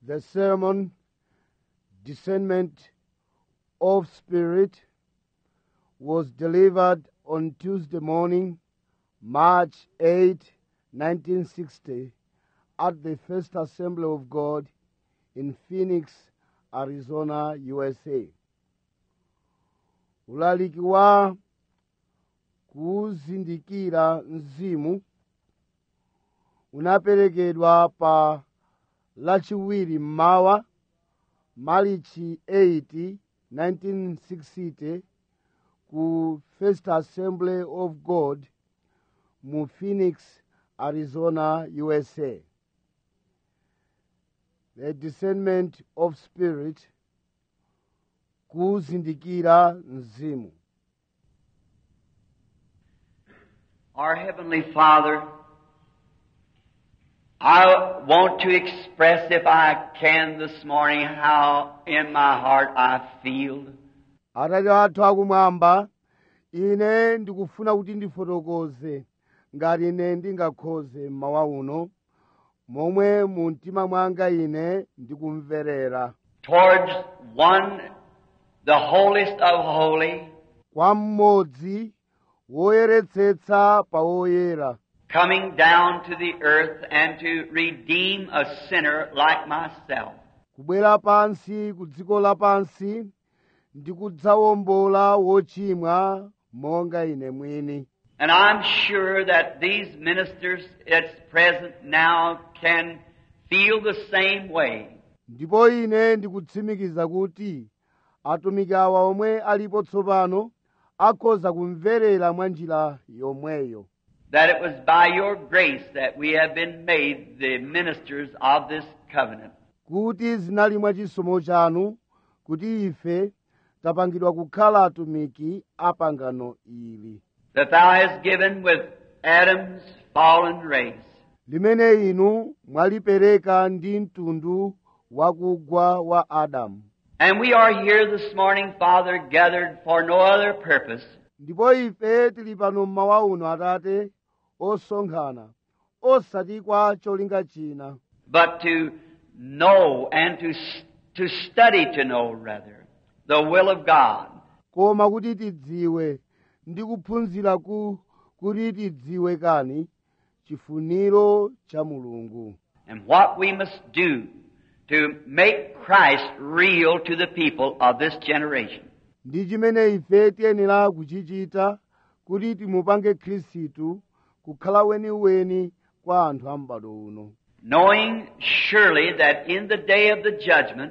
The sermon, Discernment of Spirit, was delivered on Tuesday morning, March 8, 1960, at the First Assembly of God in Phoenix, Arizona, USA. ulaliki wa kuzindikira mzimu unaperekedwa pa lachiwiri mmawa malichi 8 1960 ku first assembly of god mu phoenix arizona usa the discernment of spirit kuzindikira mzimu Our Heavenly Father, I want to express, if I can this morning, how in my heart I feel. atate athu akumwamba ine ndikufuna kuti ndifotokoze ngati ine ndingakhoze mmawa uno momwe mu mtima mwanga ine ndikumverera towards one, the holiest of holy, kwa mmodzi woyeretsetsa pa woyera coming down to the earth and to redeem a sinner like myself. kubwera pansi ku dziko lapansi ndi kudzawombola wochimwa monga ine mwini And I'm sure that these ministers that's present now can feel the same way. ndipo ine ndikutsimikiza kuti atumiki awa omwe alipo tsopano akhoza kumverera mwa njira yomweyo That it was by your grace that we have been made the ministers of this covenant. kuti zinali mwa chisomo chanu kuti ife tapangidwa kukhala atumiki a pangano ili That thou hast given with Adam's fallen race limene inu mwalipereka ndi mtundu wakugwa wa adamu And we are here this morning, Father, gathered for no other purpose ndipo ife tili pano mmawa uno atate osonkhana osati kwa cholinga china but to know and to, to study to know, rather, the will of God. koma kuti tidziwe ndi kuphunzira ku kuti tidziwe kani chifuniro cha mulungu and what we must do to make Christ real to the people of this generation. ndi chimene ife tiyenera kuchichita kuti timupange khristu kukhala weniweni kwa anthu a m'bado uno Knowing surely that in the day of the judgment,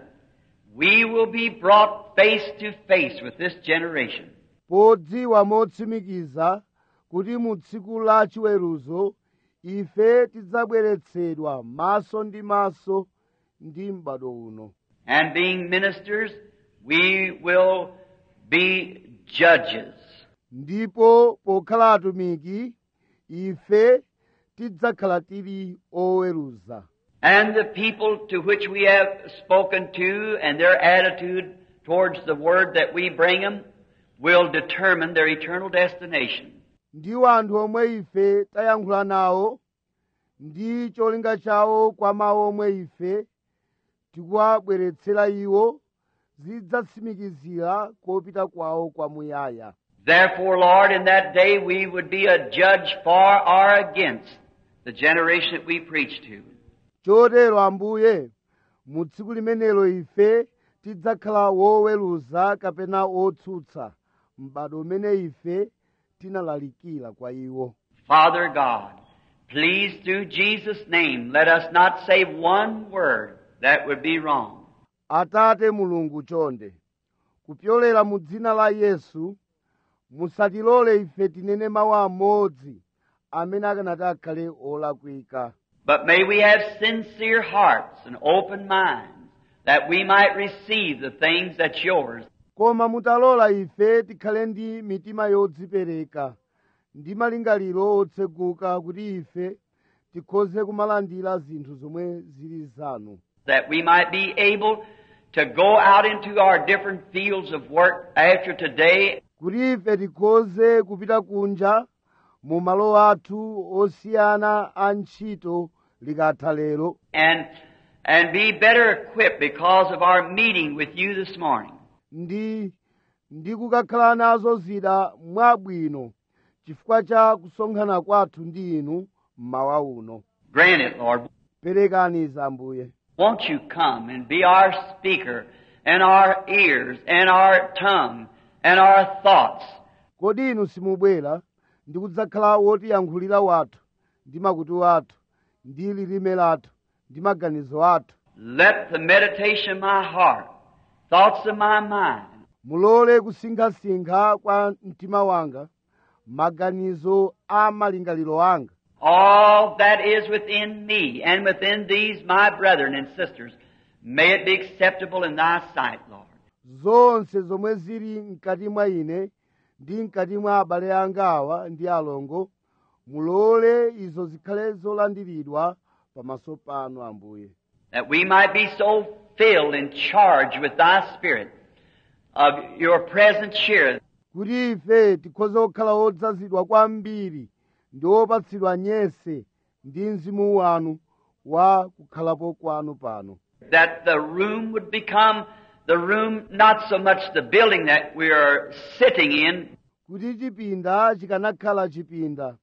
we will be brought face to face with this generation. podziwa motsimikiza kuti mu tsiku la chiweruzo ife tidzabweretsedwa maso ndi maso ndi m'bado uno And being ministers, we will be judges. ndipo pokhala atumiki ife tidzakhala tili oweruza And the people to which we have spoken to and their attitude towards the word that we bring them will determine their eternal destination. ndiwo anthu omwe ife tayankhula nawo ndi cholinga chawo kwa mawu omwe ife tikuwabweretsera iwo zidzatsimikizira kopita kwawo kwamuyaya Therefore, Lord, in that day we would be a judge for or against the generation that we preach to. chotero ambuye mu tsiku limenelo ife tidzakhala woweruza kapena wotsutsa m'bado umene ife tinalalikira kwa iwo Father God, please through Jesus' name let us not say one word that would be wrong. atate mulungu chonde kupyolera mu dzina la yesu musatilole ife tinene mawu amodzi amene akanati akhale olakwika But may we have sincere hearts and open minds that we might receive the things that's yours. koma mutalola ife tikhale ndi mitima yodzipereka ndi malingaliro otseguka kuti ife tikhoze kumalandira zinthu zomwe zili zanu That we might be able to go out into our different fields of work after today kuti ife tikhoze kupita kunja mu malo athu osiyana a ntchito likatha lero and and be better equipped because of our meeting with you this morning. ndi ndi kukakhala nazo zida mwabwino chifukwa cha kusonkhana kwathu ndi inu mmawa uno Grant it, Lord. perekani za ambuye Won't you come and be our speaker and our ears and our tongue and our thoughts? kodi inu simubwera ndi kudzakhala wotiyankhulira wathu ndi makutu athu ndi lilime lathu ndi maganizo athu Let the meditation of my heart, thoughts of my mind, mulole kusinkhasinkha kwa mtima wanga maganizo a malingaliro anga all that is within me and within these my brethren and sisters, may it be acceptable in thy sight, Lord. zonse zomwe zili mkati mwa ine ndi mkati mwa abale anga awa ndi alongo mulole izo zikhale zolandiridwa pamaso panu ambuye that we might be so filled and charged with thy spirit of your presence here kuti ife tikhoze kukhala odzazidwa kwambiri ndi opatsidwa nyese ndi mzimu wanu wa kukhalapo kwanu pano that the room would become the room not so much the building that we are sitting in kuti chipinda chikanakhala chipinda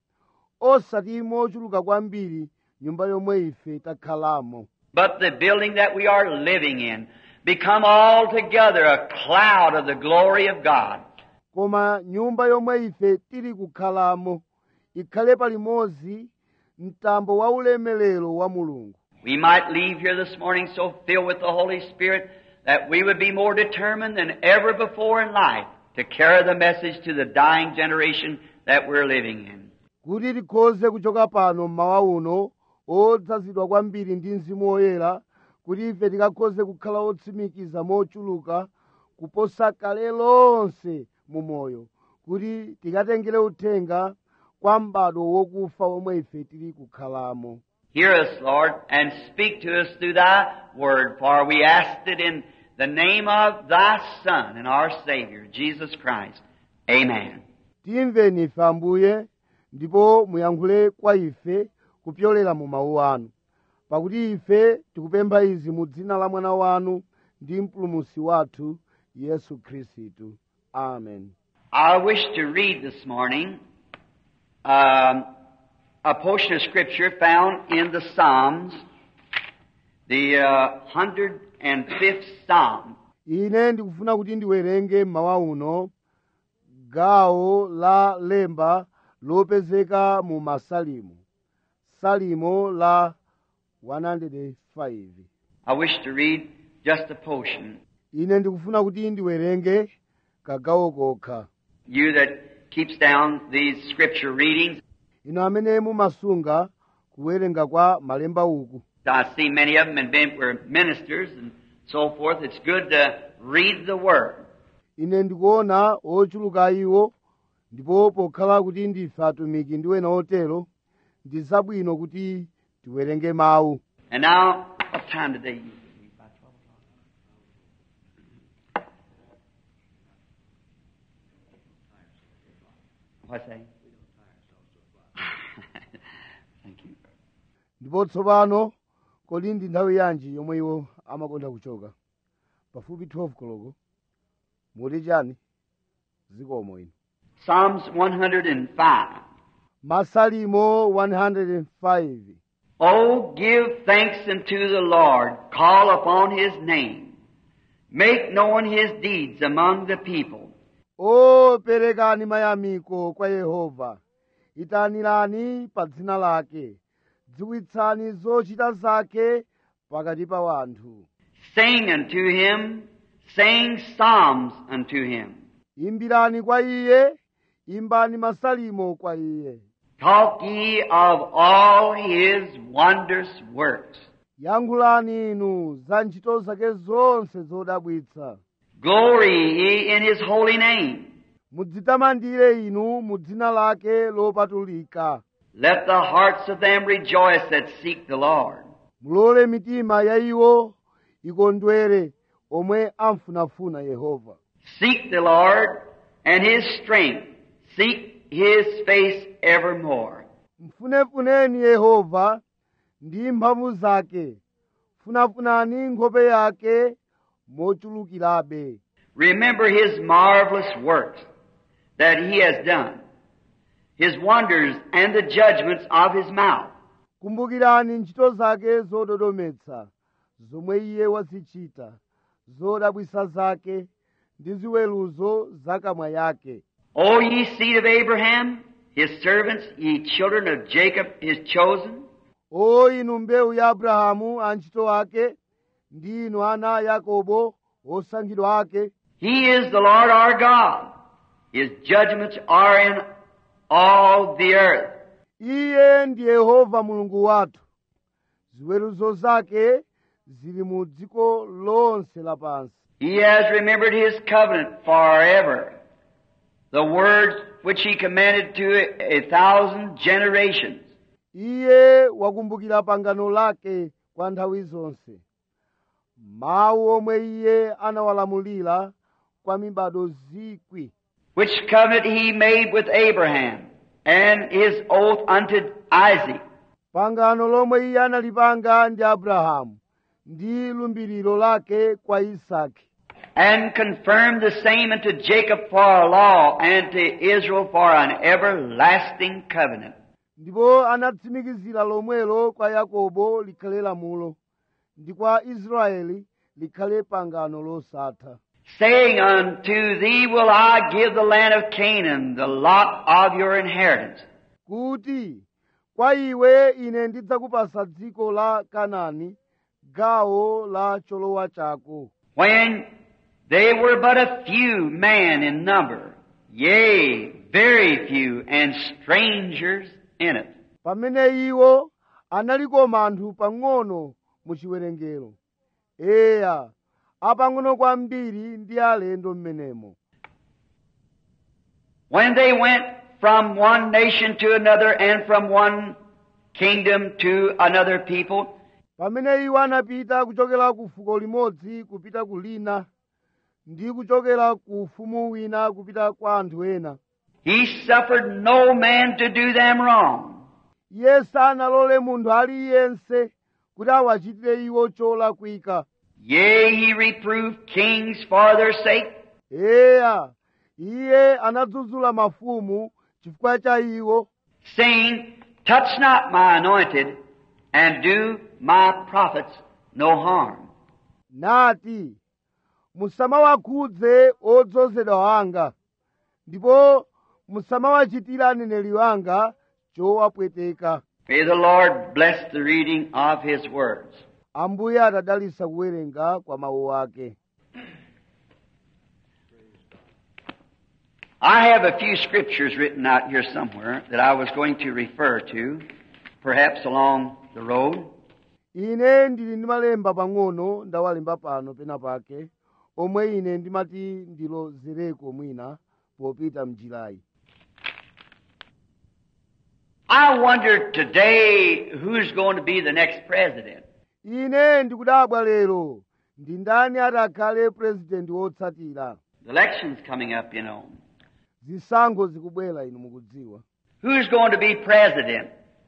osati mochuluka kwambiri nyumba yomwe ife takhalamo but the building that we are living in become altogether a cloud of the glory of God koma nyumba yomwe ife tili kukhalamo ikhale palimodzi mtambo wa ulemelero wa mulungu we might leave here this morning so filled with the Holy Spirit that we would be more determined than ever before in life to carry the message to the dying generation that we're living in. kuti tikhoze kuchoka pano mmawa uno odzazidwa kwambiri ndi mzimu woyera kuti ife tikakhoze kukhala otsimikiza mochuluka kuposa kale lonse mu moyo kuti tikatengere uthenga kwa m'bado wokufa omwe ife tili kukhalamo Hear us, Lord, and speak to us through Thy Word, for we asked it in the name of Thy Son and our Savior, Jesus Christ. Amen. timveni ife ambuye ndipo muyankhule kwa ife kupyolera mu mawu anu pakuti ife tikupempha izi mu dzina la mwana wanu ndi mpulumusi wathu yesu khristu amen I wish to read this morning um, a portion of Scripture found in the Psalms, the uh, 105th Psalm. ine ndikufuna kuti ndiwerenge mmawa uno gawo la lemba lopezeka mu masalimo salimo la 105 I wish to read just a portion. ine ndikufuna kuti ndiwerenge kagawo kokha You that keeps down these Scripture readings, ino amene mumasunga kuwerenga kwa malemba uku I see many of them and been, were ministers and so forth. It's good to read the Word. ine ndikuona ochuluka iwo ndipo pokhala kuti ndife atumiki ndi ena otero ndi zabwino kuti tiwerenge mawu And now, what time today? you read? By 12 o'clock? What's that? Thank you. ndipo tsopano kodi ndi nthawi yanji yomwe iwo amakonda kuchoka pafupi 12 koloko muti chani zikomo ino Psalms 105. masalimo 105 Oh, give thanks unto the Lord. Call upon His name. Make known His deeds among the people. o perekani mayamiko kwa yehova itanirani pa dzina lake dziwitsani zochita zake pakati pa wanthu Sing unto Him. Sing psalms unto Him. imbirani kwa iye imbani masalimo kwa iye Talk ye of all His wondrous works. yankhulani inu za ntchito zake zonse zodabwitsa Glory ye in His holy name. mudzitamandire inu mu dzina lake lopatulika Let the hearts of them rejoice that seek the Lord. mulole mitima ya iwo ikondwere omwe amfunafuna yehova Seek the Lord and His strength. Seek His face evermore. mfunefuneni yehova ndi mphamvu zake funafunani nkhope yake mochulukirabe Remember his marvelous works that he has done, his wonders and the judgments of his mouth. kumbukirani ntchito zake zododometsa zomwe iye wazichita zodabwisa zake ndi ziweruzo zakamwa yake O ye seed of Abraham, his servants, ye children of Jacob, his chosen. o inu mbewu ya abrahamu antchito ake ndi inu ana a yakobo osankhidwa ake He is the Lord our God. His judgments are in all the earth. iye ndi yehova mulungu wathu ziweruzo zake zili mu dziko lonse lapansi He has remembered his covenant forever. The words which he commanded to a thousand generations. iye wakumbukira pangano lake kwa nthawi zonse mawu omwe iye anawalamulira kwa mibado zikwi Which covenant he made with Abraham and his oath unto Isaac. pangano lomwe iye analipanga ndi abrahamu ndi lumbiriro lake kwa isaki and confirmed the same unto Jacob for a law and to Israel for an everlasting covenant. ndipo anatsimikizira lomwelo kwa yakobo likhale lamulo ndi kwa israeli likhale pangano losatha Saying, Unto thee will I give the land of Canaan, the lot of your inheritance. kuti kwa iwe ine ndidzakupasa dziko la kanani gawo la cholowa chako When they were but a few man in number, yea, very few, and strangers in it. pamene iwo analikoma anthu pang'ono mu chiwerengero eya apang'ono kwambiri ndi alendo m'menemo When they went from one nation to another and from one kingdom to another people, pamene iwo anapita kuchokera ku fuko limodzi kupita ku lina ndi kuchokera ku ufumu wina kupita kwa anthu ena he suffered no man to do them wrong. iye sanalole munthu aliyense kuti awachitire iwo cholakwika Yea, he reproved kings for their sake, eya iye anadzudzula mafumu chifukwa cha iwo saying, Touch not my anointed, and do my prophets no harm. nati musamawakhudze odzozedwa anga ndipo musamawachitira aneneri wanga chowapweteka May the Lord bless the reading of his words. ambuye atadalitsa kuwerenga kwa mawu ake I have a few scriptures written out here somewhere that I was going to refer to, perhaps along the road. ine ndili ndi malemba pang'ono ndawalemba pano pena pake omwe ine ndimati ndilozereko mwina popita mnjirayi I wonder today who's going to be the next president. ine ndikudabwa lero ndi ndani ati akhale purezidenti wotsatira The election's coming up, you know. zisankho zikubwera inu mukudziwa Who's going to be president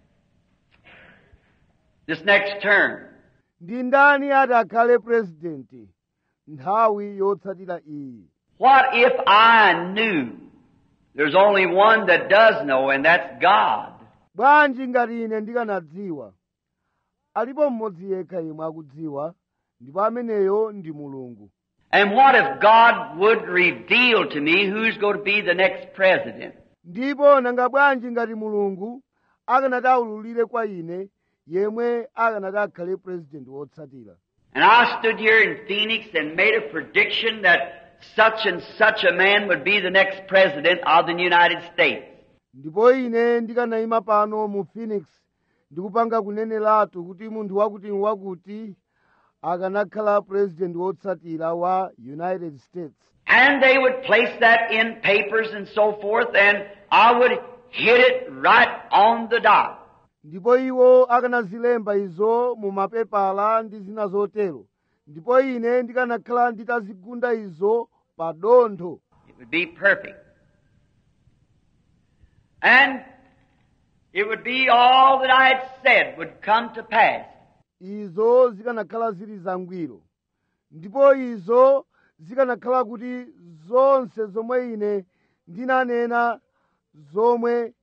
this next term? ndi ndani ati akhale purezidenti nthawi yotsatira iyi What if I knew there's only one that does know, and that's God? bwanji ngati ine ndikanadziwa alipo mmodzi yekha yemwe akudziwa ndipo ameneyo ndi mulungu And what if God would reveal to me who's going to be the next president? ndipo nanga bwanji ngati mulungu akanati aululire kwa ine yemwe akanati akhale purezidenti wotsatira And I stood here in Phoenix and made a prediction that such and such a man would be the next president of the United States. ndipo ine ndikanayima pano mu phoenix ndikupanga kuneneratu kuti munthu wakuti wakuti akanakhala purezidenti wotsatira wa united states And they would place that in papers and so forth, and I would hit it right on the dot. ndipo iwo akanazilemba izo mu mapepala ndi zina zotero ndipo ine ndikanakhala nditazigunda izo pa dontho It would be perfect. And it would be all that I had said would come to pass. izo zikanakhala zili zangwiro ndipo izo zikanakhala kuti zonse zomwe ine ndinanena zomwe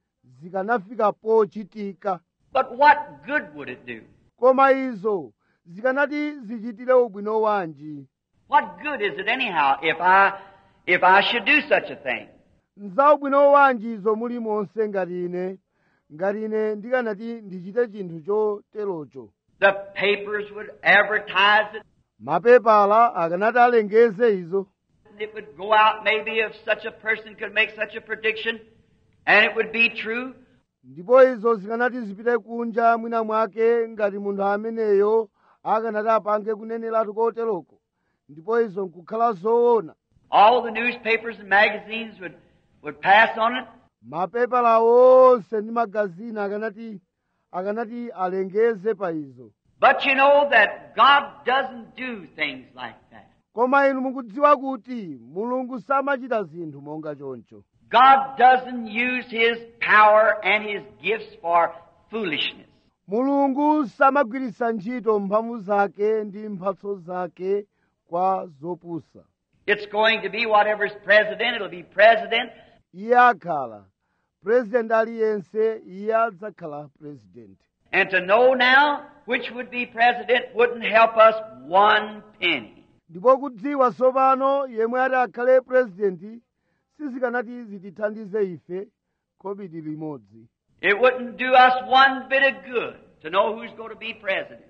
zikanafika pochitika But what good would it do? koma izo zikanati zichitire ubwino wanji What good is it anyhow if I if I should do such a thing? nza ubwino wanji izo muli monse ngati ine ngati ine ndikanati ndichite chinthu choterocho The papers would advertise it. mapepala akanati alengeze izo It would go out maybe if such a person could make such a prediction, and it would be true. ndipo izo zikanati zipite kunja mwina mwake ngati munthu ameneyo akanati apange kuneneratu koteroko ndipo izo nkukhala zoona All the newspapers and magazines would, would pass on it. mapepala onse ndi magazini akanati akanati alengeze pa izo But you know that God doesn't do things like that. koma inu mukudziwa kuti mulungu samachita zinthu monga choncho God doesn't use His power and His gifts for foolishness. mulungu samagwiritsa ntchito mphamvu zake ndi mphatso zake kwa zopusa It's going to be whatever's president, it'll be president. iye akhala purezidenti aliyense iye adzakhala purezidenti And to know now which would be president wouldn't help us one penny. ndipo kudziwa tsopano yemwe ati akhale purezidenti sizikanati zitithandize ife kobiri limodzi It wouldn't do us one bit of good to know who's going to be president.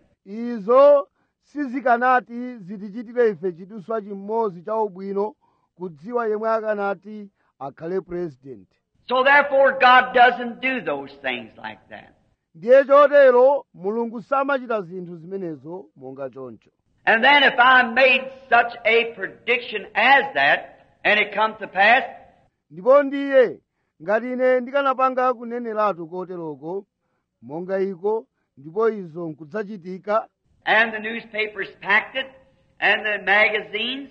izo sizikanati zitichitire ife chiduswa chimodzi cha ubwino kudziwa yemwe akanati akhale purezidenti So therefore, God doesn't do those things like that. ndiye chotero mulungu samachita zinthu zimenezo monga choncho And then if I made such a prediction as that, and it come to pass, ndipo ndiye ngati ine ndikanapanga kuneneratu koteroko monga iko ndipo izo nkudzachitika and the newspapers packed it, and the magazines,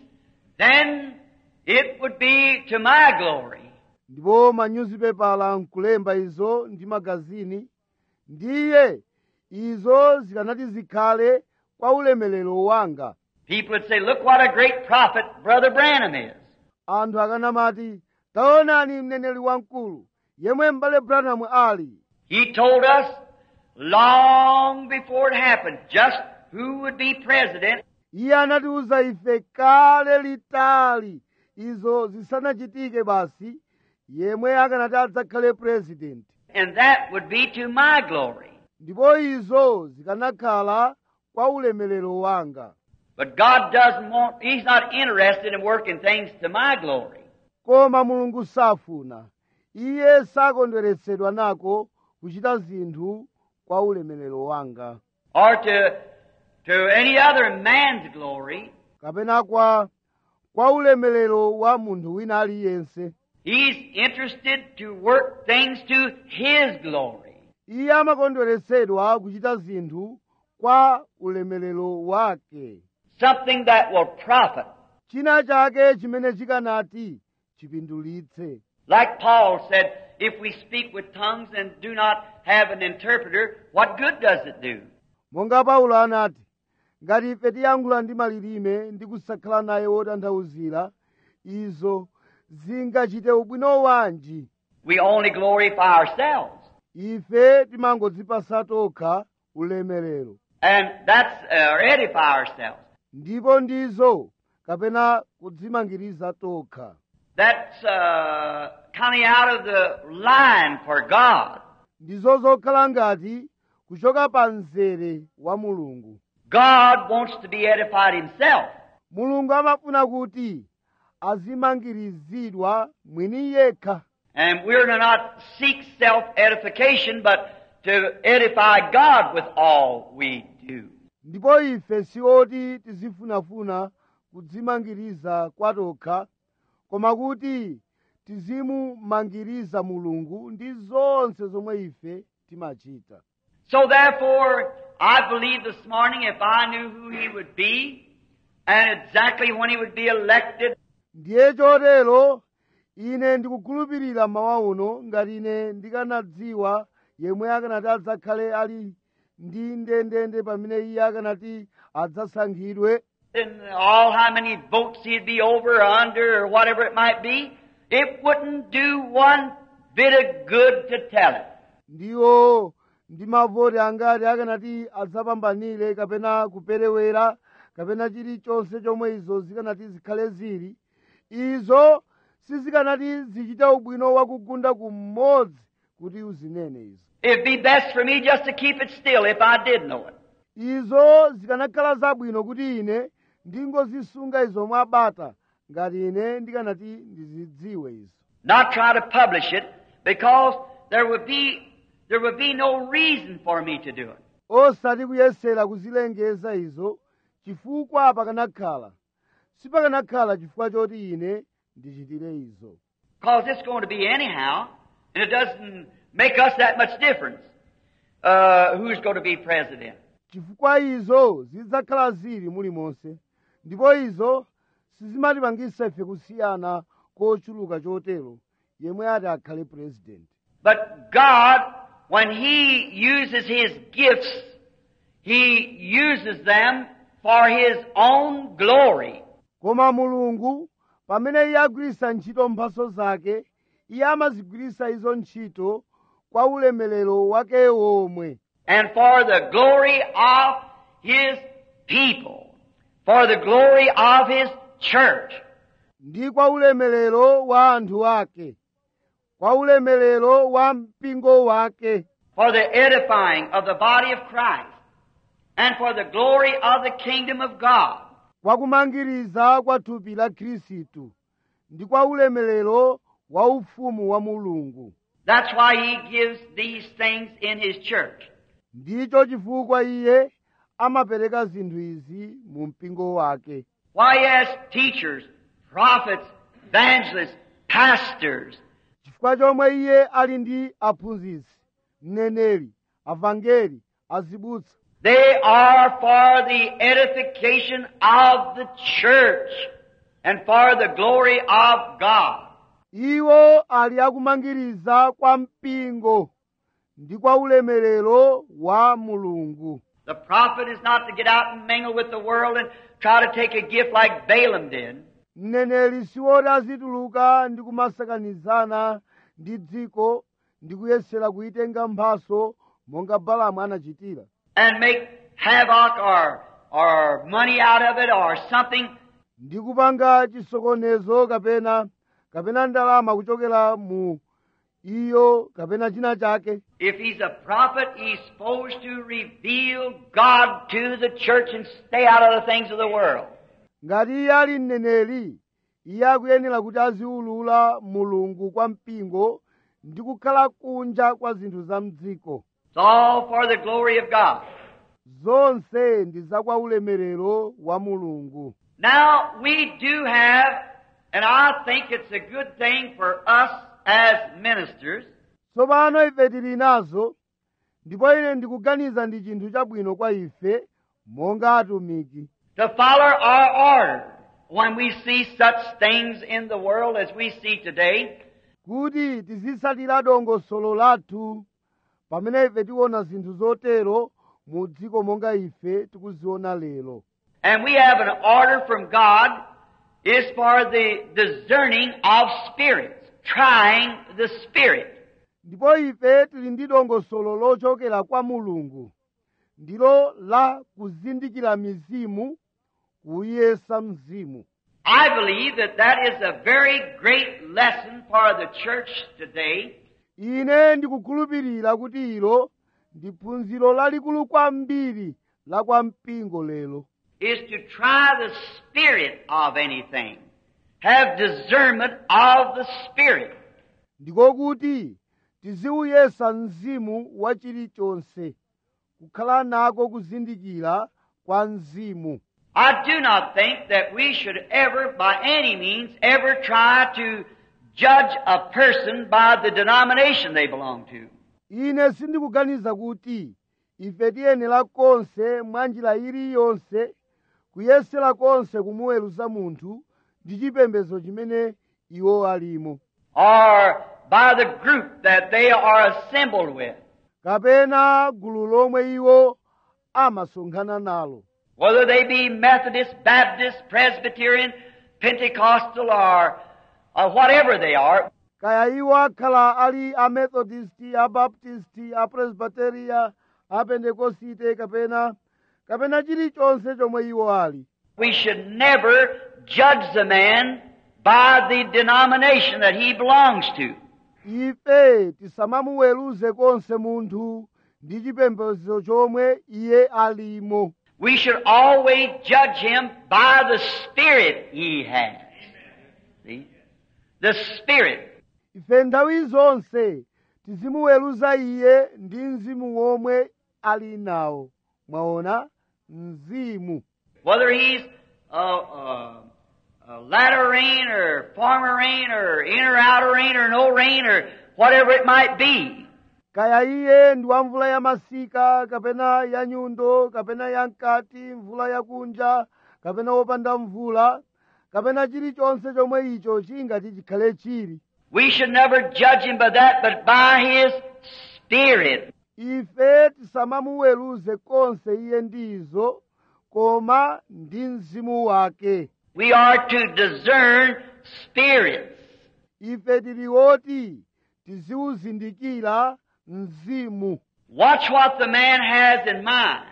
then it would be to my glory. ndipo manyuzipepala nkulemba izo ndi magazini ndiye izo zikanati zikhale kwa ulemelero wanga People would say, look what a great prophet Brother Branham is. anthu akanamati taonani mneneri wamkulu yemwe m'bale branham ali He told us long before it happened just who would be president, iye anatiuza ife kale litali izo zisanachitike basi yemwe akanati adzakhale purezidenti and that would be to my glory. ndipo izo zikanakhala kwa ulemelero wanga But God doesn't want, He's not interested in working things to my glory. koma mulungu safuna iye sakondweretsedwa nako kuchita zinthu kwa ulemelero wanga or to, to any other man's glory. kapena kwa kwa ulemelero wa munthu wina aliyense He's interested to work things to His glory. iye amakondweretsedwa kuchita zinthu kwa ulemelero wake Something that will profit. china chake chimene chikanati chipindulitse Like Paul said, if we speak with tongues and do not have an interpreter, what good does it do? monga paulo anati ngati ife tiyankhula ndi malilime ndi kusakhala naye wotanthauzira izo zingachite ubwino wanji We only glorify ourselves. ife timangodzipasa tokha ulemerero And that's, uh, or edify ourselves. ndipo ndizo kapena kudzimangiriza tokha That's uh, coming out of the line for God. ndizo zokhala ngati kuchoka pa mzere wa mulungu God wants to be edified Himself. mulungu amafuna kuti azimangirizidwa mwini yekha And we're to not seek self-edification, but to edify God with all we do. ndipo ife sioti tizifunafuna kudzimangiriza kwatokha koma kuti tizimumangiriza mulungu ndi zonse zomwe ife timachita So therefore, I believe this morning if I knew who He would be, and exactly when He would be elected, ndiye chotero ine ndikukhulupirira mawa uno ngati ine ndikanadziwa yemwe akanati adzakhale ali ndi ndendende pamene iye akanati adzasankhidwe and all how many votes he'd be over or under or whatever it might be, it wouldn't do one bit of good to tell it. ndiwo ndi mavoti angati akanati adzapambanire kapena kuperewera kapena chilichonse chomwe izo zikanati zikhale zili izo sizikanati zichite ubwino wakugunda kumodzi kuti uzinene izo It'd be best for me just to keep it still if I did know it. izo zikanakhala zabwino kuti ine ndingozisunga izo mwabata ngati ine ndikanati ndizidziwe izo Not try to publish it because there would be there would be no reason for me to do it. osati kuyesera kuzilengeza izo chifukwa pakanakhala sipakanakhala chifukwa choti ine ndichitire izo Because it's going to be anyhow, and it doesn't make us that much difference uh, who's going to be president. chifukwa izo zidzakhala zili mulimonse ndipo izo sizimatipangisa ife kusiyana kochuluka chotero yemwe ati akhale purezidenti But God, when He uses His gifts, He uses them for His own glory. koma mulungu pamene iye agwiritsa ntchito mphaso zake iye amazigwiritsa izo ntchito kwa ulemerero wake womwe and for the glory of His people, for the glory of His church. ndi kwa ulemerero wa anthu ake kwa ulemerero wa mpingo wake for the edifying of the body of Christ, and for the glory of the kingdom of God. kwa kumangiriza kwa thupi la khristu ndi kwa ulemerero wa ufumu wa mulungu That's why He gives these things in His church. ndicho chifukwa iye amapereka zinthu izi mu mpingo wake Why He has teachers, prophets, evangelists, pastors, chifukwa chomwe iye ali ndi aphunzitsi mneneri avangeli azibusa They are for the edification of the church and for the glory of God. iwo ali akumangiriza kwa mpingo ndi kwa ulemerero wa mulungu The prophet is not to get out and mingle with the world and try to take a gift like Balaam did. mneneri siwoti azituluka ndi kumasakanizana ndi dziko ndi kuyesera kuyitenga mphaso monga balamu anachitira and make havoc or, or money out of it or something. ndi kupanga chisokonezo kapena kapena ndalama kuchokera mu iyo kapena china chake If he's a prophet, he's supposed to reveal God to the church and stay out of the things of the world. ngati iye ali mneneri iye akuyenera kuti aziwulula mulungu kwa mpingo ndi kukhala kunja kwa zinthu za mdziko It's all for the glory of God. zonse ndi za kwa ulemerero wa mulungu Now, we do have, and I think it's a good thing for us as ministers, tsopano ife tili nazo ndipo ine ndikuganiza ndi chinthu chabwino kwa ife monga atumiki to follow our order when we see such things in the world as we see today. kuti tizitsatira dongosolo lathu pamene ife tiona zinthu zotero mu dziko monga ife tikuziona lero And we have an order from God is for the discerning of spirits, trying the spirit. ndipo ife tili ndi dongosolo lochokera kwa mulungu ndilo la kuzindikira mizimu kuyesa mzimu I believe that that is a very great lesson for the church today ine ndikukhulupirira kuti ilo ndi phunziro lalikulu kwambiri la kwa mpingo lero is to try the spirit of anything. Have discernment of the spirit. ndiko kuti tiziuyesa mzimu wa chilichonse kukhala nako kuzindikira kwa mzimu I do not think that we should ever, by any means, ever try to judge a person by the denomination they belong to. ine sindikuganiza kuti ife tiyenera konse mwa njira iliyonse kuyesera konse kumuweruza munthu ndi chipembedzo chimene iwo alimo or by the group that they are assembled with. kapena gulu lomwe iwo amasonkhana nalo Whether they be Methodist, Baptist, Presbyterian, Pentecostal, or, or whatever they are, kaya iwo akhala ali a methodisti a baptisti a presbyteria a pentekosite kapena kapena chilichonse chomwe iwo ali we should never judge the man by the denomination that he belongs to. ife tisamamuweruze konse munthu ndi chipembedzo chomwe iye alimo We should always judge him by the spirit he has. See? The spirit. ife nthawi zonse tizimuweruza iye ndi mzimu womwe ali nawo mwaona mzimu Whether he's a, a, a latter rain or former rain or inner outer rain or no rain or whatever it might be. kaya iye ndi wa mvula ya masika kapena ya nyundo kapena ya mkati mvula yakunja kapena wopanda mvula kapena chilichonse chomwe icho chingati chikhale chili We should never judge him by that, but by his spirit. ife tisamamuweruze konse iye ndizo koma ndi mzimu wake We are to discern spirits. ife tili woti tiziwuzindikira mzimu Watch what the man has in mind.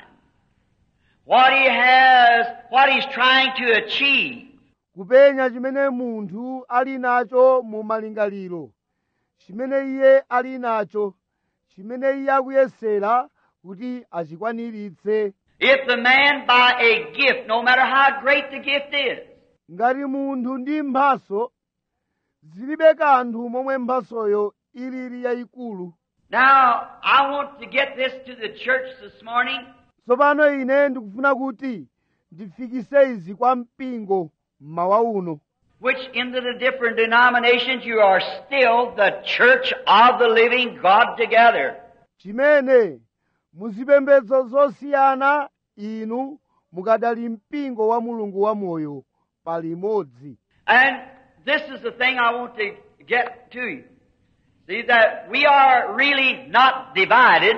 What he has, what he's trying to achieve. kupenya chimene munthu ali nacho mu malingaliro chimene iye ali nacho chimene iye akuyesera kuti achikwaniritse If the man by a gift, no matter how great the gift is, ngati munthu ndi mphaso zilibe kanthu momwe mphasoyo ilili yayikulu Now, I want to get this to the church this morning. tsopano ine ndikufuna kuti ndifikise izi kwa mpingo mmawa uno which into the different denominations you are still the church of the living God together. chimene muzipembedzo zosiyana inu mukadali mpingo wa mulungu wamoyo palimodzi And this is the thing I want to get to you. See that we are really not divided.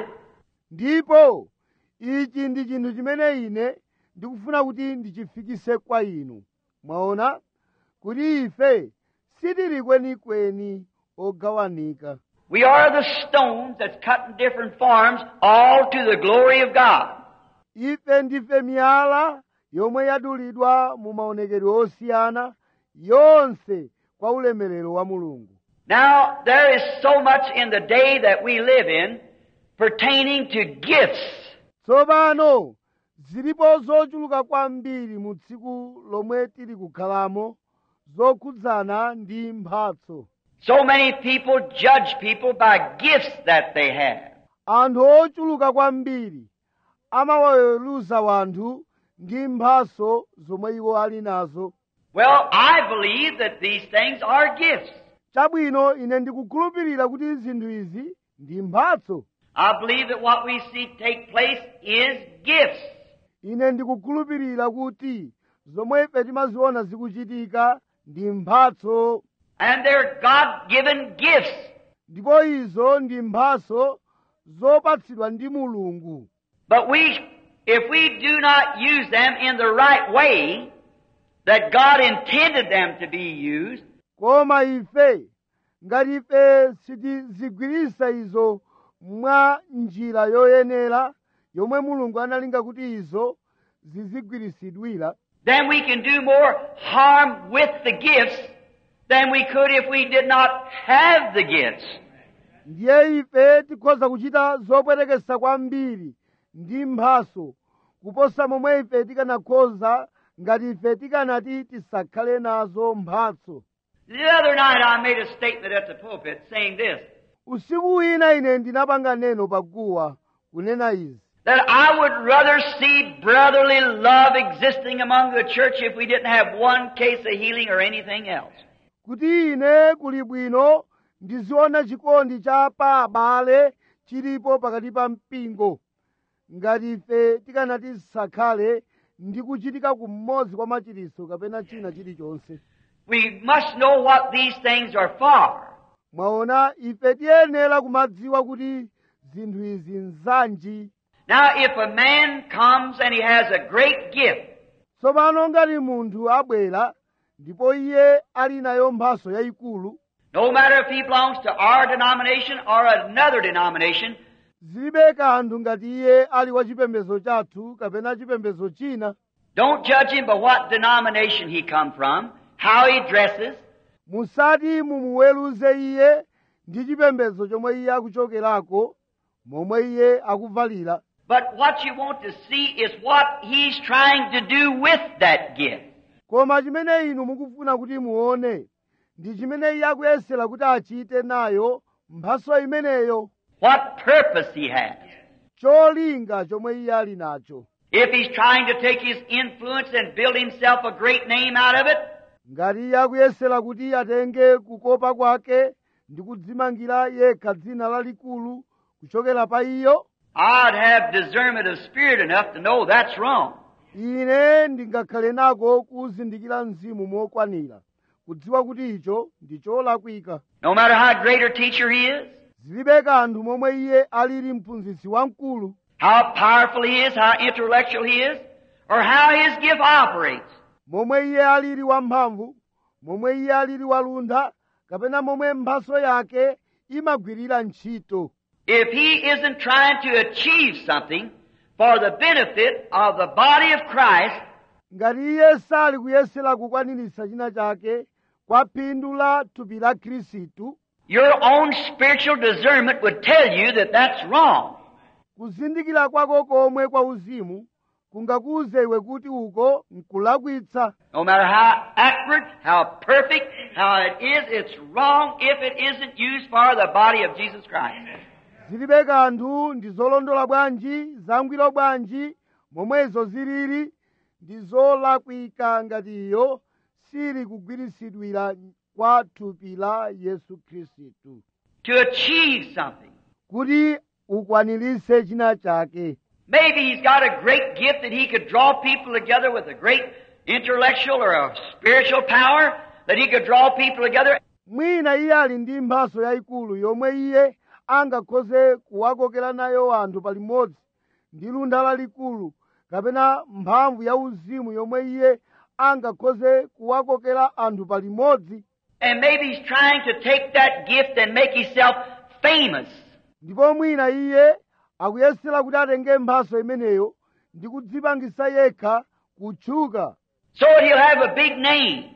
ndipo ichi ndi chinthu chimene ine ndikufuna kuti ndichifikise kwa inu mwaona kuti ife sitili kwenikweni ogawanika We are the stones that's cut in different forms, all to the glory of God. ife ndife miyala yomwe yadulidwa mu maonekedwe osiyana yonse kwa ulemerero wa mulungu Now, there is so much in the day that we live in pertaining to gifts. tsopano zilipo zochuluka kwambiri mu tsiku lomwe tili kukhalamo zokhudzana ndi mphatso So many people judge people by gifts that they have. anthu ochuluka kwambiri amawaweruza wanthu ndi mphatso zomwe iwo ali nazo Well, I believe that these things are gifts. chabwino ine ndikukhulupirira kuti zinthu izi ndi mphatso I believe that what we see take place is gifts. ine ndikukhulupirira kuti zomwe ife timaziona zikuchitika ndi mphatso And they're God-given gifts. ndipo izo ndi mphatso zopatsidwa ndi mulungu But we, if we do not use them in the right way that God intended them to be used, koma ife ngati ife sitizigwirisa izo mwa njira yoyenera yomwe mulungu analinga kuti izo zizigwirisidwira then we can do more harm with the gifts than we could if we did not have the gifts. ndiye ife tikhoza kuchita zopwetekesa kwambiri ndi mphaso kuposa momwe ife tikanakhoza ngati ife tikanati tisakhale nazo mphatso The other night I made a statement at the pulpit saying this, usiku wina ine ndinapanga neno paguwa kunena izi that I would rather see brotherly love existing among the church if we didn't have one case of healing or anything else. kuti ine kuli bwino ndiziona chikondi cha pa abale chilipo pakati pa mpingo ngati ife tikanati tisakhale ndi kuchitika kumodzi kwa machiriso kapena china chilichonse We must know what these things are for. mwaona ife tiyenera kumadziwa kuti zinthu izi nzanji Now, if a man comes and he has a great gift, tsopano ngati munthu abwera ndipo iye ali nayo mphaso yayikulu no matter if he belongs to our denomination or another denomination, zilibe kanthu ngati iye ali wa chipembedzo chathu kapena chipembedzo china don't judge him by what denomination he come from, how he dresses, musati mumuweruze iye ndi chipembedzo chomwe iye akuchokerako momwe iye akuvalira but what you want to see is what he's trying to do with that gift. koma chimene inu mukufuna kuti muone ndi chimene iye akuyesera kuti achite nayo mphaso imeneyo What purpose he has. cholinga chomwe iye ali nacho If he's trying to take his influence and build himself a great name out of it, ngati iye akuyesera kuti atenge kukopa kwake ndi kudzimangira yekha dzina lalikulu kuchokera pa iyo I'd have discernment of spirit enough to know that's wrong. ine ndingakhale nako kuzindikira mzimu mokwanira kudziwa kuti icho ndi cholakwika No matter how great a teacher he is, zilibe kanthu momwe iye alili mphunzitsi wamkulu how powerful he is, how intellectual he is, or how his gift operates. momwe iye alili wamphamvu momwe iye alili waluntha kapena momwe mphaso yake imagwirira ntchito If he isn't trying to achieve something for the benefit of the body of Christ, ngati iye sali kuyesera kukwaniritsa china chake kwa phindu la thupi la khristu your own spiritual discernment would tell you that that's wrong. kuzindikira kwako komwe kwa uzimu kungakuwuze iwe kuti uko nkulakwitsa No matter how accurate, how perfect, how it is, it's wrong if it isn't used for the body of Jesus Christ. zilibe kanthu ndi zolondola bwanji zangwiro bwanji momwezo zilili ndi zolakwika ngati iyo sili kugwiritsidwira kwa thupi la yesu khristu To achieve something. kuti ukwaniritse china chake Maybe he's got a great gift that he could draw people together with a great intellectual or a spiritual power, that he could draw people together. mwina iye ali ndi mphaso yayikulu yomwe iye angakhoze kuwakokera nayo anthu palimodzi ndi luntha lalikulu kapena mphamvu ya uzimu yomwe iye angakhoze kuwakokera anthu palimodzi And maybe he's trying to take that gift and make himself famous. ndipo mwina iye akuyesera kuti atenge mphaso imeneyo ndi kudzipangisa yekha kutchuka So that he'll have a big name.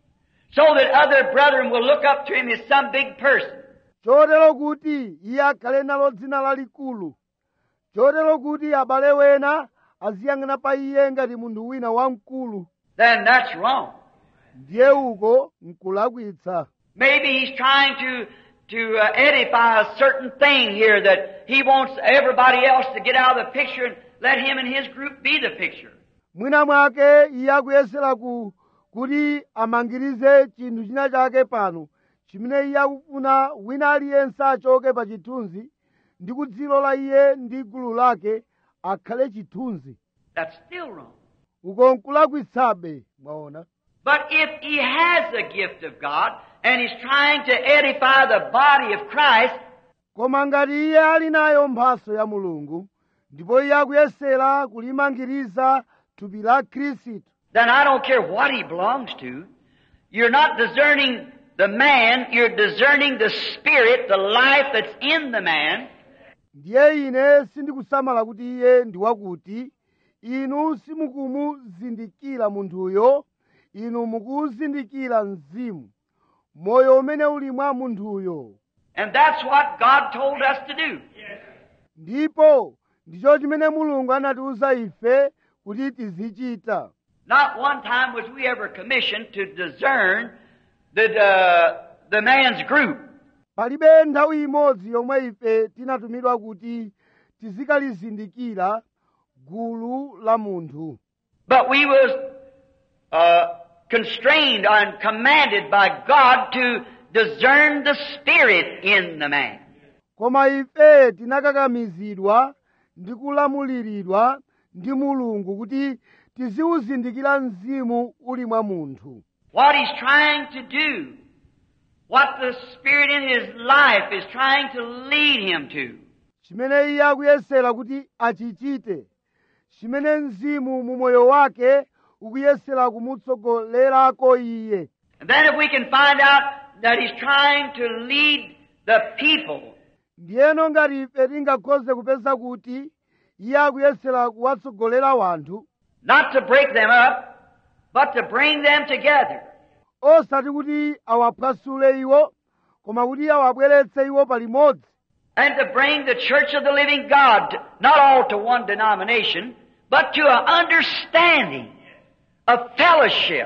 So that other brethren will look up to him as some big person. chotero kuti iye akhale nalo dzina lalikulu chotero kuti abale wena aziyang'ana pa iye ngati munthu wina wamkulu Then that's wrong. ndiye uko nkulakwitsa Maybe he's trying to to uh, edify a certain thing here that he wants everybody else to get out of the picture and let him and his group be the picture. mwina mwake iye akuyesera ku kuti amangirize chinthu china chake pano chimene iye akufuna wina aliyense achoke pa chithunzi ndi kudzilola iye ndi gulu lake akhale chithunzi That's still wrong. uko nkulakwitsabe mwaona But if he has the gift of God and he's trying to edify the body of Christ, koma ngati iye ali nayo mphaso ya mulungu ndipo iye akuyesera kulimangiriza thupi la khristu then I don't care what he belongs to. You're not discerning the man, you're discerning the spirit, the life that's in the man. ndiye ine sindikusamala kuti iye ndi wakuti inu simukumuzindikira munthuyo inu mukuzindikira mzimu moyo umene uli mwa munthuyo And that's what God told us to do. ndipo ndicho chimene mulungu anatiwuza ife kuti tizichita Not one time was we ever commissioned to discern the, uh, the man's group. palibe nthawi imodzi yomwe ife tinatumidwa kuti tizikalizindikira gulu la munthu But we was uh, constrained and commanded by God to discern the spirit in the man. koma ife tinakakamizidwa ndi kulamuliridwa ndi mulungu kuti tiziwuzindikira mzimu uli mwa munthu What he's trying to do, what the spirit in his life is trying to lead him to. chimene iye akuyesera kuti achichite chimene mzimu mu moyo wake ukuyesera kumutsogolerako iye And then if we can find out that he's trying to lead the people ndiyeno ngati ife tingakhoze kupeza kuti iye akuyesera kuwatsogolera wanthu not to break them up, but to bring them together. osati kuti awaphwasule iwo koma kuti awabweretse iwo palimodzi And to bring the church of the living God, to- not all to one denomination, but to an understanding, a fellowship,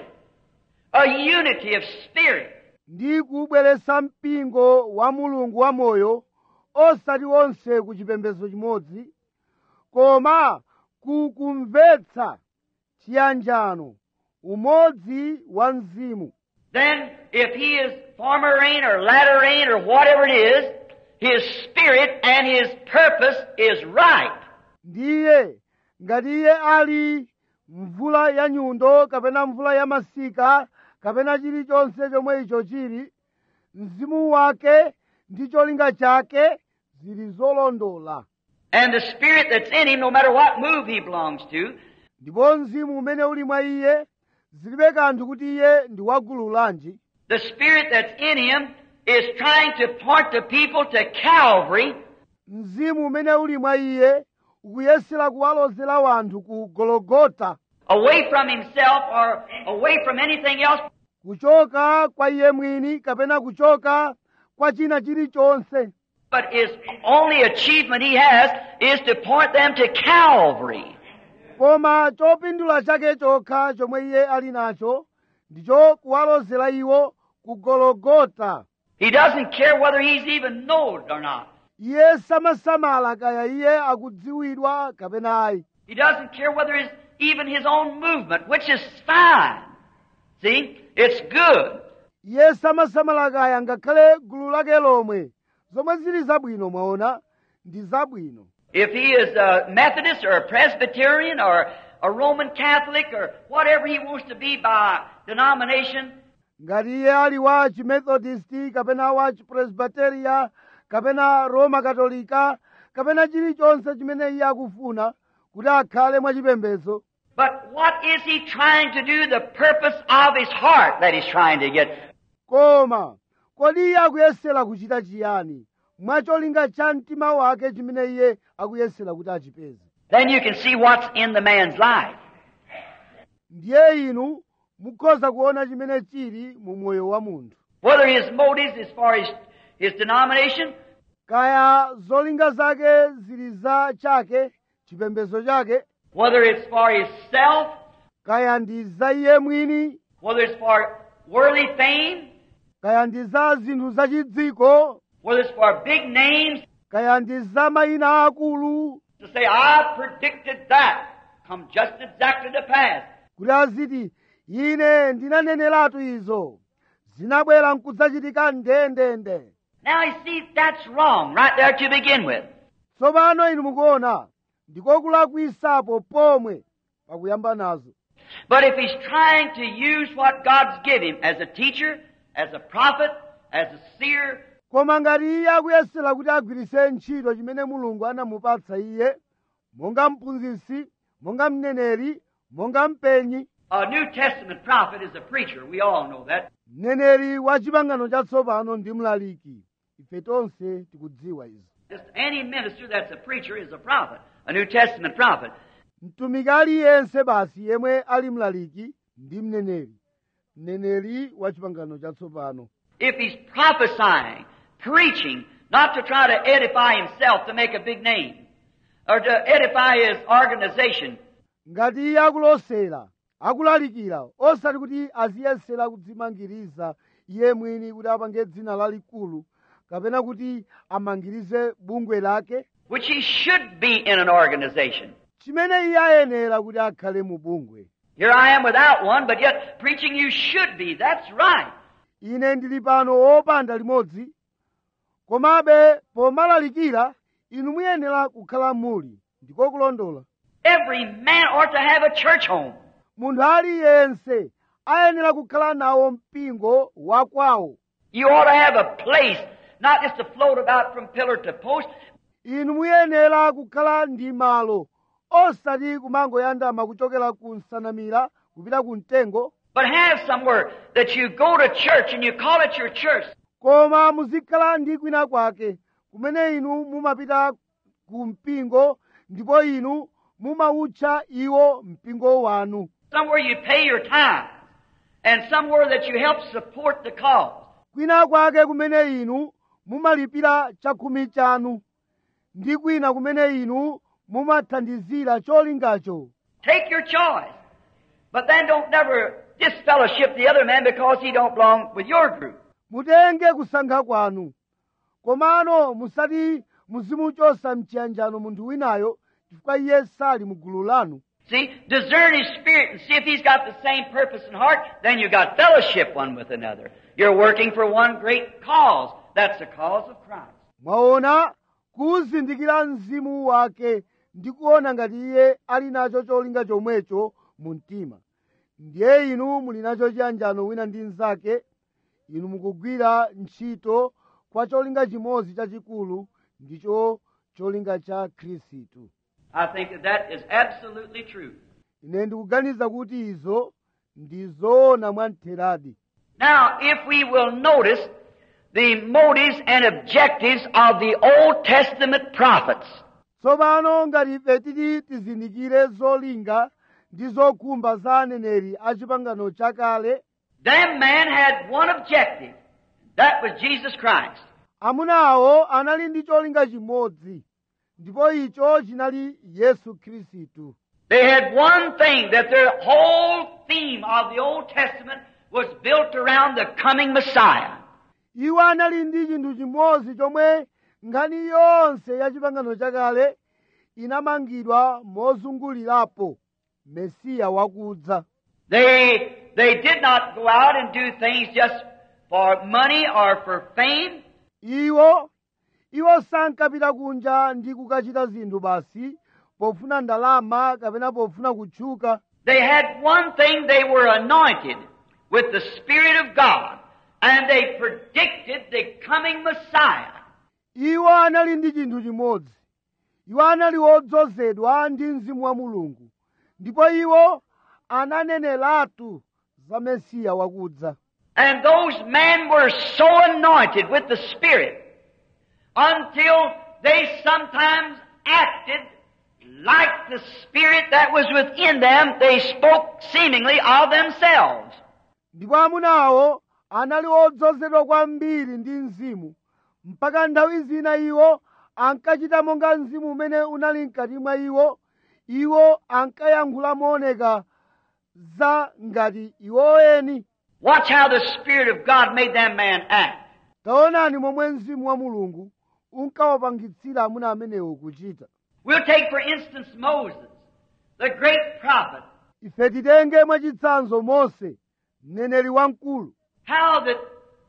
a unity of spirit. ndi kubweretsa mpingo wa mulungu wamoyo osati onse ku chipembedzo chimodzi koma kukumvetsa chiyanjano umodzi wa mzimu Then, if he is former rain or latter rain or whatever it is, his spirit and his purpose is right. ndiye ngati iye ali mvula ya nyundo kapena mvula ya masika kapena chilichonse chomwe icho chili mzimu wake ndi cholinga chake zili zolondola And the spirit that's in him, no matter what move he belongs to, ndipo mzimu umene uli mwa iye zilibe kanthu kuti iye ndi wagulu lanji the spirit that's in him is trying to point the people to Calvary mzimu umene uli mwa iye ukuyesera kuwalozera wanthu ku gologota away from himself or away from anything else, kuchoka kwa iye mwini kapena kuchoka kwa china chilichonse but his only achievement he has is to point them to Calvary. koma chopindula chake chokha chomwe iye ali nacho ndicho kuwalozera iwo ku gologota He doesn't care whether he's even known or not. iye samasamala kaya iye akudziwidwa kapena ayi He doesn't care whether it's even his own movement, which is fine. See? It's good. iye samasamala kaya ngakhale gulu lake lomwe zomwe zili zabwino mwaona ndi zabwino If he is a Methodist or a Presbyterian or a Roman Catholic or whatever he wants to be by denomination, ngati iye ali wa chimethodisti kapena wa chipresbiteria kapena roma katolika kapena chilichonse chimene iye akufuna kuti akhale mwachipembedzo but what is he trying to do? The purpose of his heart that he's trying to get. koma kodi iye akuyesera kuchita chiyani mwacholinga cha mtima wake chimene iye akuyesera kuti achipeze Then you can see what's in the man's life. ndiye inu mukhoza kuona chimene chili mu moyo wa munthu Whether his motives as far as his denomination, kaya zolinga zake zili za chake chipembedzo chake whether it's for his self, kaya ndi za iye mwini whether it's for worldly fame, kaya ndi za zinthu zachidziko whether it's for big names, kaya ndi za mayina akulu to say, I predicted that, come just exactly to pass. kuti aziti ine ndinaneneratu izo zinabwera nkudzachitika ndendende Now you see, that's wrong right there to begin with. tsopano inu mukuona ndikokulakwitsapo pomwe pakuyamba nazo But if he's trying to use what God's given him as a teacher, as a prophet, as a seer, koma ngati iye akuyesera kuti agwiritse ntchito chimene mulungu anamupatsa iye monga mphunzitsi monga mneneri monga mpenyi a New Testament prophet is a preacher. We all know that. mneneri wa chipangano chatsopano ndi mlaliki ife tonse tikudziwa izi Just any minister that's a preacher is a prophet, a New Testament prophet. mtumiki aliyense basi yemwe ali mlaliki ndi mneneri mneneri wa chipangano chatsopano If he's prophesying, preaching, not to try to edify himself to make a big name, or to edify his organization, ngati iye akulosera akulalikira osati kuti aziyesera kudzimangiriza iye mwini kuti apange dzina lalikulu kapena kuti amangirize bungwe lake which he should be in an organization. chimene iye ayenera kuti akhale mu bungwe Here I am without one, but yet preaching you should be. That's right. ine ndili pano wopanda limodzi komabe pomalalikira inu muyenera kukhala muli ndiko kulondola Every man ought to have a church home. munthu aliyense ayenera kukhala nawo mpingo wakwawo You ought to have a place, not just to float about from pillar to post. inu muyenera kukhala ndi malo osati kumangoyandama kuchokera ku nsanamira kupita ku mtengo but have somewhere that you go to church and you call it your church. koma muzikhala ndi kwina kwake kumene inu mumapita ku mpingo ndipo inu mumawutcha iwo mpingo wanu Somewhere you pay your tithe. And somewhere that you help support the cause. kwina kwake kumene inu mumalipira chakhumi chanu ndi kwina kumene inu mumathandizira cholingacho Take your choice. But then don't never disfellowship the other man because he don't belong with your group. mutenge kusankha kwanu komano musati muzimuchosa mchiyanjano munthu winayo chifukwa iye sali mu gulu lanu See, discern his spirit and see if he's got the same purpose in heart. Then you got fellowship one with another. You're working for one great cause. That's the cause of Christ. mwaona kuzindikira mzimu wake ndi kuona ngati iye ali nacho cholinga chomwecho mu mtima ndiye inu muli nacho chiyanjano wina ndi mnzake inu mukugwira ntchito kwa cholinga chimodzi chachikulu ndicho cholinga cha khristu I think that that is absolutely true. ine ndikuganiza kuti izo ndi zoona mwamtheradi Now, if we will notice the motives and objectives of the Old Testament prophets, tsopano ngati ife titi tizindikire zolinga ndi zokhumba za aneneri a chipangano chakale them man had one objective. That was Jesus Christ. amunawo anali ndi cholinga chimodzi ndipo icho chinali yesu khristu They had one thing that their whole theme of the Old Testament was built around the coming Messiah. iwo anali ndi chinthu chimodzi chomwe nkhani yonse ya chipangano chakale inamangidwa mozungulirapo mesiya wakudza They, they did not go out and do things just for money or for fame. iwo iwo sankapita kunja ndi kukachita zinthu basi pofuna ndalama kapena pofuna kutchuka They had one thing, they were anointed with the Spirit of God, and they predicted the coming Messiah. iwo anali ndi chinthu chimodzi iwo anali odzozedwa ndi mzimu wa mulungu ndipo iwo ananeneratu za mesiya wakudza And those men were so anointed with the Spirit until they sometimes acted like the Spirit that was within them. They spoke seemingly of themselves. ndipo amunawo anali odzozedwa kwambiri ndi mzimu mpaka nthawi zina iwo ankachita monga mzimu umene unali mkati mwa iwo iwo ankayankhula mooneka za ngati iwo eni Watch how the Spirit of God made that man act. taonani momwe mzimu wa mulungu unkawapangitsira amuna amenewo kuchita We'll take, for instance, Moses, the great prophet. ife titenge mwachitsanzo mose mneneri wamkulu How that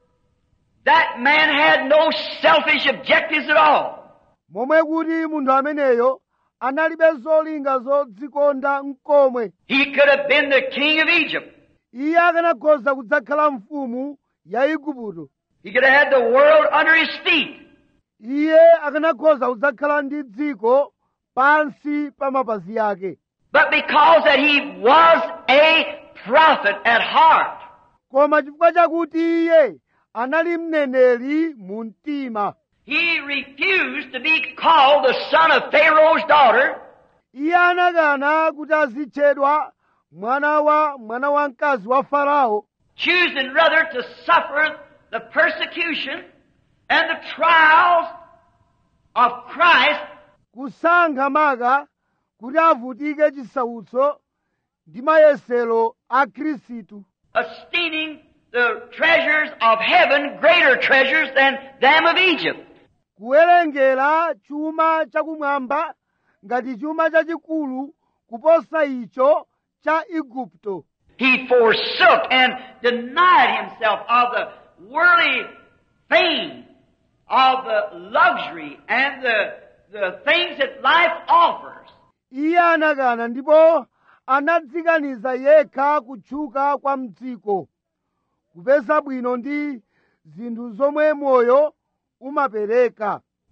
that man had no selfish objectives at all. momwe kuti munthu ameneyo analibe zolinga zodzikonda mkomwe He could have been the king of Egypt. iye akanakhoza kudzakhala mfumu ya igupto He could have had the world under his feet. iye akanakhoza kudzakhala ndi dziko pansi pa mapazi ake But because that he was a prophet at heart, koma chifukwa chakuti iye anali mneneri mu mtima he refused to be called the son of Pharaoh's daughter, iye anakana kuti azitchedwa mwana wa mwana wamkazi wa farao choosing rather to suffer the persecution and the trials of Christ kusankha maka kuti avutike chisautso ndi mayesero a khristu esteeming the treasures of heaven greater treasures than them of Egypt. kuwerengera chuma chakumwamba ngati chuma chachikulu kuposa icho cha igupto He forsook and denied himself of the worldly fame, of the luxury and the, the things that life offers. iye anakana ndipo anadzikaniza yekha kutchuka kwa mdziko kupeza bwino ndi zinthu zomwe moyo umapereka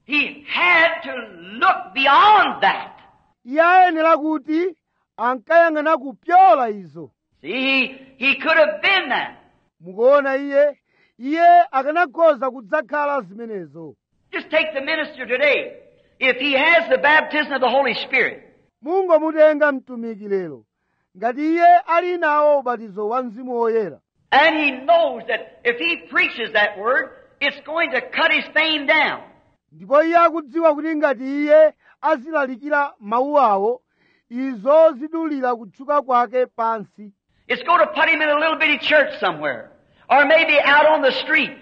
He had to look beyond that. iye ayenera kuti ankayang'ana kupyola izo See, he, he could have been that. mukuona iye iye akanakhoza kudzakhala zimenezo Just take the minister today. If he has the baptism of the Holy Spirit, mungomutenga mtumiki lero ngati iye ali nawo ubatizo wa mzimu woyera and he knows that if he preaches that word, it's going to cut his fame down. ndipo iye akudziwa kuti ngati iye azilalikira mawu awo izo zidulira kutchuka kwake pansi It's going to put him in a little bitty church somewhere. Or maybe out on the street.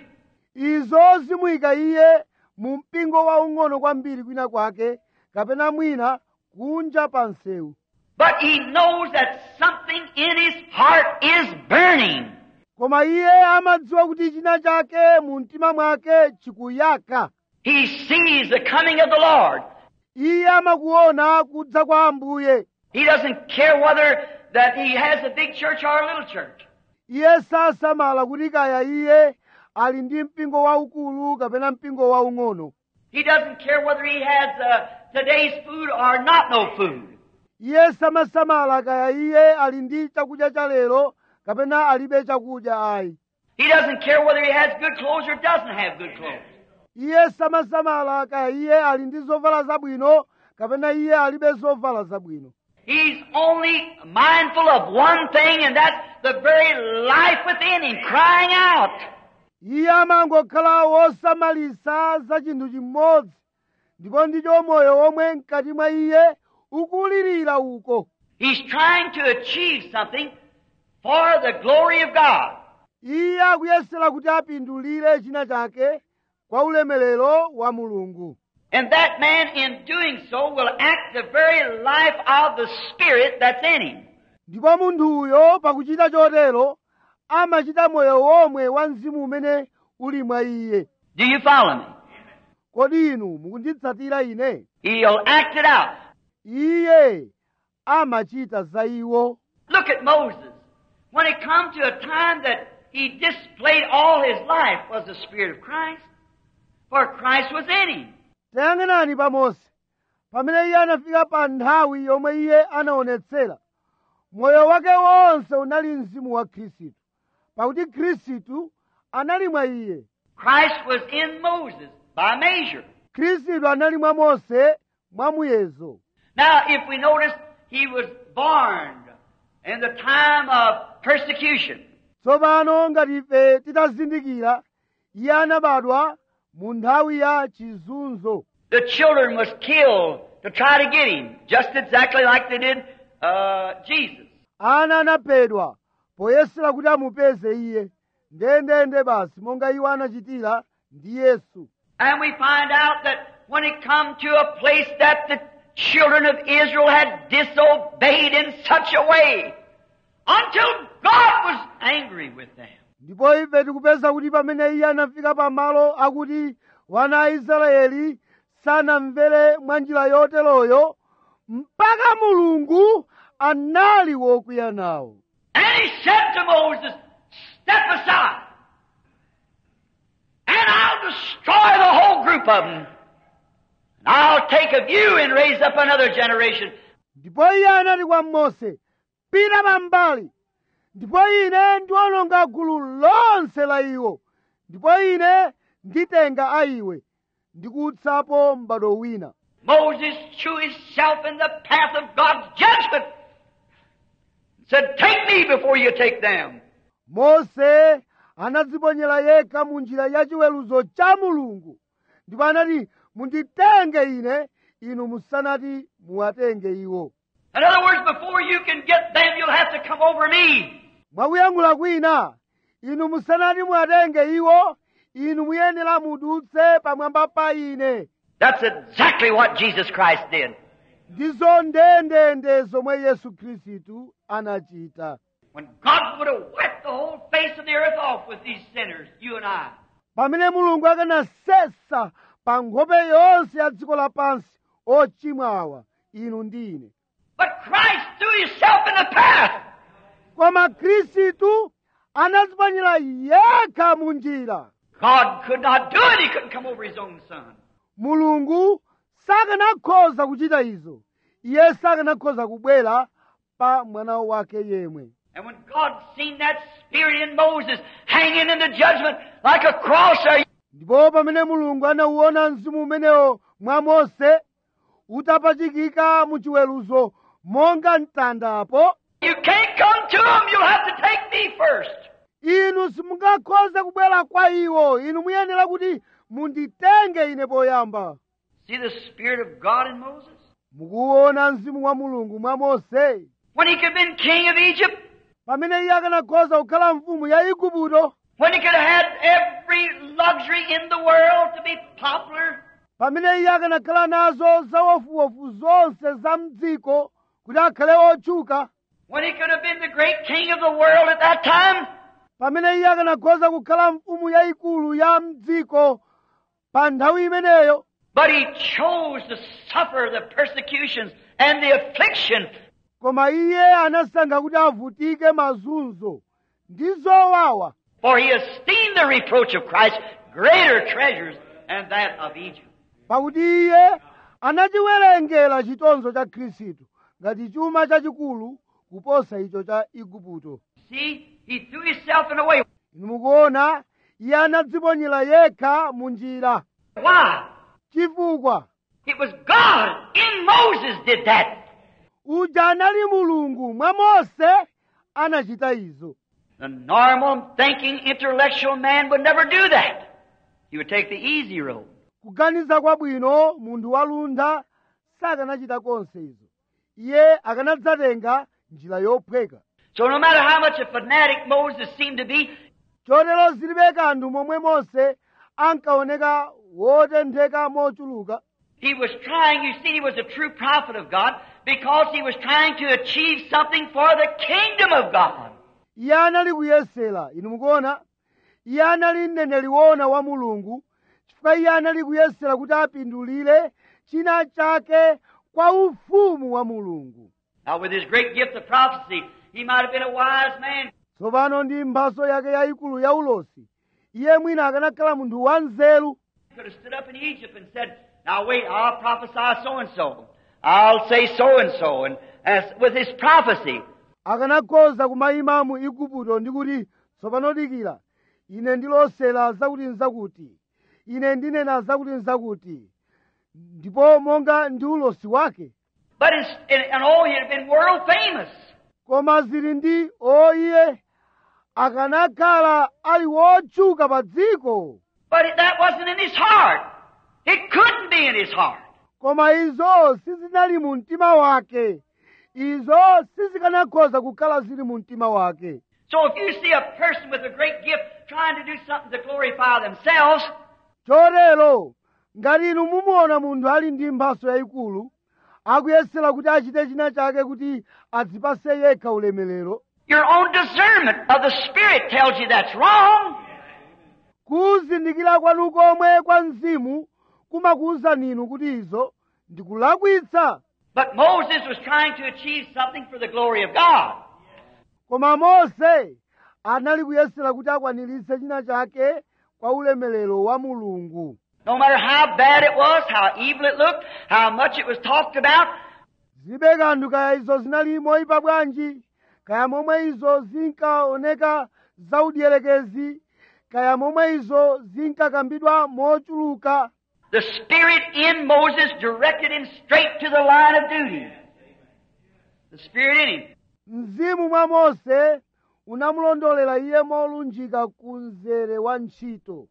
izo zimuyika iye mu mpingo waung'ono kwambiri kwina kwake kapena mwina kunja pa msewu But he knows that something in his heart is burning. koma iye amadziwa kuti china chake mu mtima mwake chikuyaka He sees the coming of the Lord. iye amakuona kudza kwa ambuye He doesn't care whether that he has a big church or a little church. iye sasamala kuti kaya iye ali ndi mpingo waukulu kapena mpingo waung'ono He doesn't care whether he has uh, today's food or not no food. iye samasamala kaya iye ali ndi chakudya cha lero kapena alibe chakudya ayi He doesn't care whether he has good clothes or doesn't have good clothes. iye samasamala kaya iye ali ndi zovala zabwino kapena iye alibe zovala zabwino He's only mindful of one thing, and that's the very life within him crying out. iye amangokhala wosamalisa za chinthu chimodzi ndipo ndicho moyo womwe mkati mwa iye ukulirira uko He's trying to achieve something for the glory of God. iye akuyesera kuti apindulire china chake kwa ulemerero wa mulungu And that man, in doing so, will act the very life of the Spirit that's in him. ndipo munthuyo pakuchita chotero amachita moyo womwe wa mzimu umene uli mwa iye Do you follow me? kodi inu mukunditsatira ine He'll act it out. iye amachita za iwo Look at Moses. When it come to a time that he displayed all his life was the Spirit of Christ. For Christ was in him. tayang'anani pa mose pamene iye anafika pa nthawi yomwe iye anaonetsera moyo wake wonse unali mzimu wa khristu pakuti khristu anali mwa iye Christ was in Moses by measure. khristu anali mwa mose mwa muyezo Now, if we notice, he was born in the time of persecution. tsopano ngati ife titazindikira iye anabadwa mu nthawi ya chizunzo The children was killed to try to get him, just exactly like they did uh, Jesus. ana anaphedwa poyesera kuti amupeze iye ndendende basi monga iwo anachitira ndi yesu And we find out that when it come to a place that the children of Israel had disobeyed in such a way, until God was angry with them. ndipo ife tikupeza kuti pamene iye anafika pamalo akuti wana a israeli sanamvere mwa njira yoteroyo mpaka mulungu anali wokwiya nawo And he said to Moses, Step aside, and I'll destroy the whole group of them. And I'll take of you and raise up another generation. ndipo iye anati kwa mose pita pambali ndipo ine ndiwononga gulu lonse la iwo ndipo ine nditenga a iwe ndikutsapo m'bado wina Moses threw himself in the path of God's judgment. Said, Take me before you take them. mose anadziponyera yekha mu njira ya chiweruzo cha mulungu ndipo anati munditenge ine inu musanati muwatenge iwo In other words, before you can get them, you'll have to come over me. mwakuyankhula kwina inu musanati muwatenge iwo inu muyenera mudutse pamwamba pa ine That's exactly what Jesus Christ did. ndizo ndendende zomwe yesu khristu anachita When God would have wiped the whole face of the earth off with these sinners, you and I. pamene mulungu akanasesa pa nkhope yonse ya dziko lapansi ochimwa awa inu ndi ine But Christ threw himself in the path. koma khristu anadziponyera yekha mu njira God could not do it. He couldn't come over his own son. mulungu sakanakhoza kuchita izo iye sakanakhoza kubwera pa mwana wake yemwe And when God seen that spirit in Moses hanging in the judgment like a cross there, ndipo pamene mulungu anauona mzimu umenewo mwa mose utapachikika mu chiweruzo monga mtandapo you can't come to him. You'll have to take me first. inu simungakhoze kubwera kwa iwo inu muyenera kuti munditenge ine poyamba See the spirit of God in Moses? mukuona mzimu wa mulungu mwa mose When he could have been king of Egypt, pamene iye akanakhoza kukhala mfumu ya igupto when he could have had every luxury in the world to be popular, pamene iye akanakhala nazo zawofuwofu zonse za mdziko kuti akhale otchuka when he could have been the great king of the world at that time, pamene iye akanakhoza kukhala mfumu yayikulu ya mdziko pa nthawi imeneyo but he chose to suffer the persecutions and the affliction koma iye anasankha kuti avutike mazunzo ndi zowawa For he esteemed the reproach of Christ greater treasures than that of Egypt. pakuti iye anachiwerengera chitonzo cha khristu ngati chuma chachikulu kuposa icho cha igupto See, he threw himself in a way. inu mukuona iye anadziponyera yekha mu njira Why? chifukwa It was God in Moses did that. uja anali mulungu mwa mose anachita izo The normal thinking intellectual man would never do that. He would take the easy road. kuganiza kwabwino munthu waluntha sakanachita konse izo iye akanadzatenga njira yophweka So no matter how much a fanatic Moses seemed to be, chotero zilibe kanthu momwe mose ankaoneka wotentheka mochuluka he was trying, you see, he was a true prophet of God because he was trying to achieve something for the kingdom of God. iye anali kuyesera inu mukuona iye anali mneneri woona wa mulungu chifukwa iye anali kuyesera kuti apindulire china chake kwa ufumu wa mulungu Now with his great gift of prophecy, he might have been a wise man. tsopano ndi mphaso yake yayikulu ya ulosi iye mwina akanakhala munthu wanzeru He could have stood up in Egypt and said, now wait, I'll prophesy so and so. I'll say so and so. And as with his prophecy, akanakhoza kumayima mu igupto ndi kuti tsopano dikira ine ndilosera zakuti nzakuti ine ndinena zakuti nzakuti ndipo monga ndi ulosi wake but in, in, and oh, he'd have been world famous. koma zili ndi o iye akanakhala ali wotchuka pa dziko But it, that wasn't in his heart. It couldn't be in his heart. koma izo sizinali mu mtima wake izo sizikanakhoza kukhala zili mu mtima wake So if you see a person with a great gift trying to do something to glorify themselves, chotero ngati inu mumuona munthu ali ndi mphaso yayikulu akuyesera kuti achite china chake kuti adzipase yekha ulemerero your own discernment of the Spirit tells you that's wrong. kuzindikira kwanu komwe kwa mzimu kumakuwuzani inu kuti izo ndikulakwitsa But Moses was trying to achieve something for the glory of God. koma mose anali kuyesera kuti akwaniritse china chake kwa ulemerero wa mulungu No matter how bad it was, how evil it looked, how much it was talked about, zibe kanthu kaya izo zinali moyipa bwanji kaya momwe izo zinkaoneka zaudierekezi kaya momwe izo zinkakambidwa mochuluka the Spirit in Moses directed him straight to the line of duty. The Spirit in him. mzimu mwa mose unamulondolera iye molunjika ku mzere wa ntchito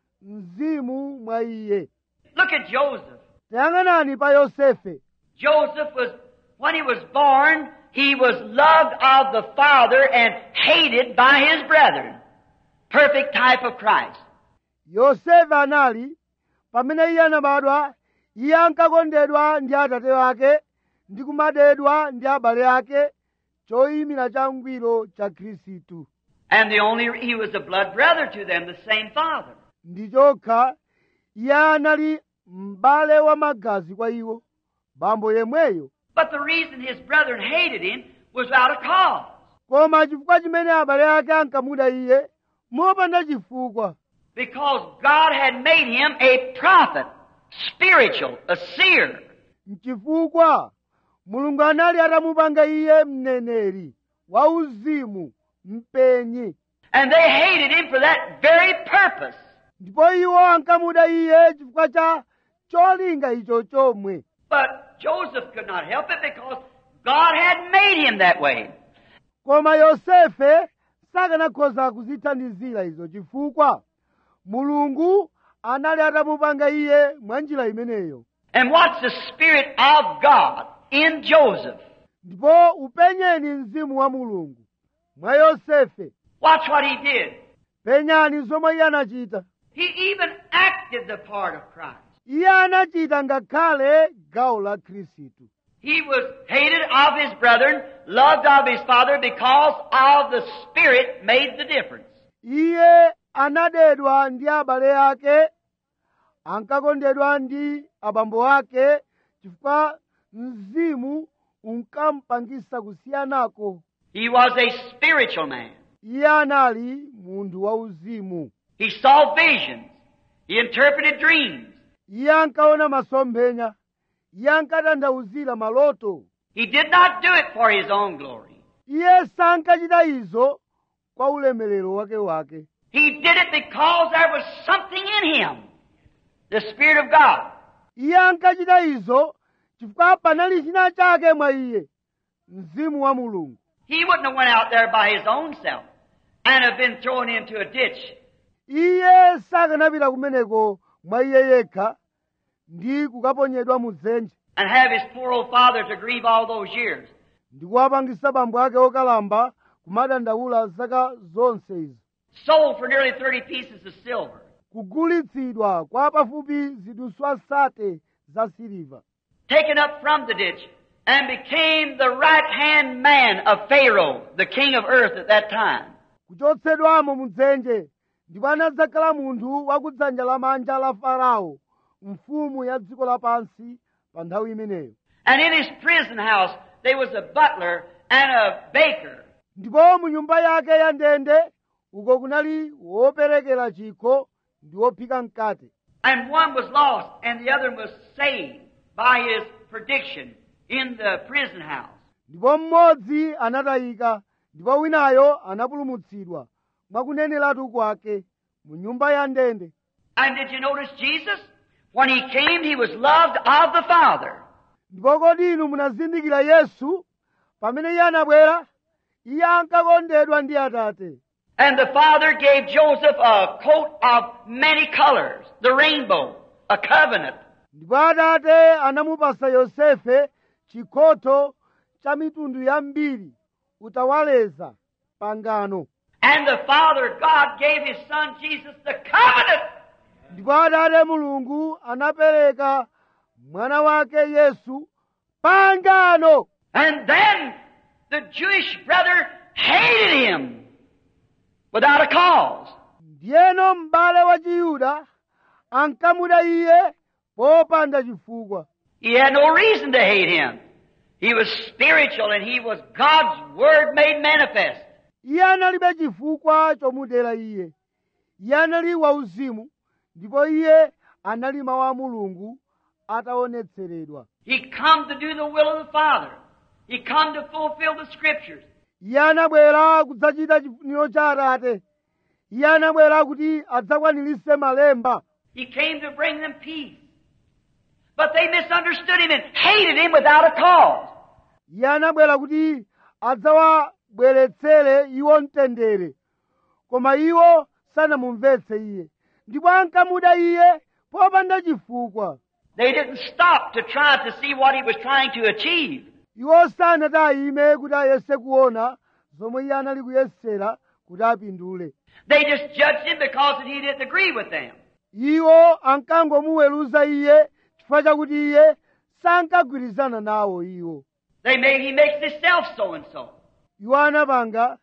mzimu mwa iye Look at Joseph. tayang'anani pa yosefe Joseph was, when he was born, he was loved of the Father and hated by his brethren. Perfect type of Christ. yosefe anali pamene iye anabadwa iye ankakondedwa ndi atate ake ndi kumadedwa ndi abale ake choyimira changwiro cha khristu And the only, he was a blood brother to them, the same Father. ndi chokha iye anali m'bale wa magazi kwa iwo bambo yemweyo But the reason his brethren hated him was without a cause. koma chifukwa chimene abale ake ankamuda iye mopanda chifukwa Because God had made him a prophet spiritual, a seer. mchifukwa mulungu anali atamupanga iye mneneri wauzimu mpenyi And they hated him for that very purpose. ndipo iwo ankamuda iye chifukwa cha cholinga icho chomwe But Joseph could not help it because God had made him that way. koma yosefe sakanakhoza kuzithandizira izo chifukwa mulungu anali atamupanga iye mwa njira imeneyo And what's the Spirit of God in Joseph? ndipo upenyeni mzimu wa mulungu mwa yosefe Watch what he did. penyani zomwe iye anachita He even acted the part of Christ. iye anachita ngakhale gawo la khristu He was hated of his brethren, loved of his father because of the Spirit made the difference. iye anadedwa ndi abale ake ankakondedwa ndi abambo ake chifukwa mzimu unkampangisa kusiyanako He was a spiritual man. iye anali munthu wauzimu He saw visions. He interpreted dreams. iye ankaona masomphenya iye ankatanthauzira maloto He did not do it for his own glory. iye sankachita izo kwa ulemerero wake wake He did it because there was something in him. The Spirit of God. iye ankachita izo chifukwa panali china chake mwa iye mzimu wa mulungu He wouldn't have went out there by his own self and have been thrown into a ditch. iye sakanapita kumeneko mwa iye yekha ndi kukaponyedwa mu dzenje and have his poor old father to grieve all those years. ndi kuwapangisa bambo ake okalamba kumadandaula zaka zonse izi Sold for nearly 30 pieces of silver. kugulitsidwa kwa pafupi ziduswa sate za siliva Taken up from the ditch and became the right hand man of Pharaoh, the king of earth at that time. kuchotsedwamo mu dzenje ndipo anadzakhala munthu wa kudzanja lamanja la farao mfumu ya dziko lapansi pa nthawi imeneyo And in his prison house, there was a butler and a baker. ndipo mu nyumba yake ya ndende uko kunali woperekera chikho ndi wophika mkate And one was lost and the other was saved by his prediction in the prison house. ndipo mmodzi anatayika ndipo winayo anapulumutsidwa mwakuneneratu kwake mu nyumba ya ndende And did you notice Jesus? When he came, he was loved of the Father. ndipo kodi inu munazindikira yesu pamene iye anabwera iye ankakondedwa ndi atate And the Father gave Joseph a coat of many colors, the rainbow, a covenant. ndipo atate anamupasa yosefe chikhoto cha mitundu yambiri utawaleza pangano And the Father, God, gave His Son Jesus the covenant. ndipo atate mulungu anapereka mwana wake yesu pangano And then the Jewish brother hated him without a cause. ndiyeno m'bale wa chiyuda ankamuda iye popanda chifukwa He had no reason to hate him. He was spiritual and he was God's Word made manifest. iye analibe chifukwa chomudera iye iye anali wauzimu ndipo iye anali mawu a mulungu ataonetseredwa He come to do the will of the Father. He come to fulfill the Scriptures. iye anabwera kudzachita chifuniro cha atate iye anabwera kuti adzakwanirise malemba He came to bring them peace. But they misunderstood him and hated him without a cause. iye anabwera kuti adzawabweretsere iwo mtendere koma iwo sanamumvetse iye ndipo ankamuda iye popanda chifukwa They didn't stop to try to see what he was trying to achieve. iwo sanati ayime kuti ayese kuona zomwe iye anali kuyesera kuti apindule They just judged him because he didn't agree with them. iwo ankangomuweruza iye chifukwa chakuti iye sankagwirizana nawo iwo They made he makes himself so and so. iwo anapanga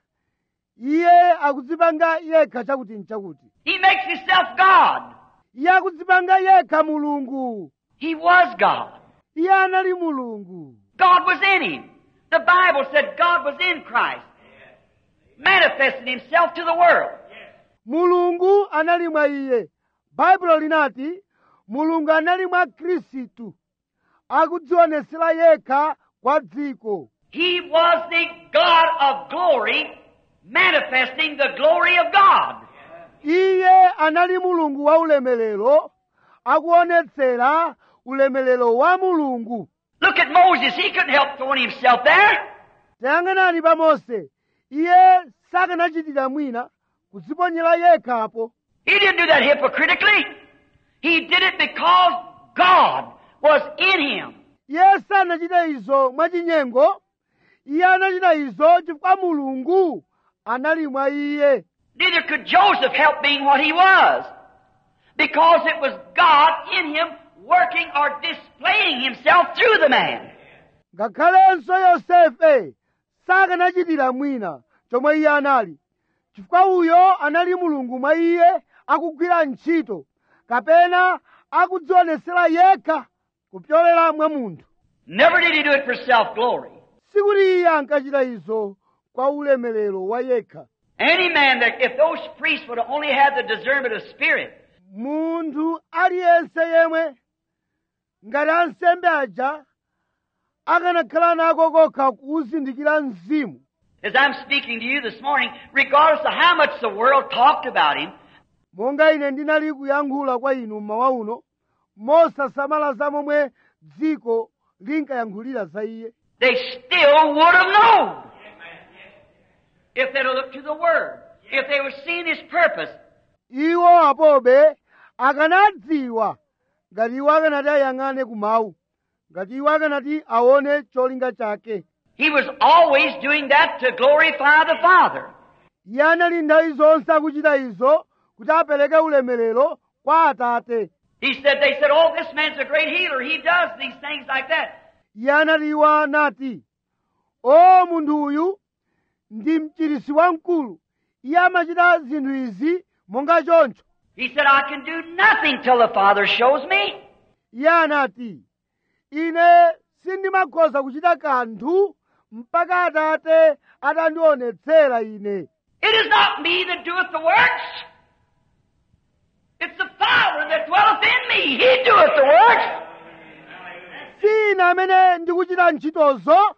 iye akudzipanga yekha chakuti nchakuti He makes himself God. iye akudzipanga yekha mulungu He was God. iye anali mulungu God was in him. The Bible said God was in Christ, manifesting himself to the world. mulungu anali mwa iye baibulo linati mulungu anali mwa khristu akudzionesera yekha kwa dziko He was the God of glory, manifesting the glory of God. iye anali mulungu wa ulemerero akuonetsera ulemerero wa mulungu Look at Moses. He couldn't help throwing himself there. tayang'anani pa mose iye sakanachitira mwina kudziponyera yekhapo He didn't do that hypocritically. He did it because God was in him. iye sanachita izo mwachinyengo iye anachita izo chifukwa mulungu anali mwa iye Neither could Joseph help being what he was. Because it was God in him working or displaying himself through the man. ngakhalenso yosefe sakanachitira mwina chomwe iye anali chifukwa uyo anali mulungu mwa iye akugwira ntchito kapena akudzionesera yekha kupyolera mwa munthu Never did he do it for self-glory. sikuti iye ankachita izo kwa ulemerero wa yekha Any man that, if those priests would have only had the discernment of spirit, munthu aliyense yemwe ngati ansembe aja akanakhala nako kokha kuzindikira mzimu as I'm speaking to you this morning, regardless of how much the world talked about him, monga ine ndinali kuyankhula kwa inu mmawa uno mosasamala za momwe dziko linkayankhulira za iye they still would have known. If they'd have looked to the Word, if they were seeing His purpose, iwo apobe akanadziwa ngati iwo akanati ayang'ane ku mawu ngati iwo akanati aone cholinga chake He was always doing that to glorify the Father. iye anali nthawi zonse akuchita izo kuti apereke ulemerero kwa atate He said, they said, oh, this man's a great healer. He does these things like that. iye anati iwo anati o munthu uyu ndi mchirisi wamkulu iye amachita zinthu izi monga choncho He said, I can do nothing till the Father shows me. iye anati ine sindimakhoza kuchita kanthu mpaka atate atandionetsera ine It is not me that doeth the works. It's the Father that dwelleth in me. He doeth the works. si ine amene ndikuchita ntchitozo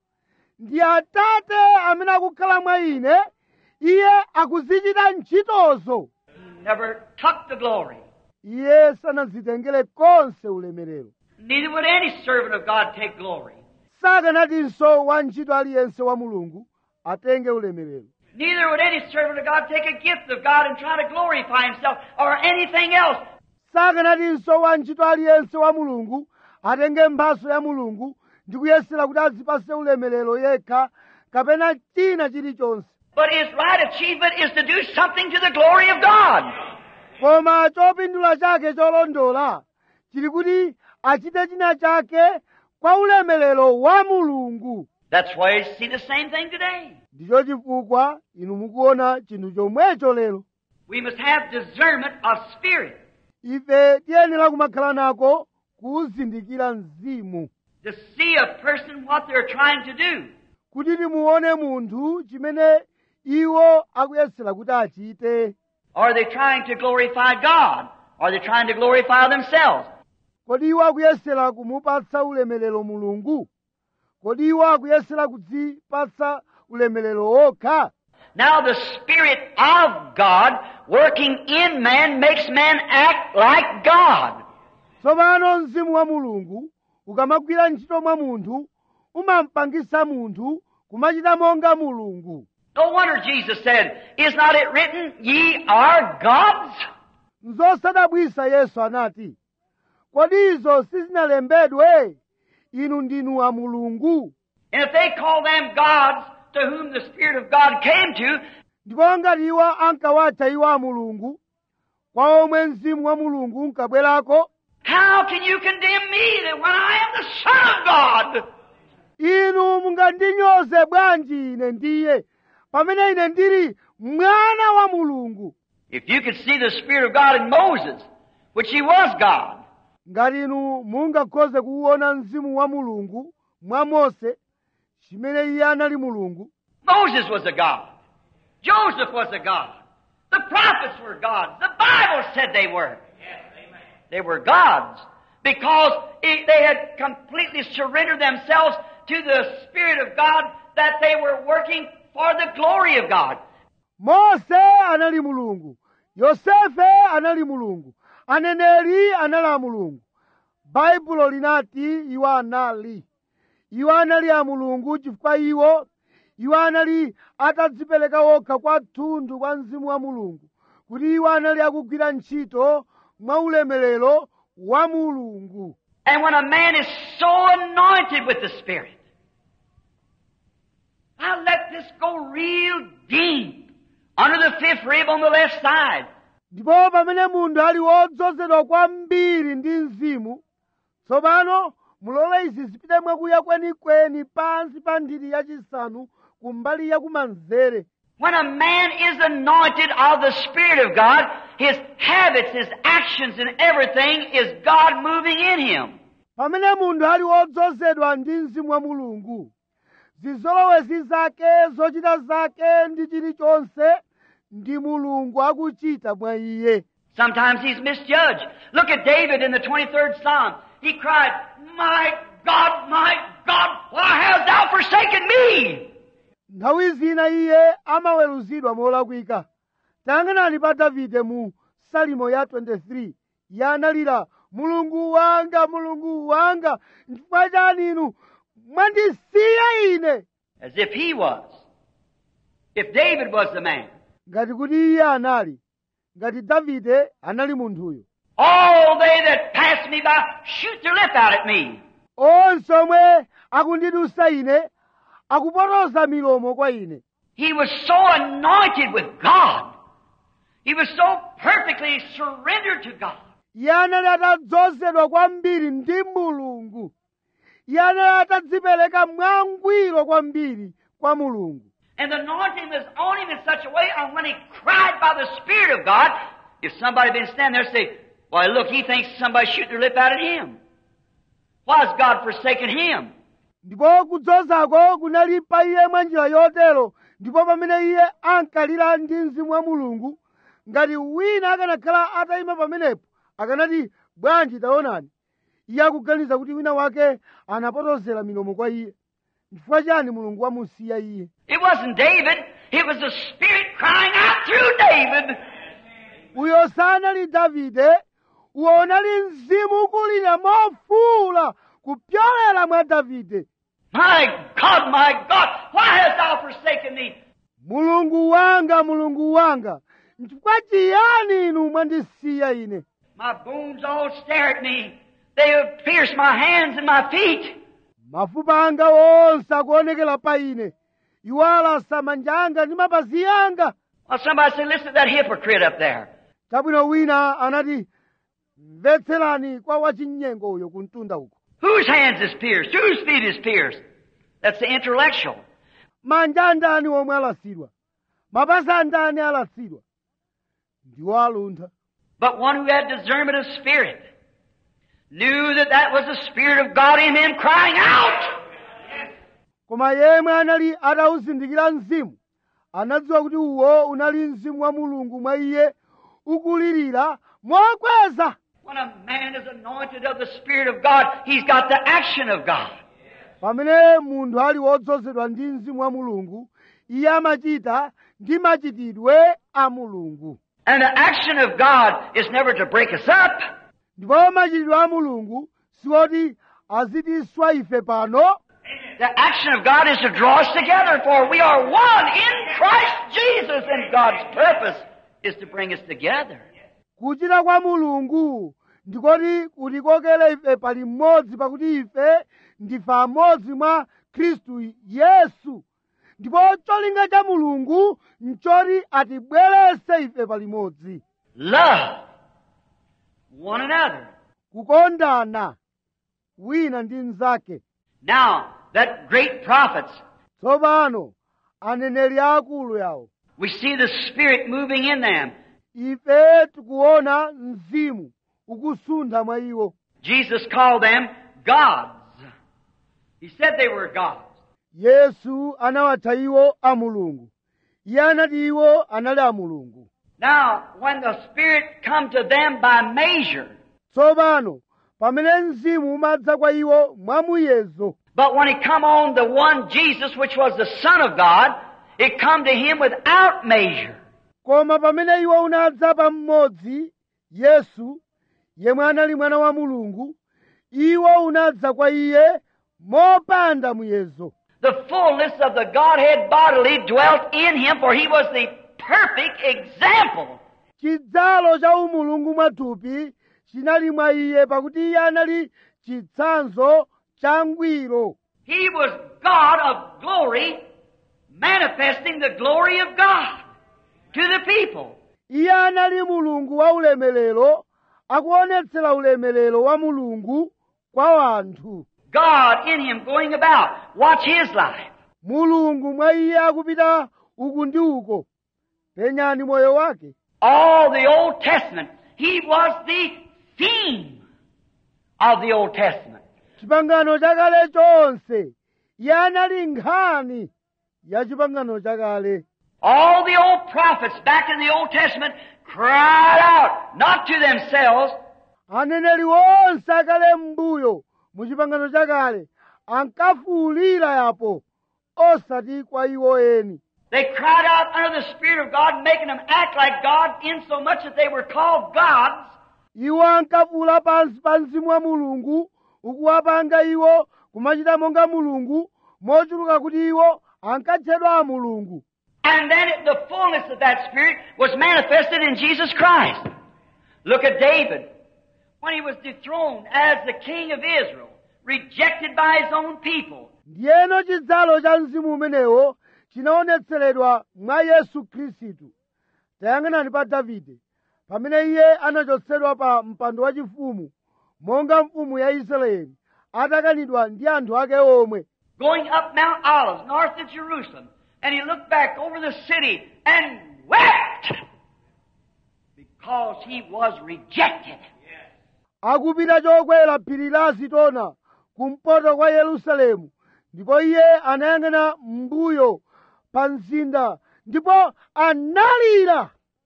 ndi atate amene akukhala mwa ine iye akuzichita ntchitozo He never took the glory. iye sanadzitengere konse ulemerero Neither would any servant of God take glory. sakanatinso wantchito aliyense wa mulungu atenge ulemerero Neither would any servant of God take a gift of God and try to glorify himself or anything else. sakanatinso wantchito aliyense wa mulungu atenge mphaso ya mulungu ndi kuyesera kuti adzipase ulemerero yekha kapena china chilichonse But his right achievement is to do something to the glory of God. koma chopindula chake cholondola chili kuti achite china chake kwa ulemerero wa mulungu That's why you see the same thing today. ndicho chifukwa inu mukuona chinthu chomwecho lero We must have discernment of spirit ife tiyenera kumakhala nako kuzindikira mzimu to see a person what they're trying to do. kuti timuone munthu chimene iwo akuyesera kuti achite Are they trying to glorify God? Are they trying to glorify themselves? kodi iwo akuyesera kumupatsa ulemerero mulungu kodi iwo akuyesera kudzipatsa ulemerero okha Now the Spirit of God working in man makes man act like God. tsopano mzimu wa mulungu ukamagwira ntchito mwa munthu umampangisa munthu kumachita monga mulungu No wonder Jesus said, Is not it written, ye are gods? nzosadabwisa yesu anati kodi izo sizinalembedwe inu ndinu a mulungu And if they call them gods to whom the Spirit of God came to, ndipo ngati iwo ankawatcha iwo a mulungu kwa omwe mzimu wa mulungu unkabwerako how can you condemn me that when I am the Son of God? inu mungandinyoze bwanji ine ndiye pamene ine ndili mwana wa mulungu If you could see the Spirit of God in Moses, which he was God, ngati inu mungakhoze kuwuona mzimu wa mulungu mwa mose chimene iye anali mulungu Moses was a God. Joseph was a God. The prophets were gods. The Bible said they were. they were gods because it, they had completely surrendered themselves to the Spirit of God that they were working for the glory of God. mose anali mulungu yosefe anali mulungu aneneri anali a mulungu baibulo linati iwo anali iwo anali a mulungu chifukwa iwo iwo anali atadzipereka okha kwathunthu kwa mzimu wa mulungu kuti iwo anali akugwira ntchito mwa ulemerero wa mulungu And when a man is so anointed with the Spirit, I'll let this go real deep under the fifth rib on the left side. ndipo pamene munthu ali wodzozedwa kwambiri ndi mzimu tsopano mulole izi zipite mwakuya kwenikweni pansi pa nthiti yachisanu kumbali yakumanzere When a man is anointed of the Spirit of God, his habits, his actions, and everything is God moving in him. pamene munthu ali wodzozedwa ndi mzimu wa mulungu zizolowezi zake zochita zake ndi chilichonse ndi mulungu akuchita mwa iye Sometimes he's misjudged. Look at David in the 23rd Psalm. He cried, My God, my God, why hast thou forsaken me? nthawi zina iye amaweruzidwa molakwika tayang'anani pa davide mu salimo ya 23 yanalira mulungu wanga mulungu wanga chifukwa chani inu mwandisiya ine As if he was. If David was the man. ngati kuti iye anali ngati davide anali munthuyo All they that pass me by shoot their lip out at me. onse omwe akundidusa ine akupotoza milomo kwa ine He was so anointed with God. He was so perfectly surrendered to God. iye anali atadzozedwa kwambiri ndi mulungu iye anali atadzipereka mwangwiro kwambiri kwa mulungu And the anointing was on him in such a way, and when he cried by the Spirit of God, if somebody had been standing there say, Why, look, he thinks somebody shooting their lip out at him. Why has God forsaken him? ndipo kudzozako kunali pa iye mwa njira yotero ndipo pamene iye ankalira ndi mzimu wa mulungu ngati wina akanakhala atayima pamenepo akanati bwanji taonani iye akuganiza kuti wina wake anapotozera milomo kwa iye chifukwa chani mulungu wamusiya iye It wasn't David, it was the Spirit crying out through David. uyo sanali davide uwo unali mzimu ukulira mofuula kupyolera mwa davide My God, my God, why hast thou forsaken me? mulungu wanga mulungu wanga nchifukwa chiyani inu mwandisiya ine My bones all stare at me. They have pierced my hands and my feet. mafupa anga onse akuonekera pa ine iwo alasa manja anga ndi mapazi anga Well, somebody said, listen to that hypocrite up there. chabwino wina anati mvetserani kwa wachinyengo uyo kumtunda uko Whose hands is pierced? Whose feet is pierced? That's the intellectual. manja andani omwe alasidwa mapazi andani alasidwa ndiwo aluntha But one who had discernment of spirit knew that that was the Spirit of God in him crying out. koma yemwe anali atawuzindikira mzimu anadziwa kuti uwo unali mzimu wa mulungu mwa iye ukulirira mokweza When a man is anointed of the Spirit of God, he's got the action of God. pamene munthu ali wodzozedwa ndi mzimu wa mulungu iye amachita ndi machitidwe a mulungu And the action of God is never to break us up. ndipo machitidwe a mulungu siwoti azitiswa ife pano The action of God is to draw us together, for we are one in Christ Jesus, and God's purpose is to bring us together. kuchita kwa mulungu ndikoti kutikokere ife pali mmodzi pakuti ife ndife amodzi mwa khristu yesu ndipo cholinga cha mulungu nchoti atibwerese ife palimodzi Love one another. kukondana wina ndi mnzake Now, that great prophets, tsopano aneneri akulu yawo we see the Spirit moving in them. ife tikuona mzimu ukusuntha mwa iwo Jesus called them gods. He said they were gods. yesu anawatcha iwo a mulungu iye anati iwo anali a mulungu Now, when the Spirit come to them by measure, tsopano pamene mzimu umadza kwa iwo mwamuyezo But when it come on the one Jesus, which was the Son of God, it come to him without measure. koma pamene iwo unadza pa mmodzi yesu yemwe anali mwana wa mulungu iwo unadza kwa iye mopanda muyezo The fullness of the Godhead bodily dwelt in him, for he was the perfect example. chidzalo cha umulungu mwathupi chinali mwa iye pakuti iye anali chitsanzo changwiro He was God of glory, manifesting the glory of God to the people. iye anali mulungu wa ulemerero akuonetsera ulemerero wa mulungu kwa wanthu God in him going about. Watch his life. mulungu mwa iye akupita uku ndi uko penyani moyo wake All the Old Testament, he was the theme of the Old Testament. chipangano chakale chonse iye anali nkhani ya chipangano chakale All the old prophets back in the Old Testament cried out, not to themselves, aneneri onse akale m'mbuyo mu chipangano chakale ankafuwulira yapo osati kwa iwo eni They cried out under the Spirit of God, making them act like God, insomuch that they were called gods. iwo ankafuwula pansi pa mzimu wa mulungu ukuwapanga iwo kumachita monga mulungu mochuluka kuti iwo ankatchedwa mulungu And then it, the fullness of that Spirit was manifested in Jesus Christ. Look at David. When he was dethroned as the king of Israel, rejected by his own people, ndiyeno chidzalo cha mzimu umenewo chinaonetseredwa mwa yesu khristu tayang'anani pa davide pamene iye anachotsedwa pa mpando wachifumu monga mfumu ya israeli atakanidwa ndi anthu ake omwe going up Mount Olives, north of Jerusalem, and he looked back over the city and wept because he was rejected. akupita chokwera phiri la zitona kumpoto kwa yerusalemu ndipo iye anayang'ana m'mbuyo pa mzinda ndipo analira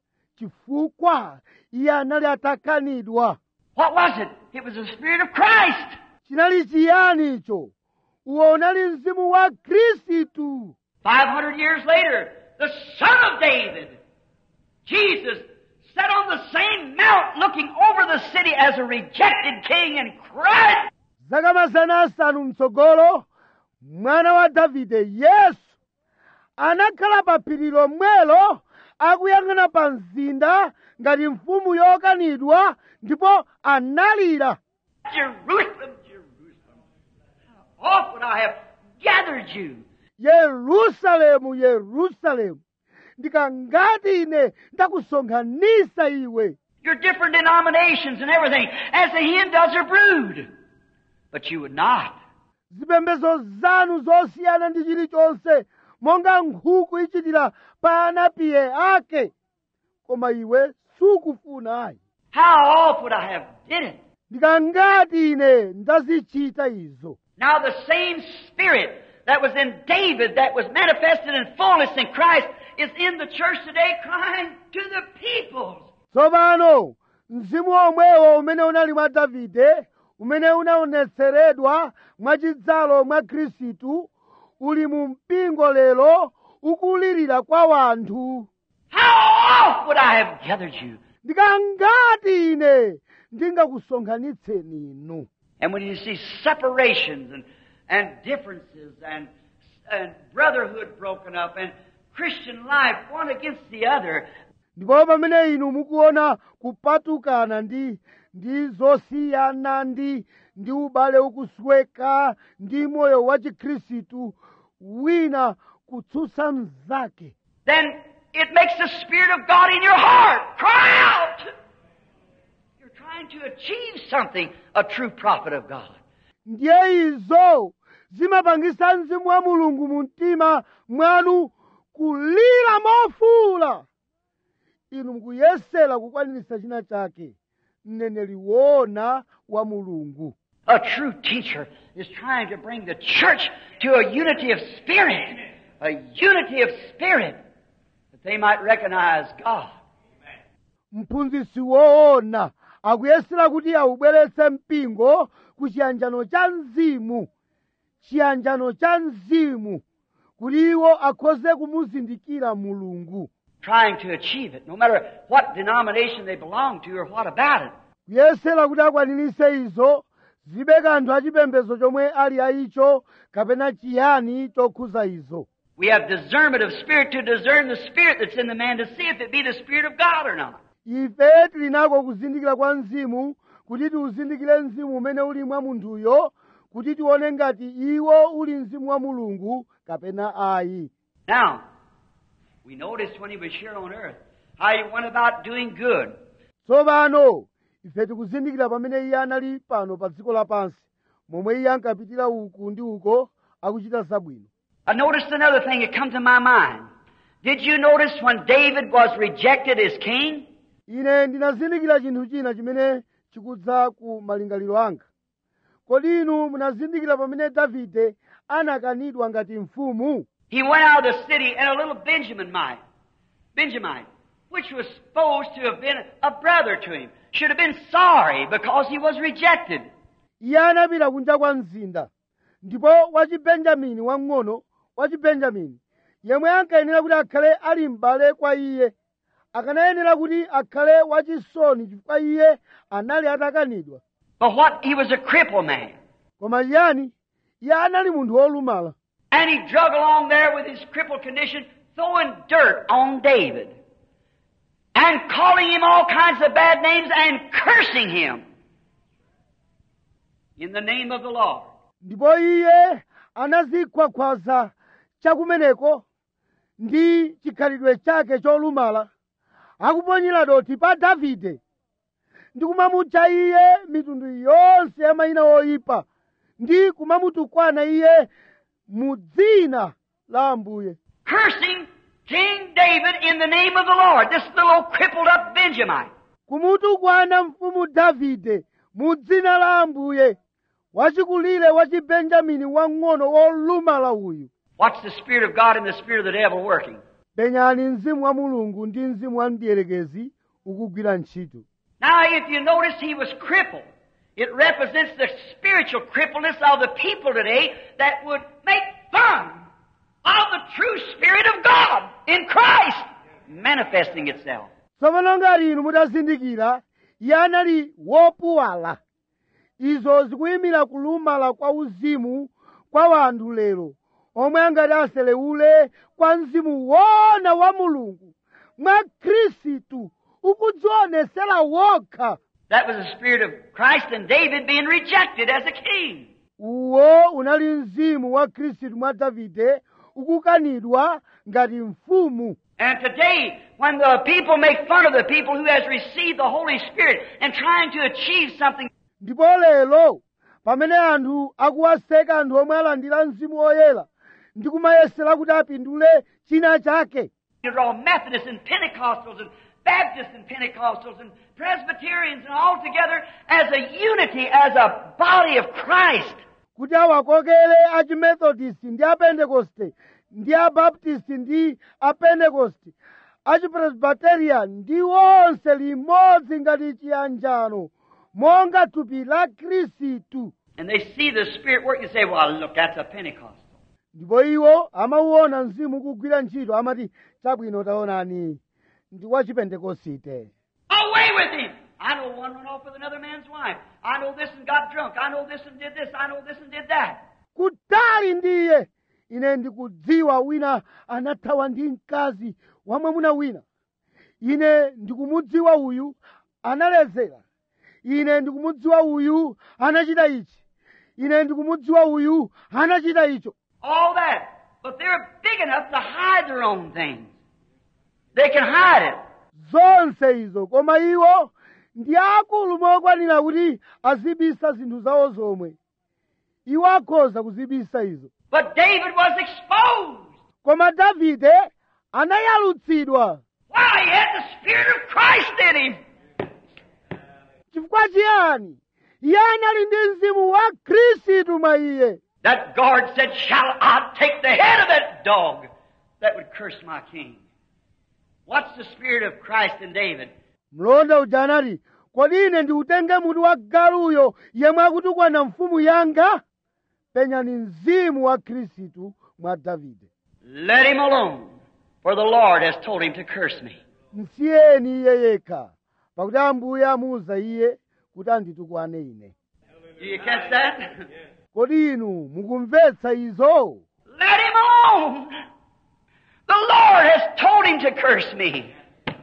chifukwa iye anali atakanidwa What was it? It was the Spirit of Christ. chinali chiyani icho uwo unali mzimu wa khristu 500 years later, the Son of David, Jesus, sat on the same mount looking over the city as a rejected king and cried, zaka mazana asanu mtsogolo mwana wa davide yesu anakhala pa phiri lomwelo akuyang'ana pa mzinda ngati mfumu yokanidwa ndipo analira Jerusalem, Jerusalem, how oft would I have gathered you yerusalemu yerusalemu ndikangati ine ndakusonkhanisa iwe your different denominations and everything, as the hen does her brood. But you would not. zipembedzo zanu zosiyana ndi chilichonse monga nkhuku ichitira pa anapiye ake koma iwe sukufuna ayi How oft would I have did it? ndikangati ine ndazichita izo Now the same Spirit that was in David, that was manifested in fullness in Christ, is in the church today crying to the peoples. tsopano mzimu omwewo umene unali mwa davide umene unaonetseredwa mwachidzalo mwa khristu uli mu mpingo lero ukulirira kwa wanthu How oft would I have gathered you? ndikangati ine ndingakusonkhanitseni inu And when you see separations and, and differences and, and brotherhood broken up and Christian life one against the other, ndipo pamene inu mukuona kupatukana ndi ndi zosiyana ndi ndi ubale ukusweka ndi moyo wa chikhristu wina kutsutsa mnzake then it makes the Spirit of God in your heart cry out. You're trying to achieve something, a true prophet of God. ndiye izo zimapangisa mzimu wa mulungu mu mtima mwanu kulira mofuula inu mukuyesera kukwaniritsa china chake mneneri woona wa mulungu A true teacher is trying to bring the church to a unity of spirit, a unity of spirit, that they might recognize God. mphunzitsi woona akuyesera kuti awubweretse mpingo ku chiyanjano cha mzimu chiyanjano cha mzimu kuti iwo akhoze kumuzindikira mulungu trying to achieve it, no matter what denomination they belong to or what about it. kuyesera kuti akwanirise izo zibe kanthu achipembedzo chomwe ali ayicho kapena chiyani chokhuza izo We have discernment of spirit to discern the spirit that's in the man to see if it be the spirit of God or not. ife tili nako kuzindikira kwa mzimu kuti tiuzindikire mzimu umene uli mwa munthuyo kuti tione ngati iwo uli mzimu wa mulungu kapena ayi Now, we noticed when he was here on earth how he went about doing good. tsopano ife tikuzindikira pamene iye anali pano pa dziko lapansi momwe iye ankapitira uku ndi uko akuchita zabwino I noticed another thing that come to my mind. Did you notice when David was rejected as king? ine ndinazindikira chinthu china chimene chikudza ku malingaliro anga kodi inu munazindikira pamene davide anakanidwa ngati mfumu He went out of the city and a little Benjaminite, Benjamite, which was supposed to have been a brother to him, should have been sorry because he was rejected. iye anapita kunja kwa mzinda ndipo wachibenjamini wang'ono wachibenjamini yemwe ankayenera kuti akhale ali m'bale kwa iye akanayenera kuti akhale wachisoni chifukwa iye anali atakanidwa But what? He was a crippled man. koma chiyani iye anali munthu wolumala And he drug along there with his crippled condition, throwing dirt on David. And calling him all kinds of bad names and cursing him. In the name of the Lord. ndipo iye anazikhwakhwaza chakumeneko ndi chikhalidwe chake cholumala akuponyera dothi pa davide ndi kumamutcha iye mitundu yonse ya mayina oyipa ndi kumamutukwana iye mu dzina la ambuye Cursing King David in the name of the Lord. This little crippled up Benjamite. kumutukwana mfumu davide mu dzina la ambuye wachikulire wa chibenjamini wang'ono wolumala uyu Watch the Spirit of God and the Spirit of the devil working. penyani mzimu wa mulungu ndi mzimu wa mdierekezi ukugwira ntchito Now, if you notice he was crippled, it represents the spiritual crippledness of the people today that would make fun of the true Spirit of God in Christ manifesting itself. tsopano ngati inu mutazindikira iye anali wopuwala izo zikuyimira kulumala kwa uzimu kwa wanthu lero omwe angati aselewule kwa mzimu wona wa mulungu mwa khristu ukudzionesera wokha That was the Spirit of Christ and David being rejected as a king. uwo unali mzimu wa khristu mwa davide ukukanidwa ngati mfumu And today, when the people make fun of the people who has received the Holy Spirit and trying to achieve something, ndipo lero pamene anthu akuwaseka anthu omwe alandira mzimu woyera ndi kumayesera kuti apindule china chake They're all Methodists and Pentecostals and Baptists and Pentecostals and Presbyterians and all together as a unity, as a body of Christ. kuti awakokere achimethodisi ndi apentekoste ndi abaptisti ndi apentekoste achipresbiterian ndi onse limodzi ngati chiyanjano monga thupi la khristu And they see the Spirit working and say, well, look, that's a Pentecostal. ndipo iwo amauona mzimu kugwira ntchito amati chabwino taonani ndi wachipentekosite Away with him! I know one went off with another man's wife. I know this and got drunk. I know this and did this. I know this and did that. kutali ndiye ine ndikudziwa wina anathawa ndi mkazi wa mwamuna wina ine ndikumudziwa uyu analedzera ine ndikumudziwa uyu anachita ichi ine ndikumudziwa uyu anachita icho All that. But they're big enough to hide their own things. They can hide it. zonse izo koma iwo ndi akulu mokwanira kuti azibisa zinthu zawo zomwe iwo akhoza kuzibisa izo But David was exposed. koma davide anayalutsidwa Why? He had the Spirit of Christ in him. chifukwa chiyani iye anali ndi mzimu wa khristu mwa iye That guard said, Shall I take the head of that dog that would curse my king? What's the Spirit of Christ in David? mlonda uja anati kodi ine ndiutenge mutu wa galuyo yemwe akutukwana mfumu yanga penyani mzimu wa khristu mwa davide Let him alone, for the Lord has told him to curse me. msiyeni iye yekha pakuti ambuye amuwuza iye kuti anditukwane ine Do you catch that? kodi inu mukumvetsa izo Let him alone. The Lord has told him to curse me.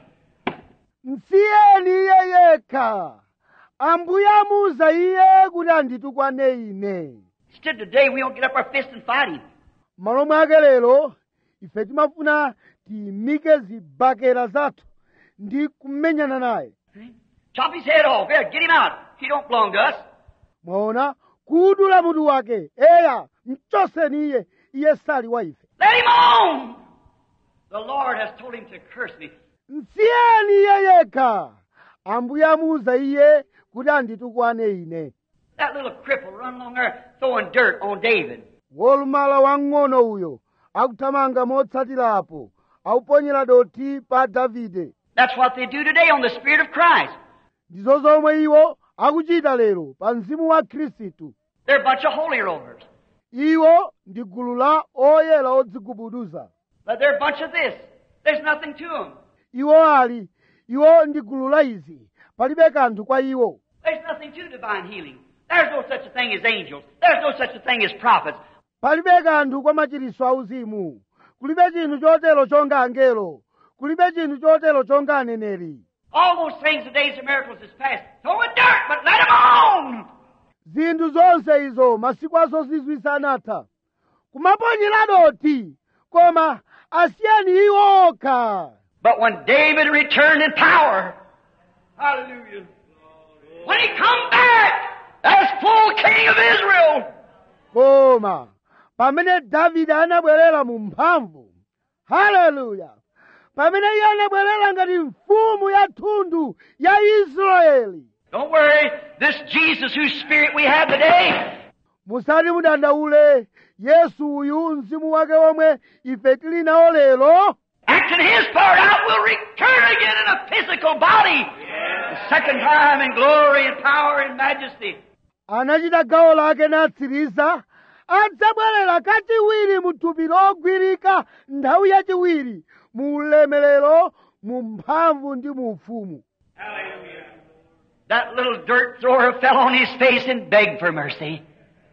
msiyeni iye yekha ambuye amuwuza iye kuti anditukwane ine Instead, today we don't get up our fist and fight him. malo mwake lero ife timafuna tiyimike zibakera zathu ndi kumenyana naye Chop his head off. Here, get him out. He don't belong to us. mwaona kudula mutu wake eya mchoseni iye iye sali wa ife Let him alone. The Lord has told him to curse me. msiyeni iye yekha ambuye amuwuza iye kuti anditukwane ine That little cripple run along there throwing dirt on David. wolumala wang'ono uyo akuthamanga motsatirapo akuponyera dothi pa davide That's what they do today on the Spirit of Christ. ndizo zomwe iwo akuchita lero pa mzimu wa khristu They're a bunch of holy rollers. iwo ndi gulu la oyera odzigubuduza But they're a bunch of this. There's nothing to them. iwo ali iwo ndi gulu la izi palibe kanthu kwa iwo There's nothing to divine healing. There's no such a thing as angels. There's no such a thing as prophets. palibe kanthu kwa machiritso auzimu kulibe chinthu chotero chonga angelo kulibe chinthu chotero chonga aneneri All those things, the days of miracles is past. Throw in dirt, but let them alone. zinthu zonse izo masiku azozizwisa anatha kumaponyera dothi koma asiyeni iwo okha But when David returned in power, hallelujah, when he come back as full king of Israel, koma pamene davide anabwerera mu mphamvu haleluya pamene iye anabwerera ngati mfumu ya thundu ya israeli don't worry, this Jesus whose spirit we have today, musati mudandaule yesu uyu mzimu wake womwe ife tili nawo lero acting his part out, will return again in a physical body. The second time in glory and power and majesty. anachita gawo lake natsiriza adzabwerera kachiwiri mu thupi logwirika nthawi yachiwiri mu ulemerero mu mphamvu ndi mu ufumu That little dirt thrower fell on his face and begged for mercy.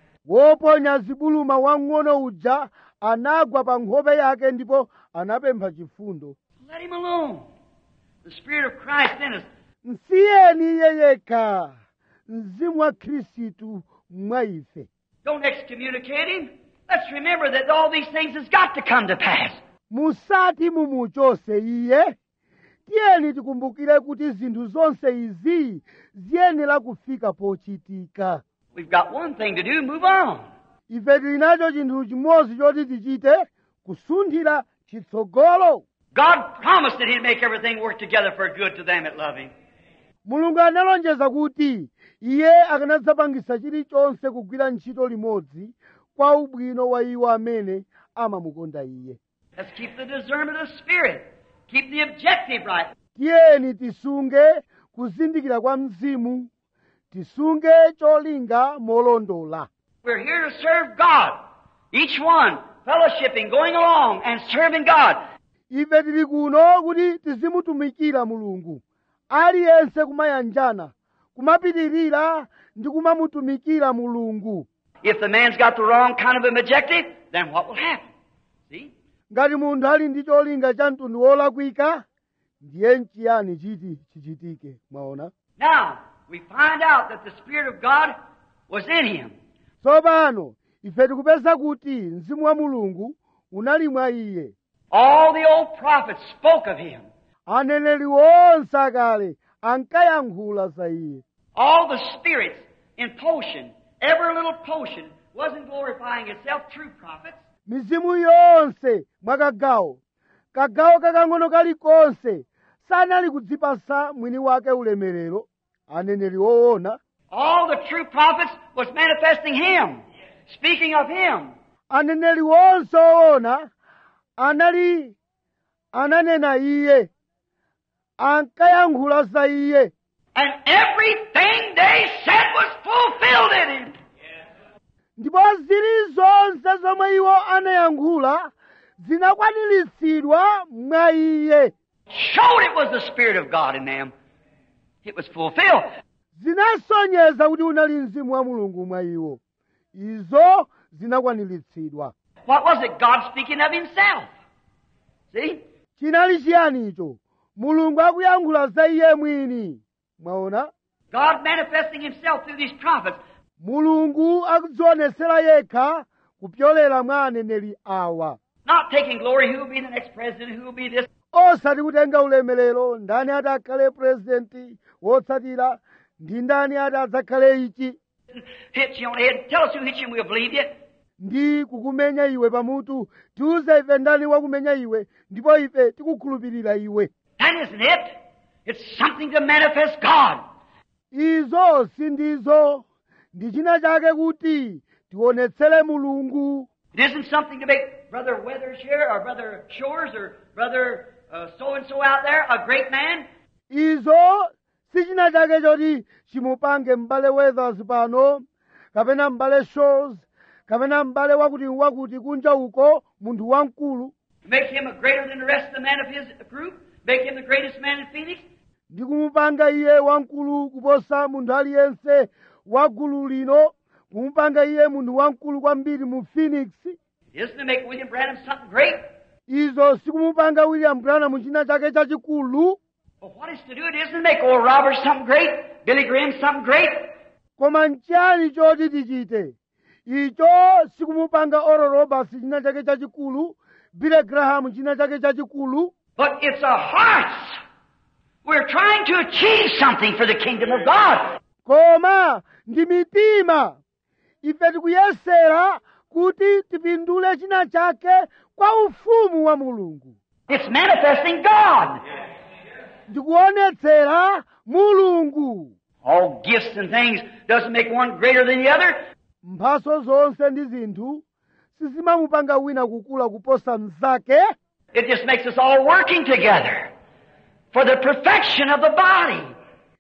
woponya zibuluma wang'ono uja anagwa pa nkhope yake ndipo anapempha chifundo Let him alone. The Spirit of Christ in us. msiyeni iye yekha mzimu wa khristu mwa ife Don't excommunicate him. Let's remember that all these things has got to come to pass. musati mumuchose iye tiyeni tikumbukire kuti zinthu zonse izi ziyenera kufika pochitika We've got one thing to do, move on. ife tili nacho chinthu chimodzi choti tichite kusunthira chitsogolo God promised that He'd make everything work together for good to them that love Him. mulungu analonjeza kuti iye akanadzapangisa chilichonse kugwira ntchito limodzi kwa ubwino wa iwo amene amamukonda iye Let's keep the discernment of spirit. Keep the objective right. tiyeni tisunge kuzindikira kwa mzimu tisunge cholinga molondola We're here to serve God. Each one fellowshipping, going along and serving God. ife tili kuno kuti tizimutumikira mulungu aliyense kumayanjana kumapitirira ndi kumamutumikira mulungu If the man's got the wrong kind of an objective, then what will happen? See? ngati munthu ali ndi cholinga cha mtundu wolakwika ndiye nchiyani chiti chichitike mwaona Now, we find out that the Spirit of God was in him. tsopano ife tikupeza kuti mzimu wa mulungu unali mwa iye All the old prophets spoke of him. aneneri onse akale ankayankhula za iye All the spirits in potion, every little potion, wasn't glorifying itself, true prophets. mizimu yonse mwakagawo kagawo kakang'ono kalikonse sanali kudzipasa mwini wake ulemerero aneneri woona All the true prophets was manifesting him, speaking of him. aneneri wonse woona anali ananena iye ankayankhula za iye And everything they said was fulfilled in him. ndipo zili zonse zomwe iwo anayankhula zinakwaniritsidwa mwa iye Showed it was the Spirit of God in them. It was fulfilled. zinasonyeza kuti unali mzimu wa mulungu mwa iwo izo zinakwaniritsidwa What was it? God speaking of Himself. See? chinali chiyani icho mulungu akuyankhula za iye mwini mwaona God manifesting Himself through these prophets. mulungu akudzionesera yekha kupyolera mwa aneneri awa Not taking glory, who will be the next president, who will be this. osati kutenga ulemerero ndani ati akhale purezidenti wotsatira ndi ndani ati adzakhale ichi Hit you on the head. Tell us who hit you and we'll believe you. ndi kukumenya iwe pamutu tiuze ife ndani wakumenya iwe ndipo ife tikukhulupirira iwe That isn't it. It's something to manifest God. izo sindizo ndi china chake kuti tionetsere mulungu It isn't something to make Brother Weathers here or Brother Shores or Brother so and so out there a great man. izo si china chake choti chimupange m'bale weathers pano kapena m'bale shores kapena m'bale wakuti wakuti kunja uko munthu wamkulu Make him a greater than the rest of the men of his group. Make him the greatest man in Phoenix. ndi kumupanga iye wamkulu kuposa munthu aliyense wa gulu lino kumupanga iye munthu wamkulu kwambiri mu phoenix It isn't to make William Branham something great. izo sikumupanga william branham china chake chachikulu But what is to do it isn't to make Oral Roberts something great, Billy Graham something great. koma nchiyani choti tichite icho sikumupanga oral roberts china chake chachikulu billy graham china chake chachikulu But it's our hearts. We're trying to achieve something for the kingdom of God. koma ndi mitima ife tikuyesera kuti tipindule china chake kwa ufumu wa mulungu It's manifesting God. ndikuonetsera mulungu All gifts and things doesn't make one greater than the other. mphaso zonse ndi zinthu sizimamupanga wina kukula kuposa mnzake It just makes us all working together for the perfection of the body.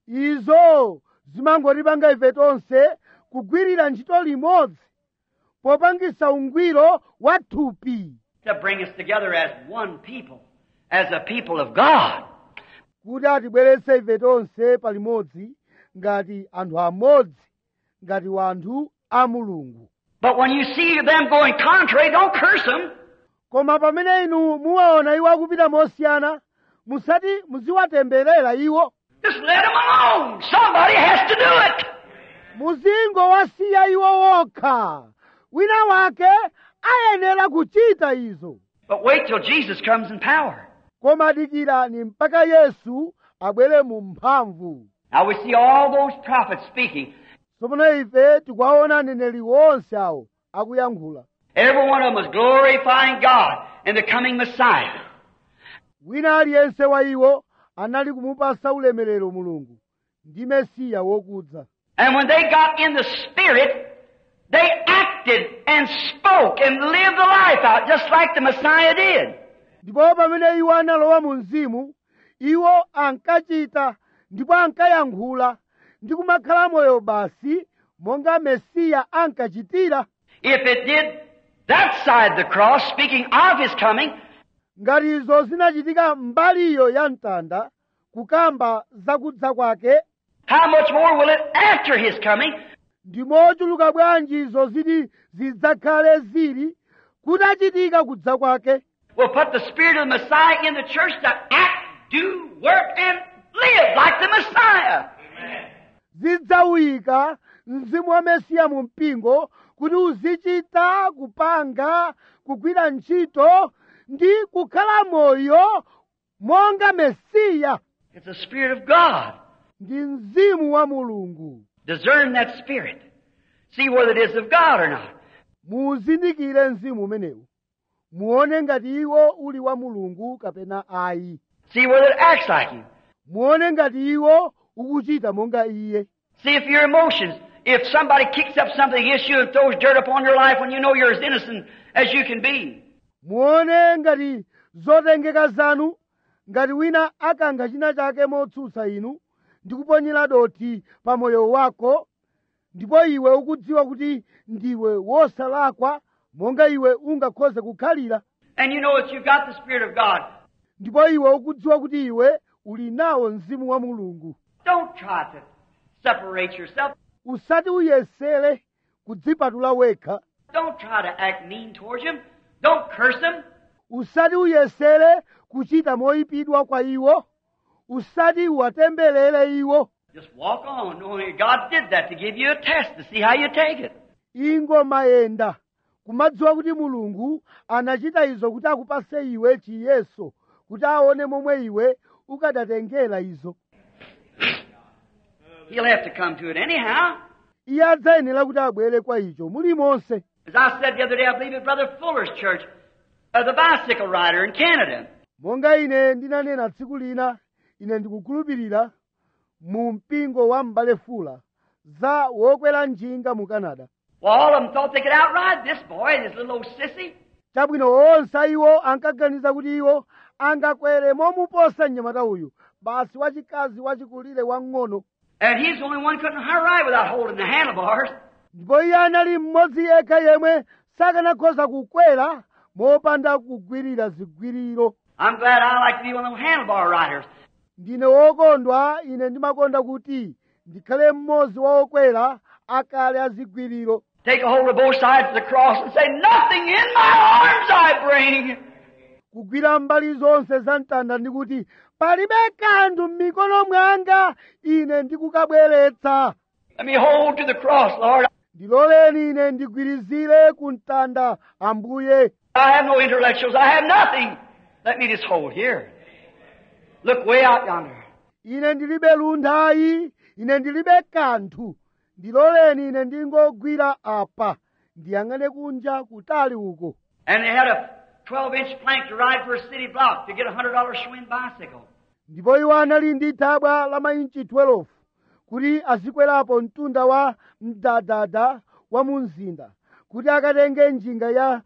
izo zimangotipanga ife tonse kugwirira ntchito limodzi popangisa ungwiro wa thupi To bring us together as one people, as a people of God. kuti atibweretse ife tonse palimodzi ngati anthu amodzi ngati wanthu a mulungu But when you see them going contrary, don't curse them. koma pamene inu muwaona iwo akupita mosiyana musati muziwatemberera iwo Just let them alone. Somebody has to do it. muzingowasiya iwo wokha wina wake ayenera kuchita izo But wait till Jesus comes in power. koma dikirani mpaka yesu abwere mu mphamvu Now we see all those prophets speaking. tsopano ife tikuwaona aneneri onse awo akuyankhula Every one of them was glorifying God in the coming Messiah. wina aliyense wa iwo anali kumupasa ulemerero mulungu ndi mesiya wokudza And when they got in the Spirit, they acted and spoke and lived the life out just like the Messiah did. ndipo pamene iwo analowa mu mzimu iwo ankachita ndipo ankayankhula ndi kumakhala moyo basi monga mesiya ankachitira If it did that side the cross, speaking of His coming, ngati izo zinachitika mbaliyo ya mtanda kukamba zakudza kwake how much more will it after His coming? ndi mochuluka bwanji izo ziti zidzakhale zili kutachitika kudza kwake Will put the Spirit of the Messiah in the church to act, do, work, and live like the Messiah. zidzawika mzimu wa mesiya mu mpingo kuti uzichita kupanga kugwira ntchito ndi kukhala moyo monga mesiya It's the Spirit of God. ndi mzimu wa mulungu Discern that Spirit. See whether it is of God or not. muzindikire mzimu umenewu muone ngati iwo uli wa mulungu kapena ayi See whether it acts like Him. muone ngati iwo ukuchita monga iye See if your emotions, if somebody kicks up something against you and throws dirt upon your life when you know you're as innocent as you can be. muone ngati zotengeka zanu ngati wina akankha china chake motsutsa inu ndikuponyera dothi pa moyo wako ndipo iwe ukudziwa kuti ndiwe wosalakwa monga iwe ungakhoze kukhalira And you know that you've got the Spirit of God. ndipo iwe ukudziwa kuti iwe uli nawo mzimu wa mulungu Don't try to separate yourself. usati uyesere kudzipatula wekha Don't try to act mean towards him. Don't curse him. usati uyesere kuchita moyipidwa kwa iwo usati uwatemberere iwo Just walk on, knowing God did that to give you a test to see how you take it. ingomayenda kumadziwa kuti mulungu anachita izo kuti akupase iwe chiyeso kuti aone momwe iwe ukadatengera izo He'll have to come to it anyhow. iye adzayenera kuti abwere kwa icho mulimonse As I said the other day, I believe at Brother Fuller's church, uh, the bicycle rider in Canada. monga ine ndinanena tsiku lina ine ndikukhulupirira mu mpingo wa m'bale fula za wokwera njinga mu canada Well, all of them thought they could outride this boy and his little old sissy. chabwino onse iwo ankaganiza kuti iwo angakwere momuposa mnyamata uyu basi wachikazi wachikulire wang'ono And he's the only one couldn't ride without holding the handlebars. ndipo iye anali mmodzi yekha yemwe sakanakhoza kukwera mopanda kugwirira zigwiriro I'm glad I like to be one of them handlebar riders. ndine wokondwa ine ndimakonda kuti ndikhale mmodzi wa okwera akale azigwiriro Take a hold of both sides of the cross and say, Nothing in my arms I bring. kugwira mbali zonse za mtanda ndikuti palibe kanthu m'mikono mwanga ine ndikukabweretsa Let me hold to the cross, Lord. ndiloleni ine ndigwirizire ku mtanda ambuye I have no intellectuals. I have nothing. Let me just hold here. Look way out yonder. ine ndilibe lunthayi ine ndilibe kanthu ndiloleni ine ndingogwira apa ndiyang'ane kunja kutali uko And they had a 12 inch plank to ride for a city block to get a $100 Schwinn bicycle. ndipo iwo anali ndi thabwa la mainchi 12 kuti azikwerapo mtunda wa mdadada wa mu mzinda kuti akatenge njinga ya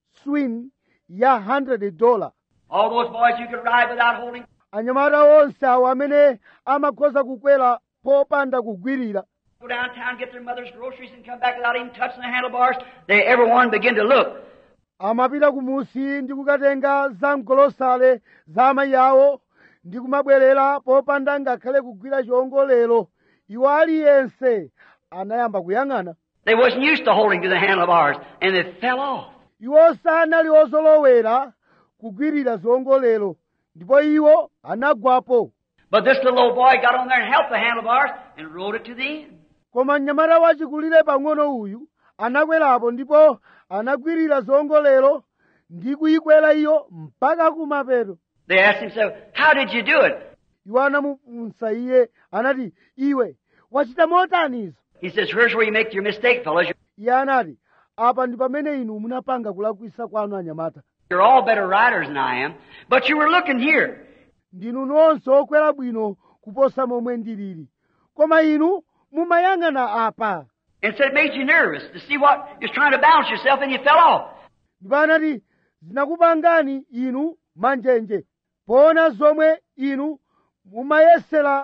swin ya 100 dola All those boys you could ride without holding. anyamata onse awo amene amakhoza kukwera popanda kugwirira Go downtown, get their mother's groceries, and come back without even touching the handlebars. They everyone begin to look. amapita kumusi ndi kukatenga zamgolosale za amayi awo ndi kumabwerera popanda ngakhale kugwira chiwongolero iwo aliyense anayamba kuyang'ana They wasn't used to holding to the handlebars, and they fell off. iwo sanali ozolowera kugwirira ziwongolero ndipo iwo anagwapo But this little old boy got on there and helped the handlebars and rode it to the end. koma mnyamata wachikulire pang'ono uyu anakwerapo ndipo anagwirira ziwongolero ndi kuyikwera iyo mpaka kumapeto They asked him, so, how did you do it? iwo anamufunsa iye anati iwe wachita motani izo He says, here's where you make your mistake, fellas. iye anati apa ndi pamene inu munapanga kulakwisa kwanu anyamata You're all better riders than I am, but you were looking here. ndinu nonse okwera bwino kuposa momwe ndilili koma inu mumayang'ana apa And so it made you nervous to see what you're trying to balance yourself and you fell off. ndipo anati zinakupangani inu manjenje poona zomwe inu mumayesera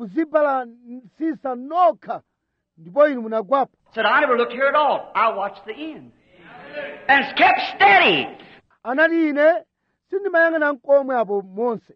kuzibalansisa nokha ndipo inu munagwapo Said, I never looked here at all. I watched the end. And it's kept steady. anati ine sindimayang'ana nkomwe apo monse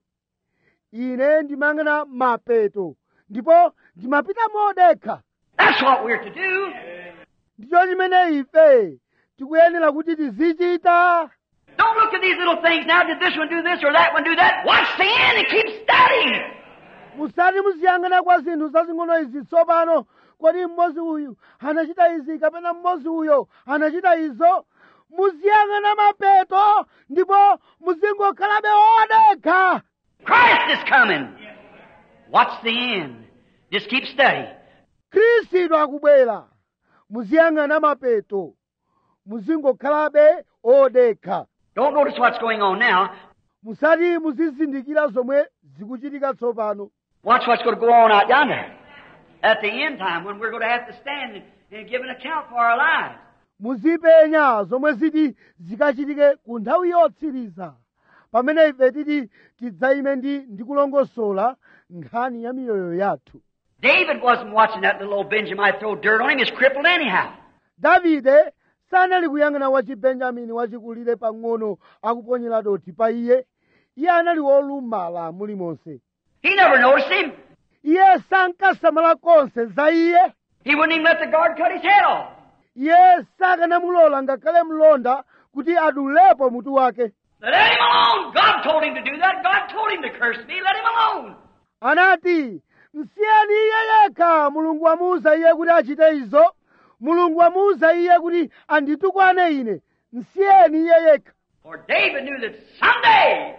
ine ndimayang'ana mapeto ndipo ndimapita modekha That's what we're to do. ndicho chimene ife tikuyenera kuti tizichita Don't look at these little things now. Did this one do this or that one do that? Watch the end and keep steady. musati muziyang'ana kwa zinthu zazing'ono izi tsopano kodi mmodzi uyu anachita izi kapena mmodzi uyo anachita izo muziyang'ana mapeto ndipo muzingokhalabe odekha Christ is coming. Watch the end. Just keep steady. khristu akubwera muziyang'ana mapeto muzingokhalabe odekha Don't notice what's going on now. musati muzizindikira zomwe zikuchitika tsopano Watch what's going to go on out yonder. At the end time when we're going to have to stand and, and give an account for our lives. muzipenya zomwe ziti zikachitike ku nthawi yotsiriza pamene ife titi tidzayime ndi ndikulongosola nkhani ya miyoyo yathu David wasn't watching that little old Benjamin throw dirt on him. He's crippled anyhow. davide sanali kuyang'ana wachibenjamini wachikulire pang'ono akuponyera dothi pa iye iye anali wolumala mulimonse He never noticed him. iye sankasamala konse za iye He wouldn't even let the guard cut his head off. iye sakanamulola ngakhale mlonda kuti adulepo mutu wake Let him alone. God told him to do that. God told him to curse me. Let him alone. anati msiyeni iye yekha mulungu wamuwuza iye kuti achite izo mulungu wamuwuza iye kuti anditukwane ine msiyeni iye yekha For David knew that someday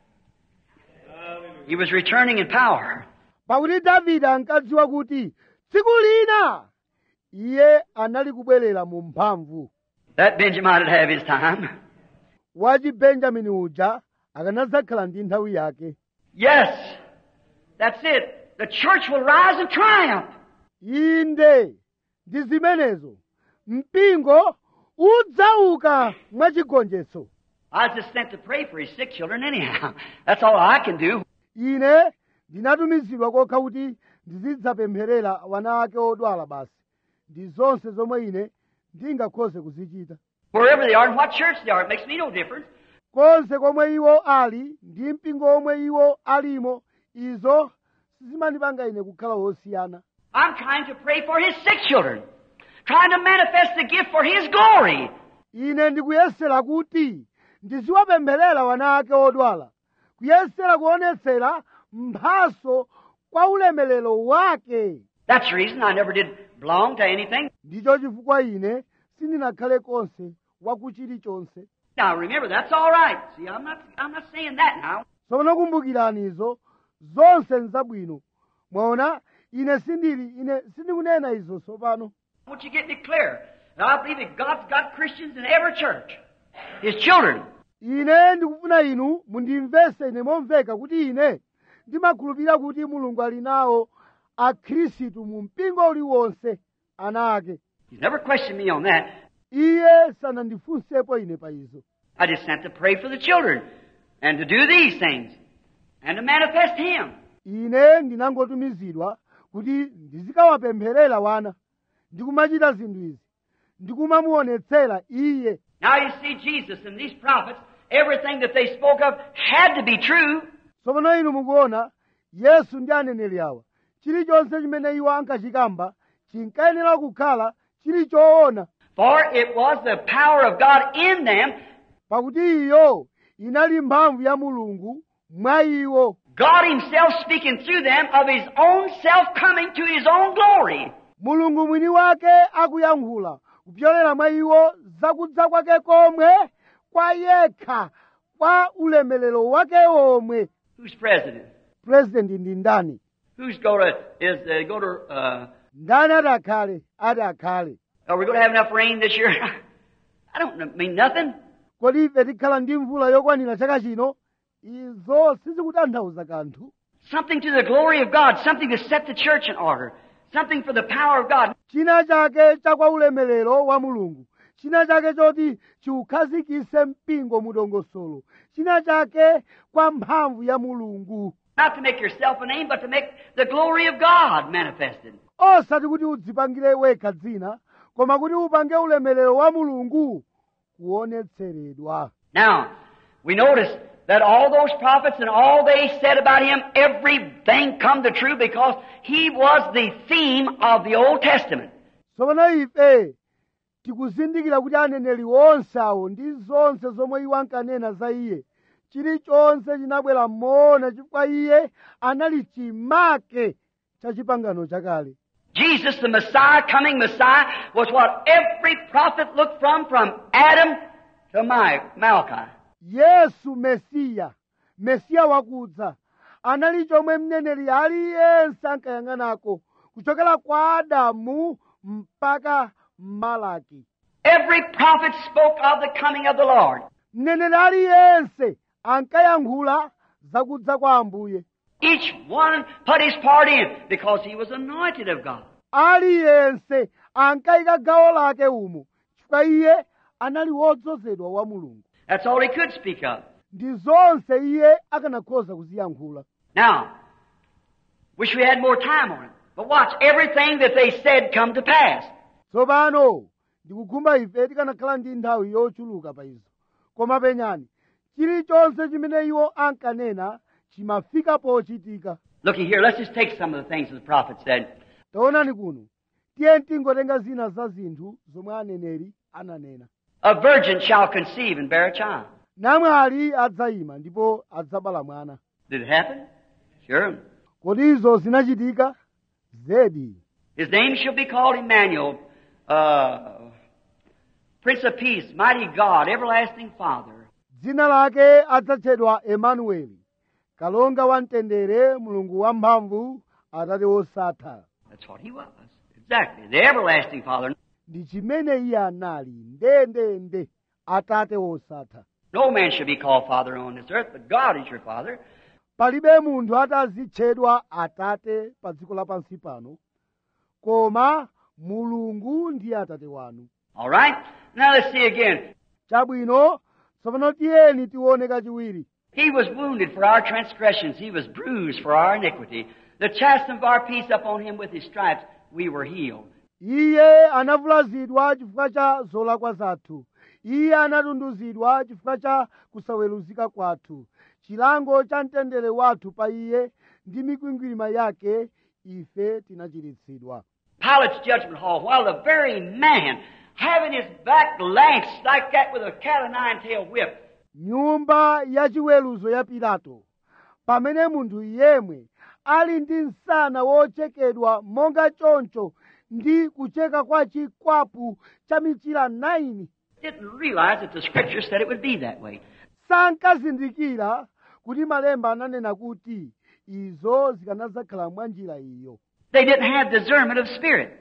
he was returning in power. pakuti davide ankadziwa kuti tsiku lina iye anali kubwerera mu mphamvu That Benjamin would have his time. wachibenjamini uja akanadzakhala ndi nthawi yake Yes, that's it. The church will rise in triumph. inde ndi zimenezo mpingo udzauka mwachigonjetso I was just sent to pray for his sick children anyhow. That's all I can do. ine ndinatumizidwa kokha kuti ndizidzapempherera wana ake odwala basi ndi zonse zomwe ine ndingakhoze kuzichita Wherever they are and what church they are, it makes me no difference. konse komwe iwo ali ndi mpingo omwe iwo alimo izo sizimandipanga ine kukhala wosiyana I'm trying to pray for his sick children, trying to manifest the gift for his glory. ine ndikuyesera kuti ndiziwapempherera wana ake odwala kuyesera kuonetsera mphaso kwa ulemelero wake That's the reason I never did belong to anything. ndicho chifukwa ine sindinakhale konse wakuchilichonse Now remember, that's all right. See, I'm not, I'm not saying that now. tsopano kumbukirani izo zonse nzabwino mwaona ine sindili ine sindikunena izo tsopano I want you to get me clear. And I believe that God's got Christians in every church. His children. ine ndikufuna inu mundimvese ine momveka kuti ine ndimakhulupirira kuti mulungu ali nawo akhristu mu mpingo uliwonse ana ake He's never questioned me on that. iye sanandifunsepo ine pa izo I just sent to pray for the children and to do these things and to manifest Him. ine ndinangotumizidwa kuti ndizikawapempherera wana ndikumachita zinthu izi ndikumamuonetsera iye Now you see Jesus and these prophets, everything that they spoke of had to be true. tsopano inu mukuona yesu ndi aneneri awa chilichonse chimene iwo ankachikamba chinkayenera kukhala chili choona For it was the power of God in them, pakuti iyo inali mphamvu ya mulungu mwa iwo God Himself speaking through them of His own self coming to His own glory. mulungu mwini wake akuyankhula kupyolera mwa iwo zakudza kwake komwe kwa yekha kwa ulemelero wake omwe Who's president? purezidenti ndi ndani Who's going to, is uh, going to, uh, ndani ati akhale ati akhale are we going to have enough rain this year? I don't kn- mean nothing. kodi ife tikhala ndi mvula yokwanira chaka chino izo sizikutanthauza kanthu Something to the glory of God, something to set the church in order, something for the power of God. china chake chakwa ulemelero wa mulungu china chake choti chiukhazikise mpingo mudongosolo china chake kwa mphamvu ya mulungu Not to make yourself a name, but to make the glory of God manifested. osati kuti udzipangire wekha dzina koma kuti upange ulemelero wa mulungu kuonetseredwa Now, we notice that all those prophets and all they said about him, everything come to true because he was the theme of the Old Testament. tsopano ife tikuzindikira kuti aneneri onse awo ndi zonse zomwe iwo ankanena za iye chilichonse chinabwera moona chifukwa iye anali chimake cha chipangano chakale Jesus, the Messiah, coming Messiah, was what every prophet looked from, from Adam to Ma- Malachi. yesu mesiya mesiya wakudza anali chomwe mneneri aliyense ankayang'anako kuchokera kwa adamu mpaka malaki Every prophet spoke of the coming of the Lord. mneneri aliyense ankayankhula zakudza kwa ambuye Each one put his part in because he was anointed of God. aliyense ankayika gawo lake umo chifukwa iye anali wodzozedwa wa mulungu That's all he could speak of. ndi zonse iye akanakhoza kuziyankhula Now, Wish we had more time on it. But watch, everything that they said come to pass. tsopano ndikukhumba ife tikanakhala ndi nthawi yochuluka pa izo koma penyani chilichonse chimene iwo ankanena chimafika pochitika Looky here, let's just take some of the things that the prophet said. taonani kuno tiye tingotenga zina za zinthu zomwe aneneri ananena A virgin shall conceive and bear a child. namwali adzayima ndipo adzabala mwana Did it happen? Sure. kodi izo zinachitika zedi His name shall be called Emmanuel, uh, Prince of Peace, Mighty God, Everlasting Father. dzina lake adzatchedwa emanueli kalonga wamtendere mulungu wamphamvu atate wosatha That's what he was. Exactly. The Everlasting Father. ndi chimene iye anali ndendende atate wosatha No man shall be called Father on this earth, but God is your Father. palibe munthu atazitchedwa atate pa dziko lapansi pano koma mulungu ndiye atate wanu All right? Now let's see again. chabwino tsopano tiyeni tione kachiwiri He was wounded for our transgressions. He was bruised for our iniquity. The chastisement of our peace upon him with his stripes, we were healed. iye anavulazidwa chifukwa cha zolakwa zathu iye anatunduzidwa chifukwa cha kusaweruzika kwathu chilango cha mtendere wathu pa iye ndi mikwingwirima yake ife tinachiritsidwa Pilate's judgment hall, while the very man having his back lashed like that with a cat o' nine tailed whip, nyumba yachiweruzo ya pilato pamene munthu yemwe ali ndi msana wochekedwa monga choncho ndi kucheka kwa chikwapu cha michira 9 didn't realize that the scripture said it would be that way. sankazindikira kuti malemba ananena kuti izo zikanadzakhala mwa njira iyo They didn't have discernment of spirit.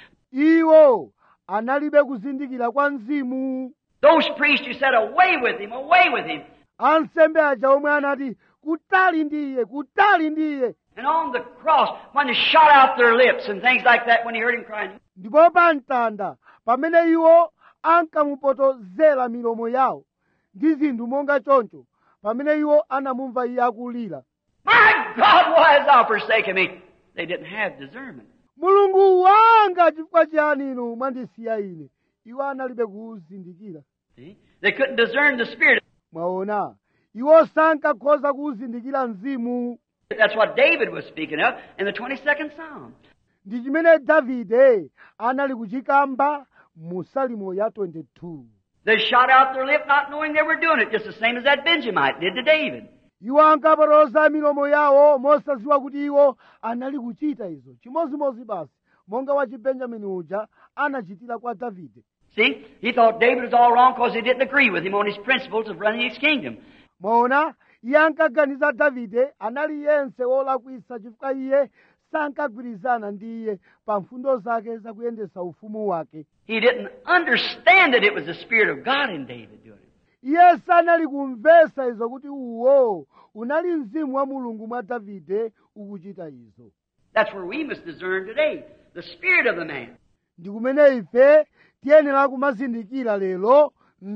iwo analibe kuzindikira kwa mzimu Those priests who said, away with him, away with him. ansembe aja omwe anati kutali ndi iye kutali ndi iye And on the cross, when they shot out their lips and things like that, when he heard him crying, ndipo pa mtanda pamene iwo ankamupotozera milomo yawo ndi zinthu monga choncho pamene iwo anamumva iye akulira My God, why hast thou forsaken me? They didn't have discernment. mulungu wanga chifukwa chiyani inu mwandisiya ine iwo analibe kuzindikira See? They couldn't discern the spirit. mwaona iwo sankakhoza kuwuzindikira mzimu That's what David was speaking of in the 22nd Psalm. ndi chimene davide anali kuchikamba mu salimo ya 22 They shot out their lip not knowing they were doing it, just the same as that Benjamite did to David. iwo ankapotoza milomo yawo mosadziwa kuti iwo anali kuchita izo chimozimozi basi monga wa chibenjamini uja anachitira kwa davide See, he thought David was all wrong because he didn't agree with him on his principles of running his kingdom. mwaona iye ankaganiza davide anali yense wolakwisa chifukwa iye sankagwirizana ndi iye pa mfundo zake zakuyendesa ufumu wake He didn't understand that it was the Spirit of God in David doing it. iye sanali kumvesa izo kuti uwo unali mzimu wa mulungu mwa davide ukuchita izo That's where we must discern today the spirit of the man. ndi kumene ife tiyenera kumazindikira lero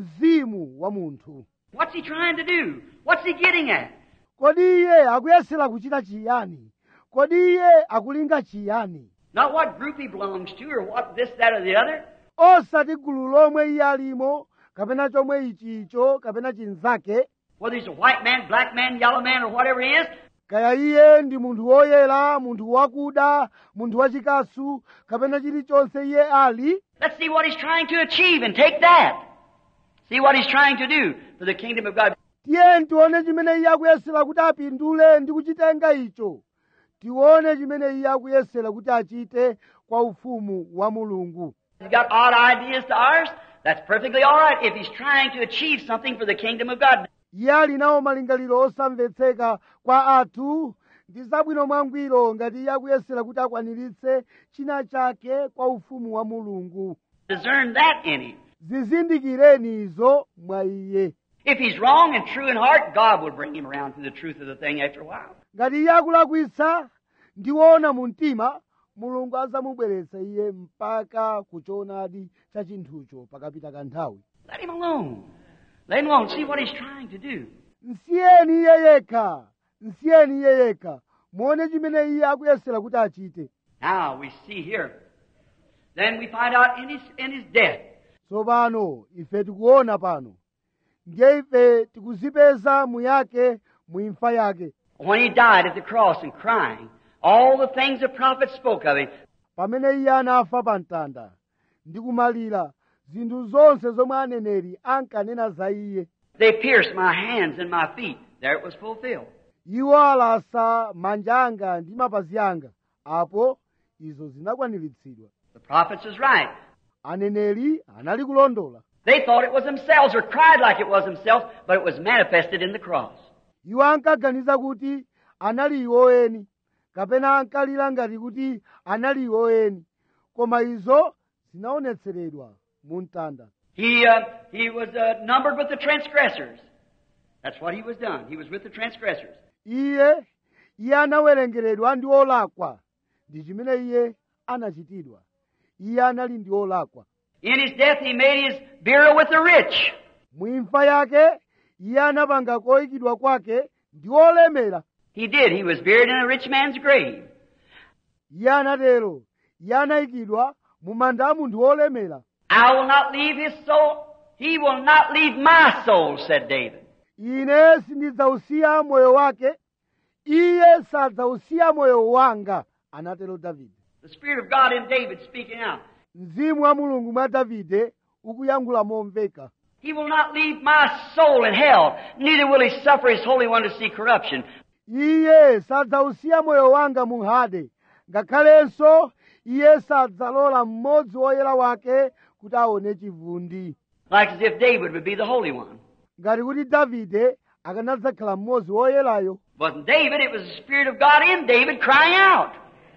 mzimu wa munthu What's he trying to do? What's he getting at? kodi iye akuyesera kuchita chiyani kodi iye akulinga chiyani Not what group he belongs to or what this, that, or the other. osati gulu lomwe iye alimo kapena chomwe ichicho kapena chinzake Whether he's a white man, black man, yellow man, or whatever he is. kaya iye ndi munthu woyera munthu wakuda munthu wachikasu kapena chilichonse iye ali Let's see what he's trying to achieve and take that. See what he's trying to do for the kingdom of God. tiye tione chimene iye akuyesera kuti apindule ndi kuchitenga icho tione chimene iye akuyesera kuti achite kwa ufumu wa mulungu He's got odd ideas to ours. That's perfectly all right if he's trying to achieve something for the kingdom of God. iye ali nawo malingaliro osamvetseka kwa athu ndi zabwino mwangwiro ngati iye akuyesera kuti akwaniritse china chake kwa ufumu wa mulungu Discern that in him. zizindikireni izo mwa iye If he's wrong and true in heart, God will bring him around to the truth of the thing after a while. ngati iye akulakwitsa ndi woona mu mtima mulungu adzamubweretsa iye mpaka kuchoonadi cha chinthucho pakapita kanthawi Let him alone. Let him alone. See what he's trying to do. nsiyeni iye yekha nsiyeni iye yekha muone chimene iye akuyesera kuti achite Now we see here. Then we find out in his, in his death. tsopano ife tikuona pano ndiye ife tikuzipeza muyake muimfa yake When he died at the cross and crying, all the things the prophets spoke of him, pamene iye anafa pa mtanda ndi kumalira zinthu zonse zomwe aneneri ankanena za iye they pierced my hands and my feet. There it was fulfilled. iwo alasa manja anga ndi mapazi anga apo izo zinakwaniritsidwa The prophets was right. aneneri anali kulondola They thought it was themselves or cried like it was themselves, but it was manifested in the cross. iwo ankaganiza kuti anali iwo eni kapena ankalira ngati kuti anali iwo eni koma izo zinaonetseredwa mu mtanda He, uh, he was uh, numbered with the transgressors. That's what he was done. He was with the transgressors. iye iye anawerengeredwa ndi olakwa ndi chimene iye anachitidwa iye anali ndi olakwa In his death, he made his burial with the rich. mwimfa yake iye anapanga koyikidwa kwake ndi olemera He did. He was buried in a rich man's grave. iye anatero iye anayikidwa mu manda a munthu olemera I will not leave his soul. He will not leave my soul, said David. ine sindidzausiya moyo wake iye sadzausiya moyo wanga anatero davide The Spirit of God in David speaking out. mzimu wa mulungu mwa davide ukuyankhula momveka He will not leave my soul in hell, neither will he suffer his Holy One to see corruption. iye sadzausiya moyo wanga mu hade ngakhalenso iye sadzalola mmodzi woyera wake kuti aone chivundi Like as if David would be the Holy One. ngati kuti davide akanadzakhala mmodzi woyerayo Wasn't David, it was the Spirit of God in David crying out.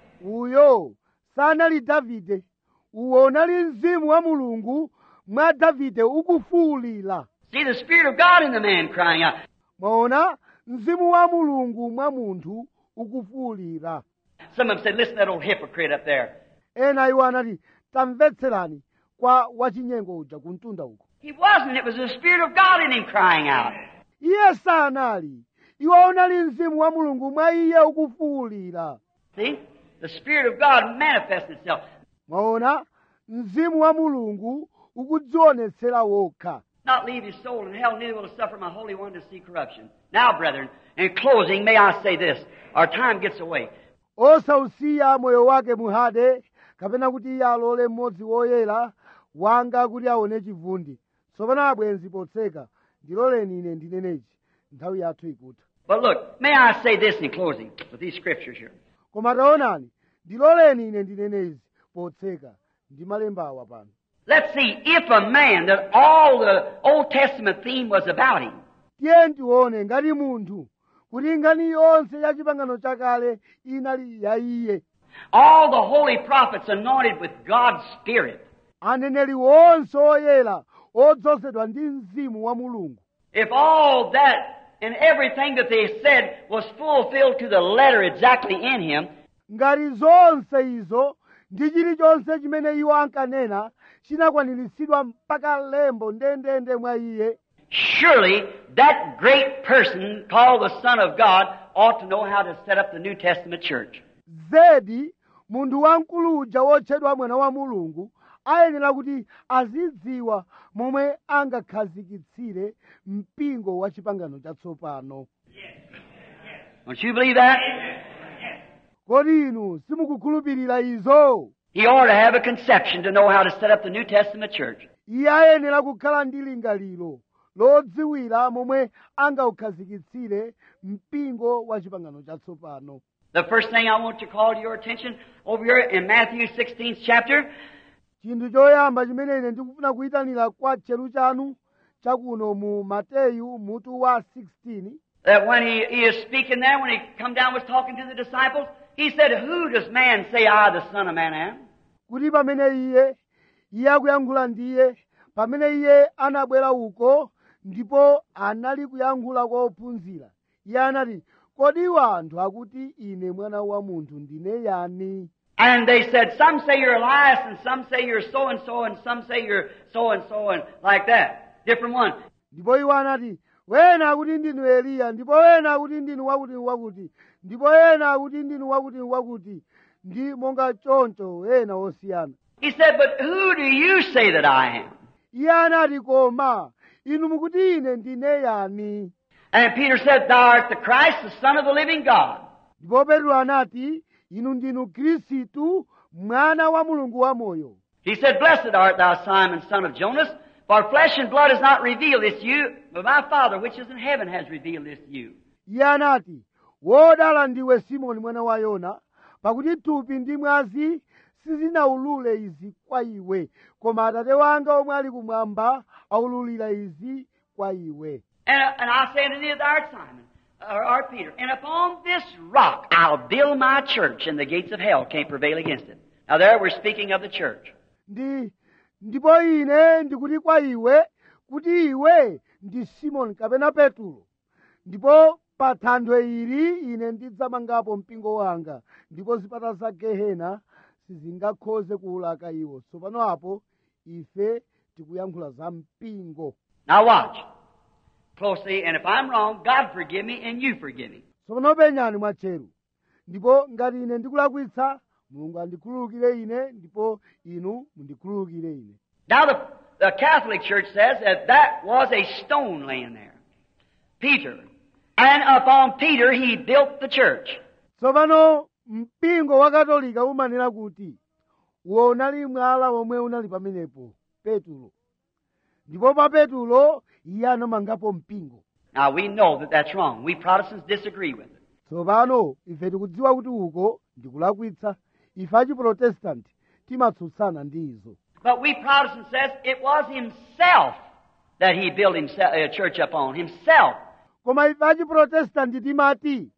uyo sanali davide uwo unali mzimu wa mulungu mwa davide ukufuwulira See the Spirit of God in the man crying out. mwaona mzimu wa mulungu mwa munthu ukufuwulira Some of them said, listen to that old hypocrite up there. ena iwo anati tamvetserani kwa wachinyengo uja kumtunda uko He wasn't. It was the Spirit of God in him crying out. iye sanali iwo unali mzimu wa mulungu mwa iye ukufuwulira See? The Spirit of God manifests itself. mwaona mzimu wa mulungu ukudzionetsera wokha Not leave his soul in hell, neither will he suffer my Holy One to see corruption. Now, brethren, in closing, may I say this. Our time gets away. osausiya moyo wake muhade kapena kuti iye alole mmodzi woyera wanga kuti aone chivundi tsopano abwenzi potseka ndiloleni ine ndineneci nthawi yathu ikutha But look, may I say this in closing with these scriptures here. koma taonani ndiloleni ine ndinenezi potseka ndi malembawa pano Let's see if a man that all the Old Testament theme was about him, tiye tione ngati munthu kuti nkhani yonse ya chipangano chakale inali ya iye all the holy prophets anointed with God's Spirit, aneneri wonse oyera odzozedwa ndi mzimu wa mulungu if all that and everything that they said was fulfilled to the letter exactly in him, ngati zonse izo ndi chilichonse chimene iwo ankanena chinakwaniritsidwa mpaka lembo ndendende mwa iye surely that great person called the Son of God ought to know how to set up the New Testament church. zedi munthu wamkulu uja wotchedwa mwana wa mulungu ayenera kuti azidziwa momwe angakhazikitsire mpingo wa chipangano chatsopano Don't you believe that? kodi inu simukukhulupirira izo He ought to have a conception to know how to set up the New Testament church. iye ayenera kukhala ndi lingaliro lodziwira momwe angaukhazikitsire mpingo wa chipangano chatsopano The first thing I want to call to your attention over here in Matthew 16th chapter, chinthu choyamba chimene ine ndikufuna kuyitanira kwa tcheru chanu chakuno mu mateyu mutu wa 16 that when he, he is speaking there, when he come down was talking to the disciples, he said, Who does man say I, the Son of Man, am? kuti pamene iye iye akuyankhula ndiye pamene iye anabwera uko ndipo anali kuyankhula kwa ophunzira iye anati kodi iwo anthu akuti ine mwana wa munthu ndine yani And they said, Some say you're Elias, and some say you're so and so, and some say you're so and so, and like that. Different one. ndipo iwo anati wena akuti ndinu eliya ndipo wena akuti ndinu wakuti wakuti ndipo wena akuti ndinu wakuti wakuti ndi monga choncho ena osiyana He said, But who do you say that I am? iye anati koma inu mukuti ine ndine yani And Peter said, Thou art the Christ, the Son of the living God. ndipo petro anati inu ndinu khristu mwana wa mulungu wamoyo He said, Blessed art thou, Simon, son of Jonas, for flesh and blood has not revealed this to you, but my Father which is in heaven has revealed this to you. iye anati wodala ndiwe simoni mwana wa yona pakuti thupi ndi mwazi sizinawulule izi kwa iwe koma atate wanga omwe ali kumwamba aululira izi kwa iwe And, and I say unto thee, Thou art Simon, or art Peter, and upon this rock I'll build my church, and the gates of hell can't prevail against it. Now there we're speaking of the church. ndi ndipo ine ndikuti kwa iwe kuti iwe ndi simoni kapena petulo ndipo pa thanthwe ili ine ndidzamangapo mpingo wanga ndipo zipata za gehena sizingakhoze kuwulaka iwo tsopano apo ife tikuyankhula za mpingo Now watch closely, and if I'm wrong, God forgive me and you forgive me. tsopano penyani mwatcheru ndipo ngati ine ndikulakwitsa mulungu andikhululukire ine ndipo inu mundikhululukire ine Now the, the Catholic Church says that that was a stone laying there. Peter. And upon Peter he built the church. tsopano mpingo wa katolika umanena kuti uwo unali mwala omwe unali pamenepo petulo ndipo pa petulo iye anamangapo mpingo Now we know that that's wrong. We Protestants disagree with it. tsopano ife tikudziwa kuti uko ndikulakwitsa ife achiprotestanti timatsutsana ndi izo But we Protestants says it was himself that he built himself, a church upon. Himself. koma ife achiprotestanti timati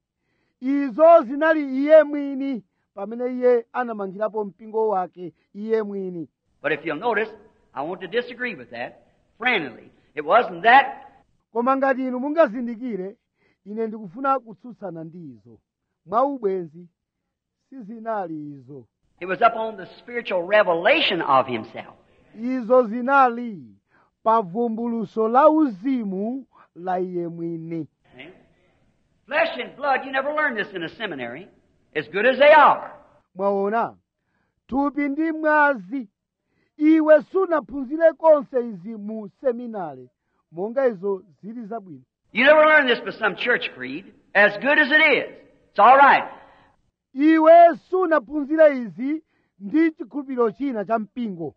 izo zinali iye mwini pamene iye anamangirapo mpingo wake iye mwini But if you'll notice, I want to disagree with that friendly. It wasn't that. koma ngati inu mungazindikire ine ndikufuna kutsutsana ndi izo mwaubwenzi sizinali izo It was upon the spiritual revelation of himself. izo zinali pa vumbuluso la uzimu la iye mwini See? Flesh and blood, you never learn this in a seminary, as good as they are. mwaona thupi ndi mwazi iwe sunaphunzire konse izi mu seminari monga izo zili zabwino You never learn this by some church creed, as good as it is. It's all right. iwe sunaphunzire izi ndi chikhulupiriro china cha mpingo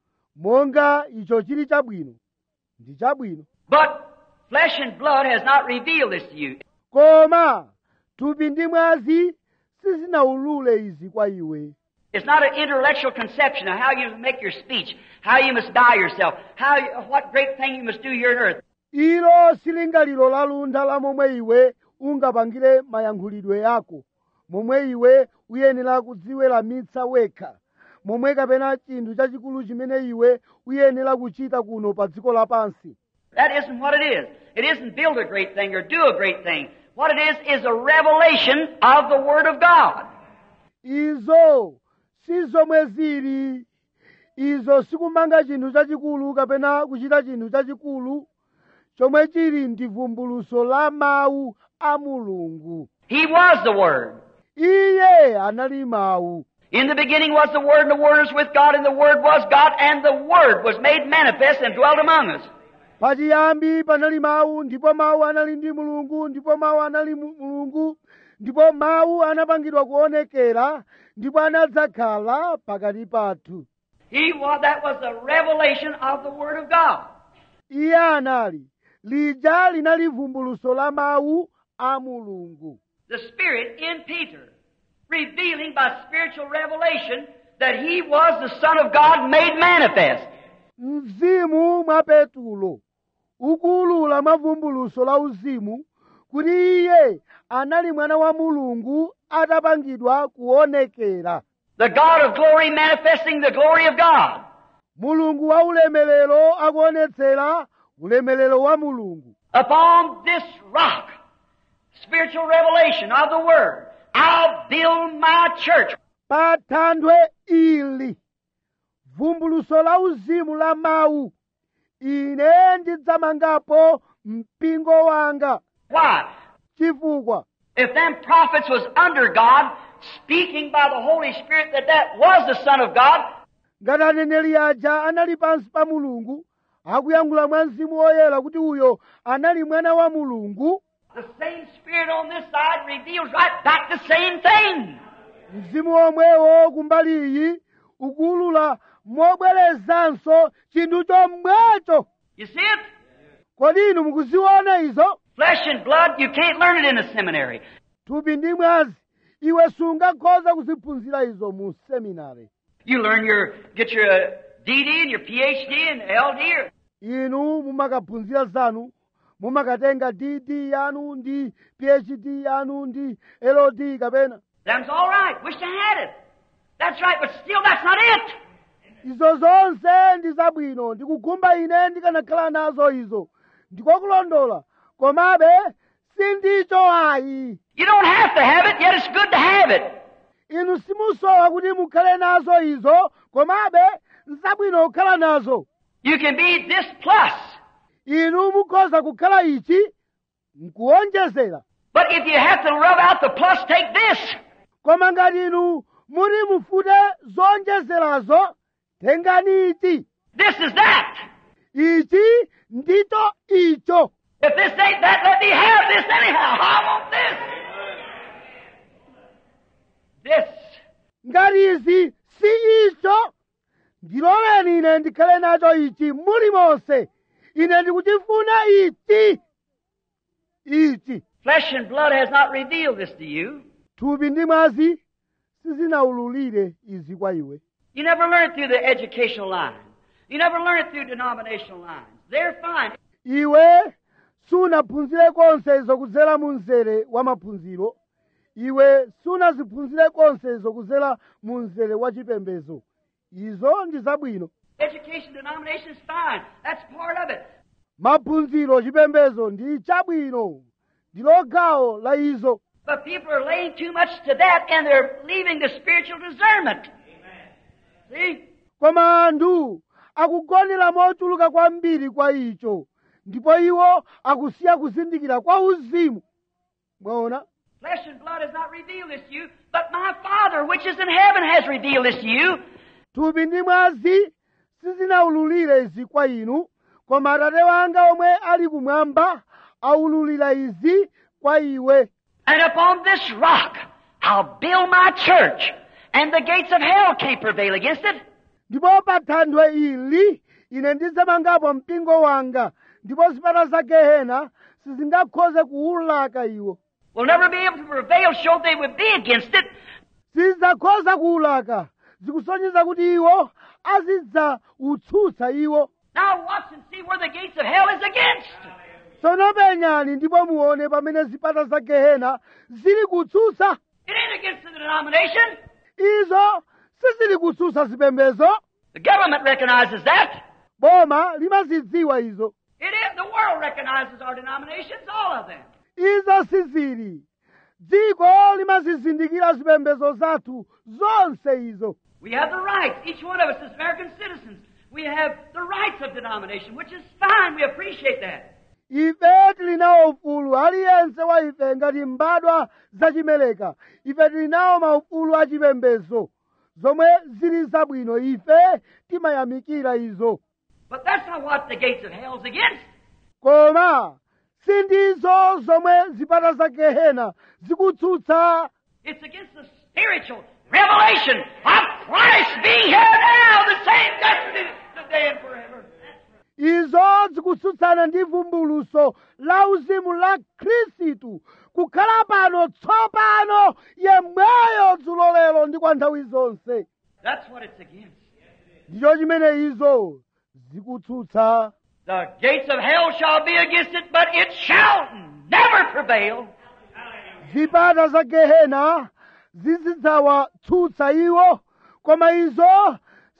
monga icho chili chabwino ndi chabwino But flesh and blood has not revealed this to you. koma thupi ndi mwazi sizinawulule izi kwa iwe It's not an intellectual conception of how you make your speech, how you must die yourself, how you, what great thing you must do here on earth. ilo silingaliro la luntha la momwe iwe ungapangire mayankhulidwe yako momwe iwe uyenera kudziweramitsa wekha momwe kapena chinthu chachikulu chimene iwe uyenera kuchita kuno pa dziko lapansi That isn't what it is. It isn't build a great thing or do a great thing. What it is is a revelation of the Word of God. izo si zomwe zili izo sikumanga chinthu chachikulu kapena kuchita chinthu chachikulu chomwe chili ndi vumbuluso la mawu a mulungu He was the Word. iye anali mawu In the beginning was the Word, and the Word was with God, and the Word was God, and the Word was made manifest and dwelt among us. pachiyambi panali mawu ndipo mawu anali ndi mulungu ndipo mawu anali mu- mulungu ndipo mawu anapangidwa kuonekera ndipo anadzakhala pakati pathu He was, that was the revelation of the Word of God. iye anali lija linali vumbuluso la mawu a mulungu The Spirit in Peter, revealing by spiritual revelation that he was the Son of God made manifest. mzimu mwa petulo ukuulula mwa vumbuluso la uzimu kuti iye anali mwana wa mulungu atapangidwa kuonekera The God of glory manifesting the glory of God. mulungu wa ulemelero akuonetsera ulemelero wa mulungu Upon this rock, spiritual revelation of the Word, I'll build my church. pa thanthwe ili vumbuluso la uzimu la mawu ine ndidzamangapo mpingo wanga Why? chifukwa If them prophets was under God, speaking by the Holy Spirit that that was the Son of God, ngati aneneri aja anali pansi pa mulungu akuyankhula mwa mzimu woyera kuti uyo anali mwana wa mulungu the same Spirit on this side reveals right back the same thing. mzimu omwewo kumbali iyi ukuulula mobwerezanso chinthu chomwecho You see it? kodi inu mukuziona izo Flesh and blood, you can't learn it in a seminary. thupi ndi mwazi iwe sungakhoza kuziphunzira izo mu seminari You learn your, get your uh, DD and your PhD and LD or inu mumakaphunzira zanu mumakatenga dd yanu ndi phd yanu ndi ld kapena Them's all right. Wish I had it. That's right, but still that's not it. izo zonse ndi zabwino ndikukhumba ine ndikanakhala nazo izo ndikokulondola komabe sindicho ayi You don't have to have it, yet it's good to have it. inu simusowa kuti mukhale nazo izo komabe nzabwino kukhala nazo You can be this plus. inu mukhoza kukhala ichi nkuwonjezera But if you have to rub out the plus, take this. koma ngati inu muri mufute zonjezerazo tengani ichi This is that. ichi ndicho icho If this ain't that, let me have this anyhow. I want this. This. ngati izi si icho ndiloleni ine ndikhale nacho ichi mulimonse ine ndikuchifuna ichi ichi Flesh and blood has not revealed this to you. thupi ndi mwazi sizinawululire izi kwa iwe You never learn it through the educational lines. You never learn it through denominational lines. They're fine. iwe sunaphunzire konse izo kudzera mu mzere wa maphunziro iwe sunaziphunzire konse izo kudzera mu mzere wa chipembedzo izo ndi zabwino Education denomination is fine. That's part of it. maphunziro chipembedzo ndi chabwino ndilo gawo la izo But people are laying too much to that and they're leaving the spiritual discernment. See? koma anthu akugonera mochuluka kwambiri kwa icho ndipo iwo akusiya kuzindikira kwa uzimu mwaona Flesh and blood has not revealed this to you, but my Father which is in heaven has revealed this to you. thupi ndi mwazi sizinawululire izi kwa inu koma atate wanga omwe ali kumwamba awululira izi kwa iwe And upon this rock I'll build my church, and the gates of hell can't prevail against it. ndipo pa thanthwe ili ine ndidzamangapo mpingo wanga ndipo zipata za gehena sizingakhoze kuwulaka iwo Will never be able to prevail, show they would be against it. sizidzakhoza kuwulaka zikusonyeza kuti iwo azidzautsutsa iwo Now watch and see where the gates of hell is against. tsono penyani ndipo muone pamene zipata za gehena zili kutsutsa It ain't against the denomination. izo sizili kutsutsa zipembezo The government recognizes that. boma limazidziwa izo It is. The world recognizes our denominations, all of them. izo sizili dziko limazizindikira zipembezo zathu zonse izo We have the rights. Each one of us as American citizens, we have the rights of denomination, which is fine. We appreciate that. ife tili nawo ufulu aliyense wa ife ngati mbadwa zachimeleka ife tili nawo maufulu achipembezo zomwe zili zabwino ife timayamikira izo But that's not what the gates of hell's against. koma sindizo zomwe zipata za gehena zikutsutsa It's against the spiritual revelation of Christ being here now, the same yesterday, today, and forever. izo zikutsutsana ndi vumbuluso la uzimu la khristu kukhala pano tsopano yemweyo dzulo lero ndi kwa nthawi zonse That's what it's against. ndicho chimene izo zikutsutsa The gates of hell shall be against it, but it shall never prevail. zipata za gehena zizidzawatsutsa iwo koma izo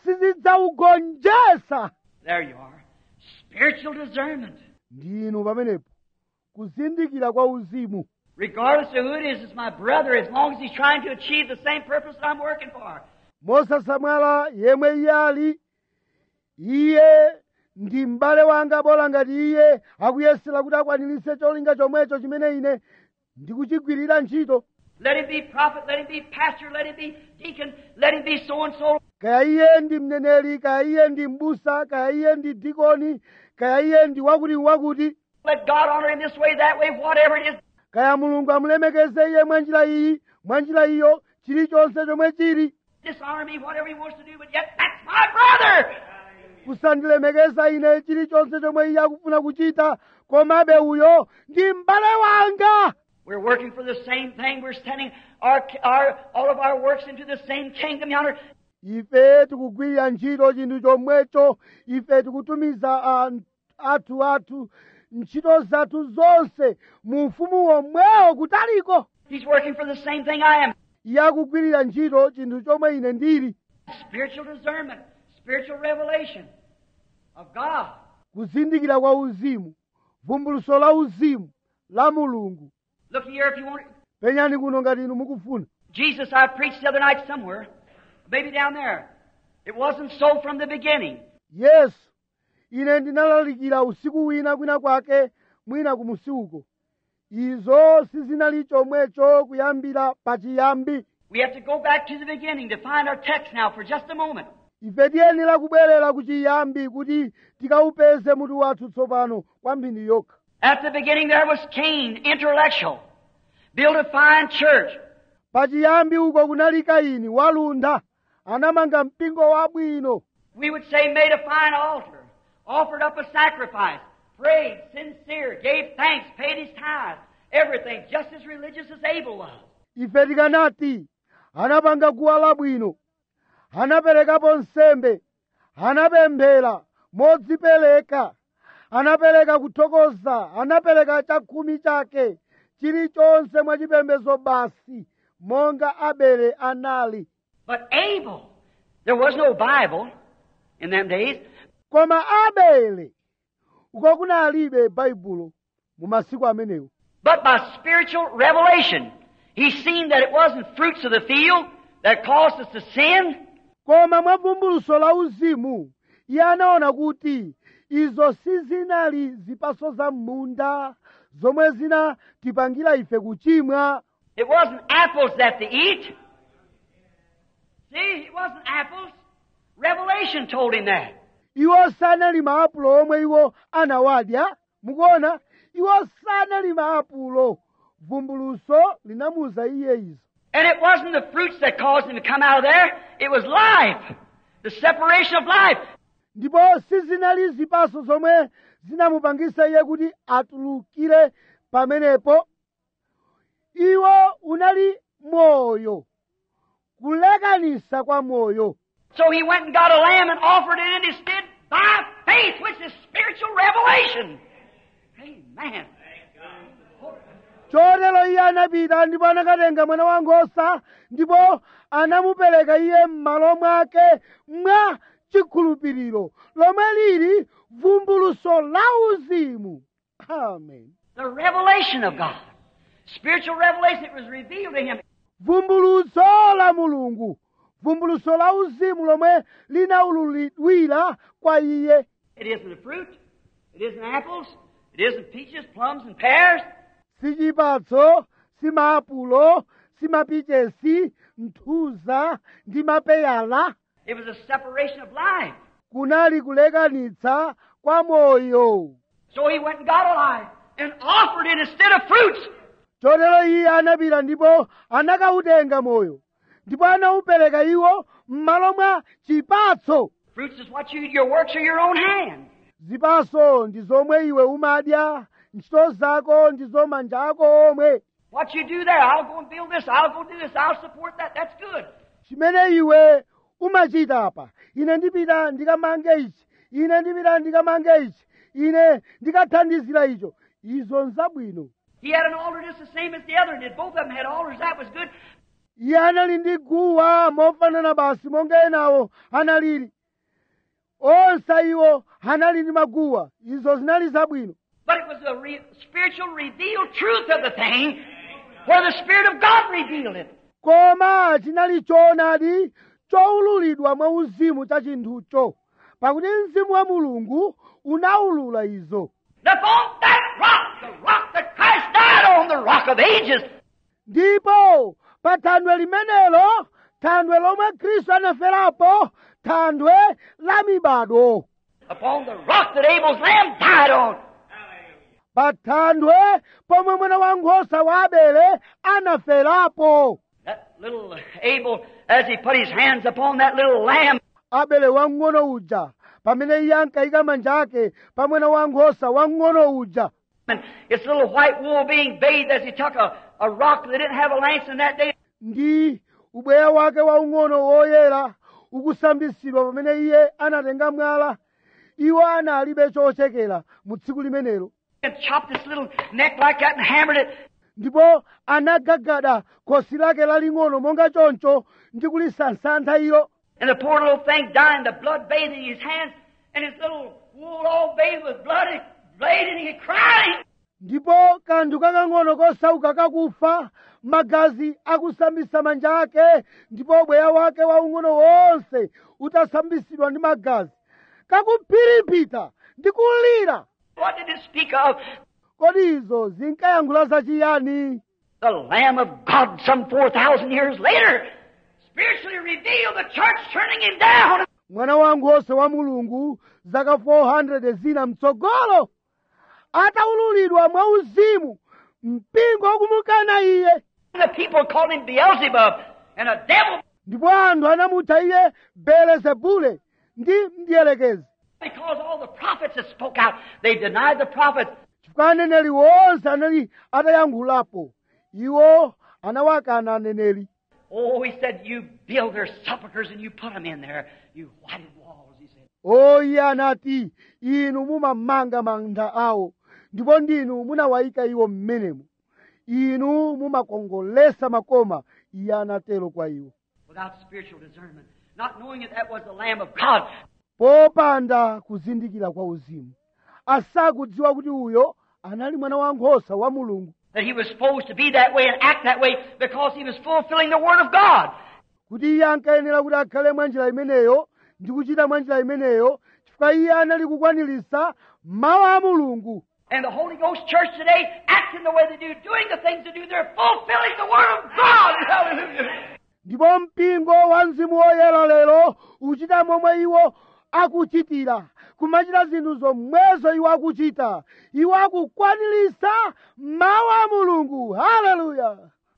sizidzaugonjetsa There you are. Spiritual discernment. ndinu pamenepo kuzindikira kwa uzimu Regardless of who it is, it's my brother, as long as he's trying to achieve the same purpose that I'm working for. mosasamala yemwe iye ali iye ndi m'bale wanga bola ngati iye akuyesera kuti akwaniritse cholinga chomwecho chimene ine ndikuchigwirira ntchito Let him be prophet, let him be pastor, let him be deacon, let him be so and so. kaya iye ndi mneneri kaya iye ndi mbusa kaya iye ndi dikoni kaya iye ndi wakuti wakuti Let God honor him this way, that way, whatever it is. kaya mulungu amulemekeze iye mwa njira iyi mwa njira iyo chilichonse chomwe chili Dishonor me, whatever he wants to do, but yet that's my brother. kusandilemekeza ine chilichonse chomwe iye akufuna kuchita komabe uyo ndi m'bale wanga We're working for the same thing. We're sending our, our, all of our works into the same kingdom yonder. ife tikugwirira ntchito chinthu chomwecho ife tikutumiza ah, athu athu ntchito zathu zonse mu ufumu womwewo kutaliko He's working for the same thing I am. iye akugwirira ntchito chinthu chomwe ine ndili Spiritual discernment, spiritual revelation of God. kuzindikira kwa uzimu vumbuluso la uzimu la mulungu Look here if you want. penyani kuno ngati inu mukufuna Jesus, I preached the other night somewhere, maybe down there. It wasn't so from the beginning. yesu ine ndinalalikira usiku wina kwina kwake mwina kumusi uko izo sizinali chomwecho kuyambira pachiyambi We have to go back to the beginning to find our text now for just a moment. ife tiyenera kubwerera ku chiyambi kuti tikawupeze mutu wathu tsopano kwa mphindi yokha At the beginning there was Cain, intellectual, built a fine church. pachiyambi uko kunali kaini waluntha anamanga mpingo wabwino We would say made a fine altar, offered up a sacrifice, prayed, sincere, gave thanks, paid his tithe, everything, just as religious as Abel was. ife tikanati anapanga guwa labwino anaperekapo nsembe anapemphera modzipereka anapereka kuthokoza anapereka chakhumi chake chilichonse mwachipembedzo basi monga abele anali But Abel, there was no Bible in them days. koma abele uko kunalibe baibulo mu masiku amenewo But by spiritual revelation, he seen that it wasn't fruits of the field that caused us to sin. koma mwa vumbuluso la uzimu iye anaona kuti izo sizinali zipaso za munda zomwe zinatipangira ife kuchimwa It wasn't apples that they eat. See, it wasn't apples. Revelation told him that. iwo sanali maapulo omwe iwo anawadya mukuona iwo sanali maapulo vumbuluso linamuza iye izo And it wasn't the fruits that caused him to come out of there. It was life. The separation of life. ndipo sizinali zipaso zomwe zinamupangisa iye kuti atulukire pamenepo iwo unali moyo kulekanisa kwa moyo So he went and got a lamb and offered it in his stead by faith, which is spiritual revelation. Amen. chotero iye anapita ndipo anakatenga mwana wankhosa ndipo anamupereka iye m'malo mwake mwa chikhulupiriro lomwe lili vumbuluso la uzimu amen The revelation of God. Spiritual revelation. It was revealed to him. vumbuluso la mulungu vumbuluso la uzimu lomwe linaululidwira kwa iye It isn't a fruit. It isn't apples. It isn't peaches, plums, and pears. si chipatso si maapulo si mapichesi nthuza ndi mapeyala It was a separation of life. kunali kulekanitsa kwa moyo So he went and got a life and offered it instead of fruits. chotero iye anapita ndipo anakautenga moyo ndipo anaupereka iwo m'malo mwa chipatso Fruits is what you your works are your own hands. zipatso ndi zomwe iwe umadya ntchito zako ndizo manja ako omwe What you do there, I'll go and build this, I'll go do this, I'll support that. That's good. chimene iwe umachita apa ine ndipita ndikamange ichi ine ndipita ndikamange ichi ine ndikathandizira icho izo nzabwino He had an altar just the same as the other, and if both of them had altars, that was good. iye anali ndi guwa mofanana basi monga enawo analili onse iwo anali ndi maguwa izo zinali zabwino But it was the re- spiritual revealed truth of the thing where the Spirit of God revealed it. koma chinali choonadi choululidwa mwa uzimu cha chinthucho pakuti mzimu wa mulungu unaulula izo And upon that rock, the rock that Christ died on, the rock of ages, ndipo pa thandwe limenelo thandwe lomwe khristu anaferapo thandwe la mibado upon the rock that Abel's lamb died on, pa thandwe pomwe mwana wankhosa wa abele anaferapo that little Abel, as he put his hands upon that little lamb, abele wang'ono uja pamene iye ankayika manja ake pa mwana wankhosa wang'ono uja and its little white wool being bathed as he took a, a rock that didn't have a lance in that day ndi ubweya wake waung'ono woyera ukusambisidwa pamene iye anatenga mwala iwo analibe chochekera mu tsiku limenelo and chopped its little neck like that and hammered it. ndipo anagagada khosi lake laling'ono monga choncho ndi kulisansantha ilo And the poor little thing dying, the blood bathing his hands, and his little wool all bathed with blood, and blade, and he crying. ndipo kanthu kakang'ono kosauka kakufa magazi akusambisa manja ake ndipo ubweya wake waung'ono wonse utasambisidwa ndi magazi kakuphiriphita ndi kulira What did it speak of? kodi izo zinkayankhula zachiyani The Lamb of God some 4,000 years later, spiritually revealed, the church turning him down. mwana wankhosa wa mulungu zaka 400 zina mtsogolo ataululidwa mwauzimu mpingo wakumukana iye The people called him Beelzebub and a devil ndipo anthu anamutcha iye belezebule ndi mdierekezi because all the prophets that spoke out, they denied the prophets. chifukwa aneneri wonse anali atayankhulapo iwo anawakana aneneri Oh, he said, you build their sepulchres and you put them in there. You whited walls, he said. o iye anati inu mumamanga manda awo ndipo ndinu munawayika iwo mmenemo inu mumakongolesa makoma iye anatero kwa iwo Without spiritual discernment, not knowing that that was the Lamb of God. popanda kuzindikira kwa uzimu asakudziwa kuti uyo anali mwana wankhosa wa mulungu That he was supposed to be that way and act that way because he was fulfilling the Word of God. kuti iye ankayenera kuti akhale mwa njira imeneyo ndi kuchita mwa njira imeneyo chifukwa iye anali kukwaniritsa mawu a mulungu And the Holy Ghost Church today, acting the way they do, doing the things they do, they're fulfilling the Word of God. Hallelujah. ndipo mpingo wa mzimu woyera lero uchita momwe iwo akuchitira kumachita zinthu zomwezo iwo akuchita iwo akukwaniritsa mawu a mulungu haleluya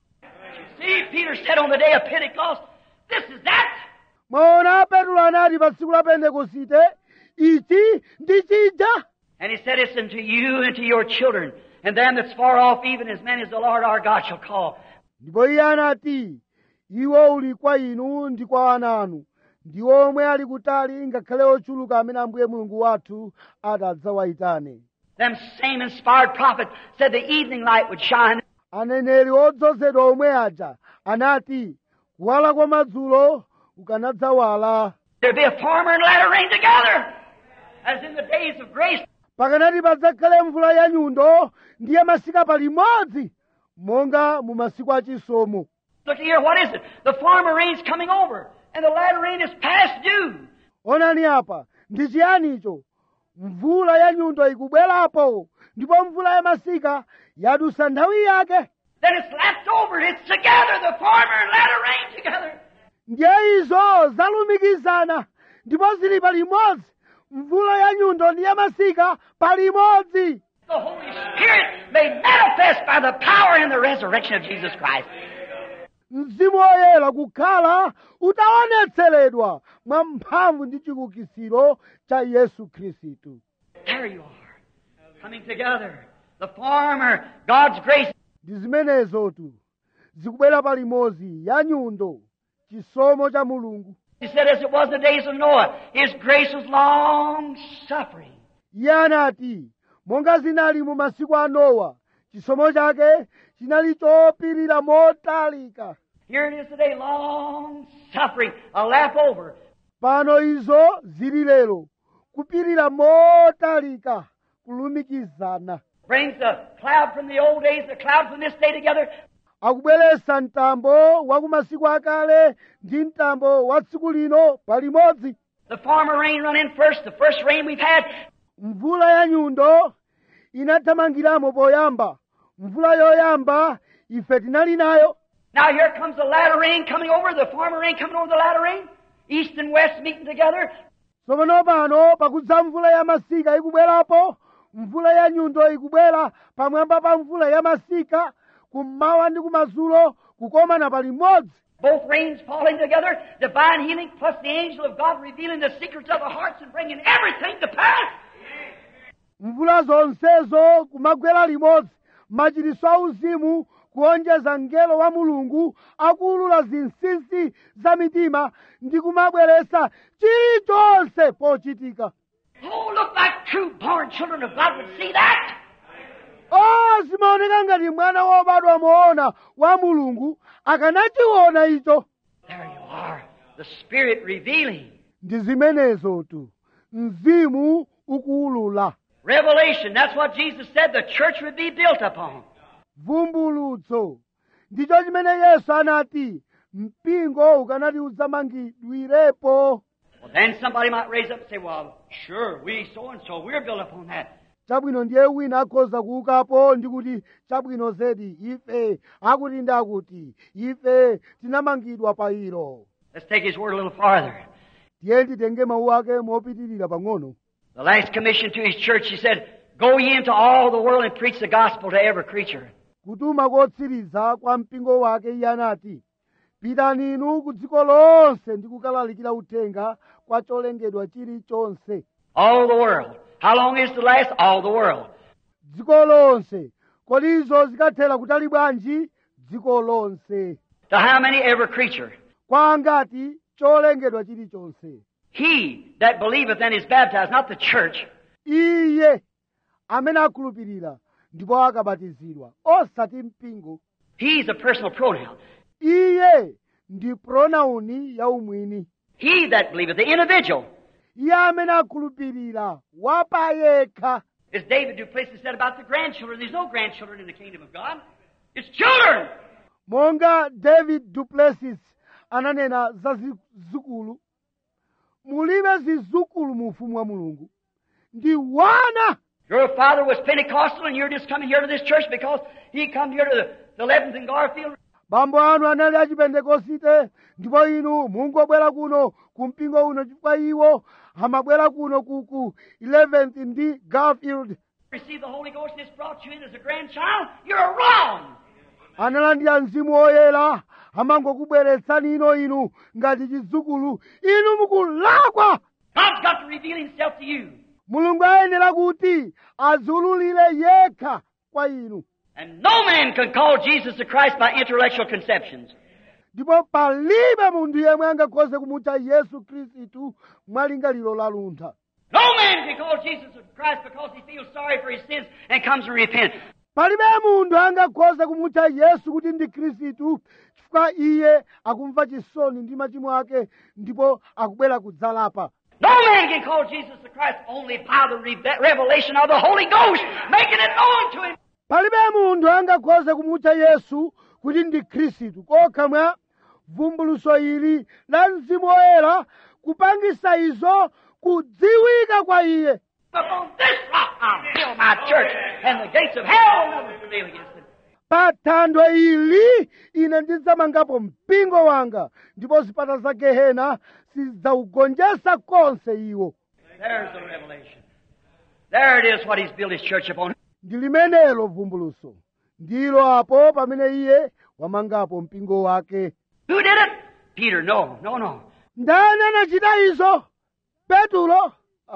See, Peter said on the day of Pentecost, this is that. mwaona petro anati pa tsiku la pentekosite ichi ndi chija And he said, It's unto you and to your children, and them that's far off, even as many as the Lord our God shall call. ndipo iye anati iwo uli kwa inu ndi kwa ana anu ndi omwe ali kutali ngakhale ochuluka amene ambuye mulungu wathu atadzawayitane Them same inspired prophets said the evening light would shine. aneneri odzozedwa omwe aja anati kuwala kwa madzulo kukanadzawala There'd be a farmer and latter rain together, as in the days of grace. pakanati padzakhale mvula ya nyundo ndiye masika palimodzi monga mu masiku achisomo Look here, what is it? The farmer rain's coming over, and the latter rain is past due. onani apa ndi chiyanicho mvula ya nyundo ikubwerapo ndipo mvula ya masika yadusa nthawi yake Then it's lapped over. It's together, the farmer and latter rain together. ndiye izo zalumikizana ndipo zili palimodzi mvula ya nyundo ndi ya masika palimodzi The Holy Spirit made manifest by the power and the resurrection of Jesus Christ. mzimu woyera kukhala utaonetseredwa mwa mphamvu ndi chikukisiro cha yesu khristu There you are, coming together. The farmer, God's grace, ndi zimenezotu zikubwera palimodzi ya nyundo chisomo cha mulungu He said, as it was in the days of Noah, His grace was long suffering. iye anati monga zinali mu masiku a nowa chisomo chake chinali chopirira motalika Here it is today, long suffering, a lap over. pano izo zili lero kupirira motalika kulumikizana Brings the cloud from the old days, the cloud from this day together. akubweretsa mtambo wa ku masiku akale ndi mtambo wa tsiku lino palimodzi The former rain run in first, the first rain we've had. mvula ya nyundo inathamangiramo poyamba mvula yoyamba ife tinali nayo Now here comes the latter rain coming over, the former rain coming over the latter rain. East and west meeting together. tsopano pano pakudza mvula ya masika ikubwerapo mvula ya nyundo ikubwera pamwamba pa mvula ya masika kummawa ndi kumadzulo kukomana pali mmodzi Both rains falling together, divine healing plus the angel of God revealing the secrets of the hearts and bringing everything to pass. mvula zonsezo kumagwera limodzi machiritso auzimu kuonjeza mngelo wa mulungu akuulula zinsinsi za mitima ndi kumabweretsa chilichonse pochitika Oh, look like true born children of God would see that. o zimaoneka ngati mwana wobadwa moona wa mulungu akanachiona icho There you are. The Spirit revealing. ndi zimenezotu mzimu ukuulula Revelation. That's what Jesus said the church would be built upon. vumbulutso ndicho chimene yesu anati mpingo ukanati udzamangidwirepo Well, then somebody might raise up and say, well, sure, we so and so, we're built upon that. chabwino ndiye wina akhoza kuukapo ndi kuti chabwino zedi ife akuti ndi akuti ife tinamangidwa pa ilo Let's take his word a little farther. tiye titenge mawu ake mopitirira pang'ono The last commission to his church, he said, Go ye into all the world and preach the gospel to every creature. kutuma kotsiriza kwa mpingo wake iye anati pitani inu ku dziko lonse ndi kukalalikira uthenga kwa cholengedwa chilichonse All the world. How long is the last? All the world. dziko lonse kodi izo zikathera kutali bwanji dziko lonse To how many? Every creature. kwa angati cholengedwa chilichonse He that believeth and is baptized, not the church. iye amene akhulupirira ndipo akabatizidwa osati mpingo He's a personal pronoun. iye ndi pronauni yaumwini He that believeth, the individual. iye amene akhulupirira wapayekha As David Duplessis said about the grandchildren, there's no grandchildren in the kingdom of God. It's children. monga david duplessis ananena za zizukulu mulibe zizukulu mu ufumu wa mulungu ndi wana Your father was Pentecostal and you're just coming here to this church because he come here to the, the 11th and Garfield. bambo anu anali achipentekosite ndipo inu mungobwera kuno ku mpingo uno chifukwa iwo amabwera kuno ku ku 11th ndi garfield Receive the Holy Ghost and it's brought you in as a grandchild. You're wrong. analandira mzimu woyera amangokubweretsani ino inu ngati chidzukulu inu mukulakwa God's got to reveal himself to you. mulungu ayenera kuti adziululire yekha kwa inu And no man can call Jesus the Christ by intellectual conceptions. ndipo palibe munthu yemwe angakhoze kumutcha yesu khristu mwalingaliro la luntha No man can call Jesus the Christ because he feels sorry for his sins and comes and repents. palibe munthu angakhoze kumutcha yesu kuti ndi khristu chifukwa iye akumva chisoni ndi machimo ake ndipo akubwera kudzalapa No man can call Jesus the Christ only by the re- revelation of the Holy Ghost, making it known to him. palibe munthu angakhoze kumutcha yesu kuti ndi khristu kokha mwa vumbuluso ili la mzimu woyera kupangisa izo kudziwika kwa iye Upon this rock I'll build my church, and the gates of hell will never prevail against it. pa thanthwe ili ine ndidzamangapo mpingo wanga ndipo zipata za gehena sizidzaugonjetsa konse iwo There's the revelation. There it is what he's built his church upon. ndi limenelo vumbuluso ndilo apo pamene iye wamangapo mpingo wake Who did it? Peter. No, no, no. ndani anachita izo petulo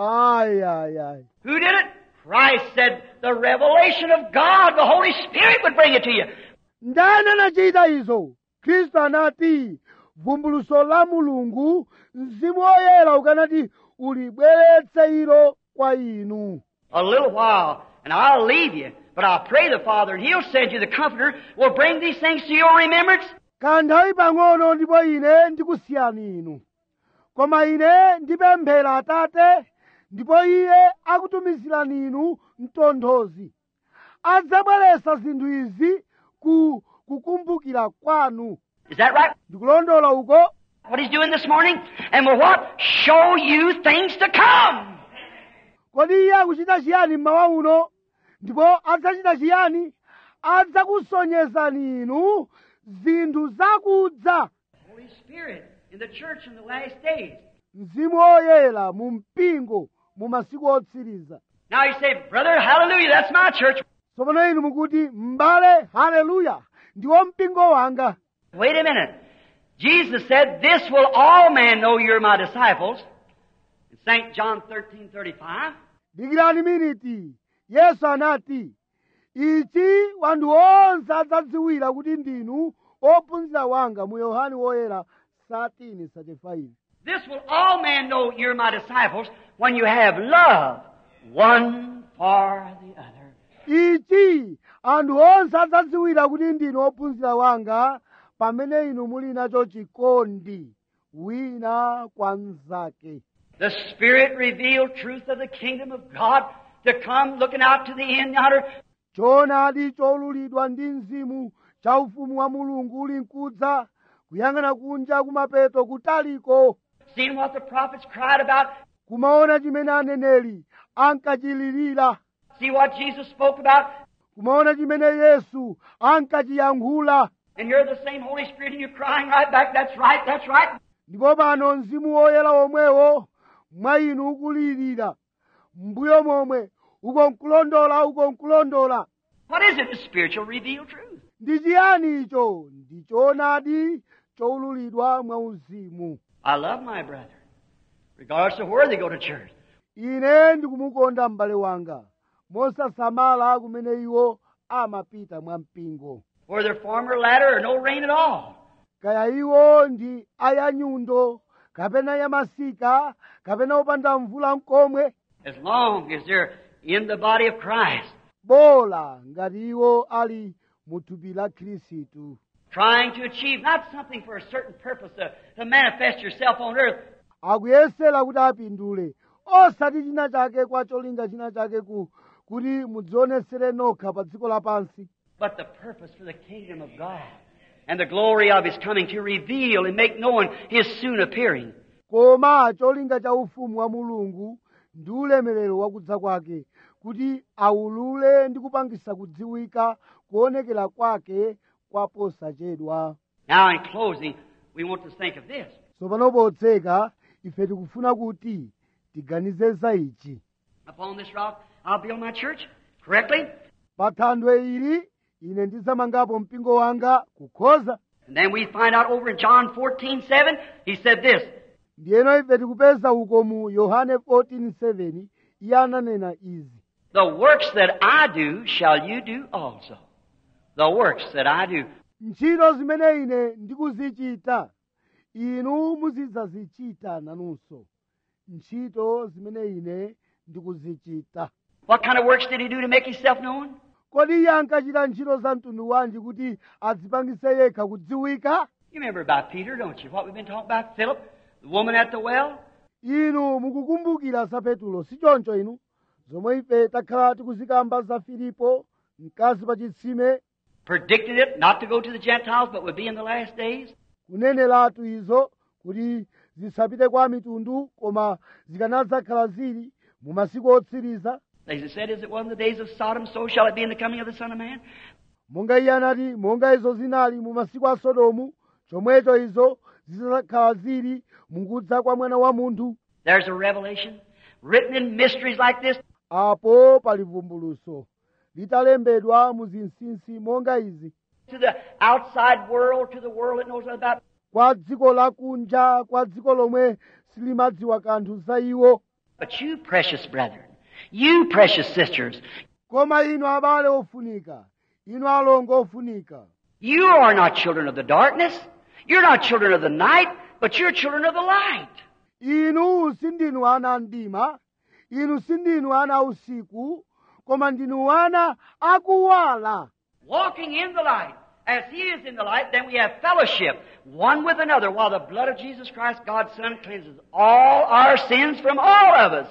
ayi ayi ayi Who did it? Christ said the revelation of God, the Holy Spirit would bring it to you. ndani anachita izo khristu anati vumbuluso la mulungu mzimu woyera ukanati ulibweretse ilo kwa inu A little while, and I'll leave you, but I'll pray the Father, and He'll send you the Comforter, will bring these things to your remembrance. kanthawi pang'ono ndipo ine ndikusiyani inu koma ine ndipemphera atate ndipo iye akutumizirani inu mtonthozi adzabweretsa zinthu izi ku kukumbukira kwanu Is that right? ndikulondola uko what he's doing this morning, and will what? Show you things to come. kodi iye akuchita chiyani mmawa uno ndipo adzachita chiyani adzakusonyezani inu zinthu zakudza Holy Spirit in the church in the last days. mzimu woyera mu mpingo mu masiku otsiriza Now you say, Brother, hallelujah, that's my church. tsopano inu mukuti m'bale haleluya ndiwo mpingo wanga Wait a minute. Jesus said, This will all men know you're my disciples. In St. John thirteen thirty-five. dikirani miniti yesu anati ichi wanthu onse adzadziwira kuti ndinu ophunzira wanga mu yohane woyera 13:35 This will all men know you're my disciples when you have love one for the other. ichi anthu onse adzadziwira kuti ndinu ophunzira wanga pamene inu muli nacho chikondi wina kwa mnzake The Spirit revealed truth of the kingdom of God to come looking out to the end yonder. choonadi cholulidwa ndi mzimu cha ufumu wa mulungu uli mkudza kuyang'ana kunja kumapeto kutaliko Seeing what the prophets cried about. kumaona chimene aneneri ankachilirira See what Jesus spoke about. kumaona chimene yesu ankachiyankhula And you're the same Holy Spirit and you're crying right back, that's right, that's right. ndipo pano mzimu woyera womwewo mwa inu ukulirira mbuyo momwe uko nkulondola uko nkulondola What is it? The spiritual revealed truth. ndi chiyani icho ndi choonadi choululidwa mwa uzimu I love my brethren, regardless of where they go to church. ine ndikumukonda m'bale wanga mosasamala kumene iwo amapita mwa mpingo Whether former ladder or no rain at all. kaya iwo ndi ayanyundo kapena yamasika kapena opanda mvula mkomwe As long as they're in the body of Christ, bola ngati iwo ali mu thupi la khristu trying to achieve not something for a certain purpose to, to manifest yourself on earth, akuyesera kuti apindule osati china chake kwa cholinga china chake ku kuti mudzionesere nokha pa dziko lapansi but the purpose for the kingdom of God and the glory of His coming to reveal and make known His soon appearing. koma cholinga cha ufumu wa mulungu ndi ulemerero wakudza kwake kuti aulule ndi kupangisa kudziwika kuonekera kwake kwaposachedwa Now, in closing, we want to think of this. tsopano potseka ife tikufuna kuti tiganize za ichi Upon this rock, I'll build my church correctly. pa thanthwe ili ine ndidzamangapo mpingo wanga kukhoza And then we find out over in John 14, 7, he said this, ndiyeno ife tikupeza uko mu yohane 14:7 iye ananena izi The works that I do shall you do also. The works that I do. ntchito zimene ine ndikuzichita inu muzidzazichita nanunso ntchito zimene ine ndikuzichita What kind of works did he do to make himself known? kodi iye ankachita ntchito za mtundu wanji kuti adzipangise yekha kudziwika You remember about Peter, don't you? What we've been talking about? Philip, the woman at the well? inu mukukumbukira za petulo si choncho inu zomwe ife takhala tikuzikamba za filipo mkazi pa chitsime Predicted it not to go to the Gentiles, but would be in the last days. kuneneratu izo kuti zisapite kwa mitundu koma zikanadzakhala zili mu masiku otsiriza As it said, as it was in the days of Sodom, so shall it be in the coming of the Son of Man. monga iye anati monga izo zinali mu masiku a sodomu chomwecho izo zidzakhala zili mukudza kwa mwana wa munthu There's a revelation written in mysteries like this. apo pali vumbuluso litalembedwa mu zinsinsi monga izi To the outside world, to the world that knows nothing about kwa dziko lakunja kwa dziko lomwe silimadziwa kanthu za iwo But you, precious brethren, you, precious sisters, koma inu abale ofunika inu alongo ofunika you are not children of the darkness. You're not children of the night, but you're children of the light. inu sindinu ana a mdima inu sindinu ana a usiku koma ndinu ana akuwala Walking in the light. As He is in the light, then we have fellowship one with another while the blood of Jesus Christ, God's Son, cleanses all our sins from all of us.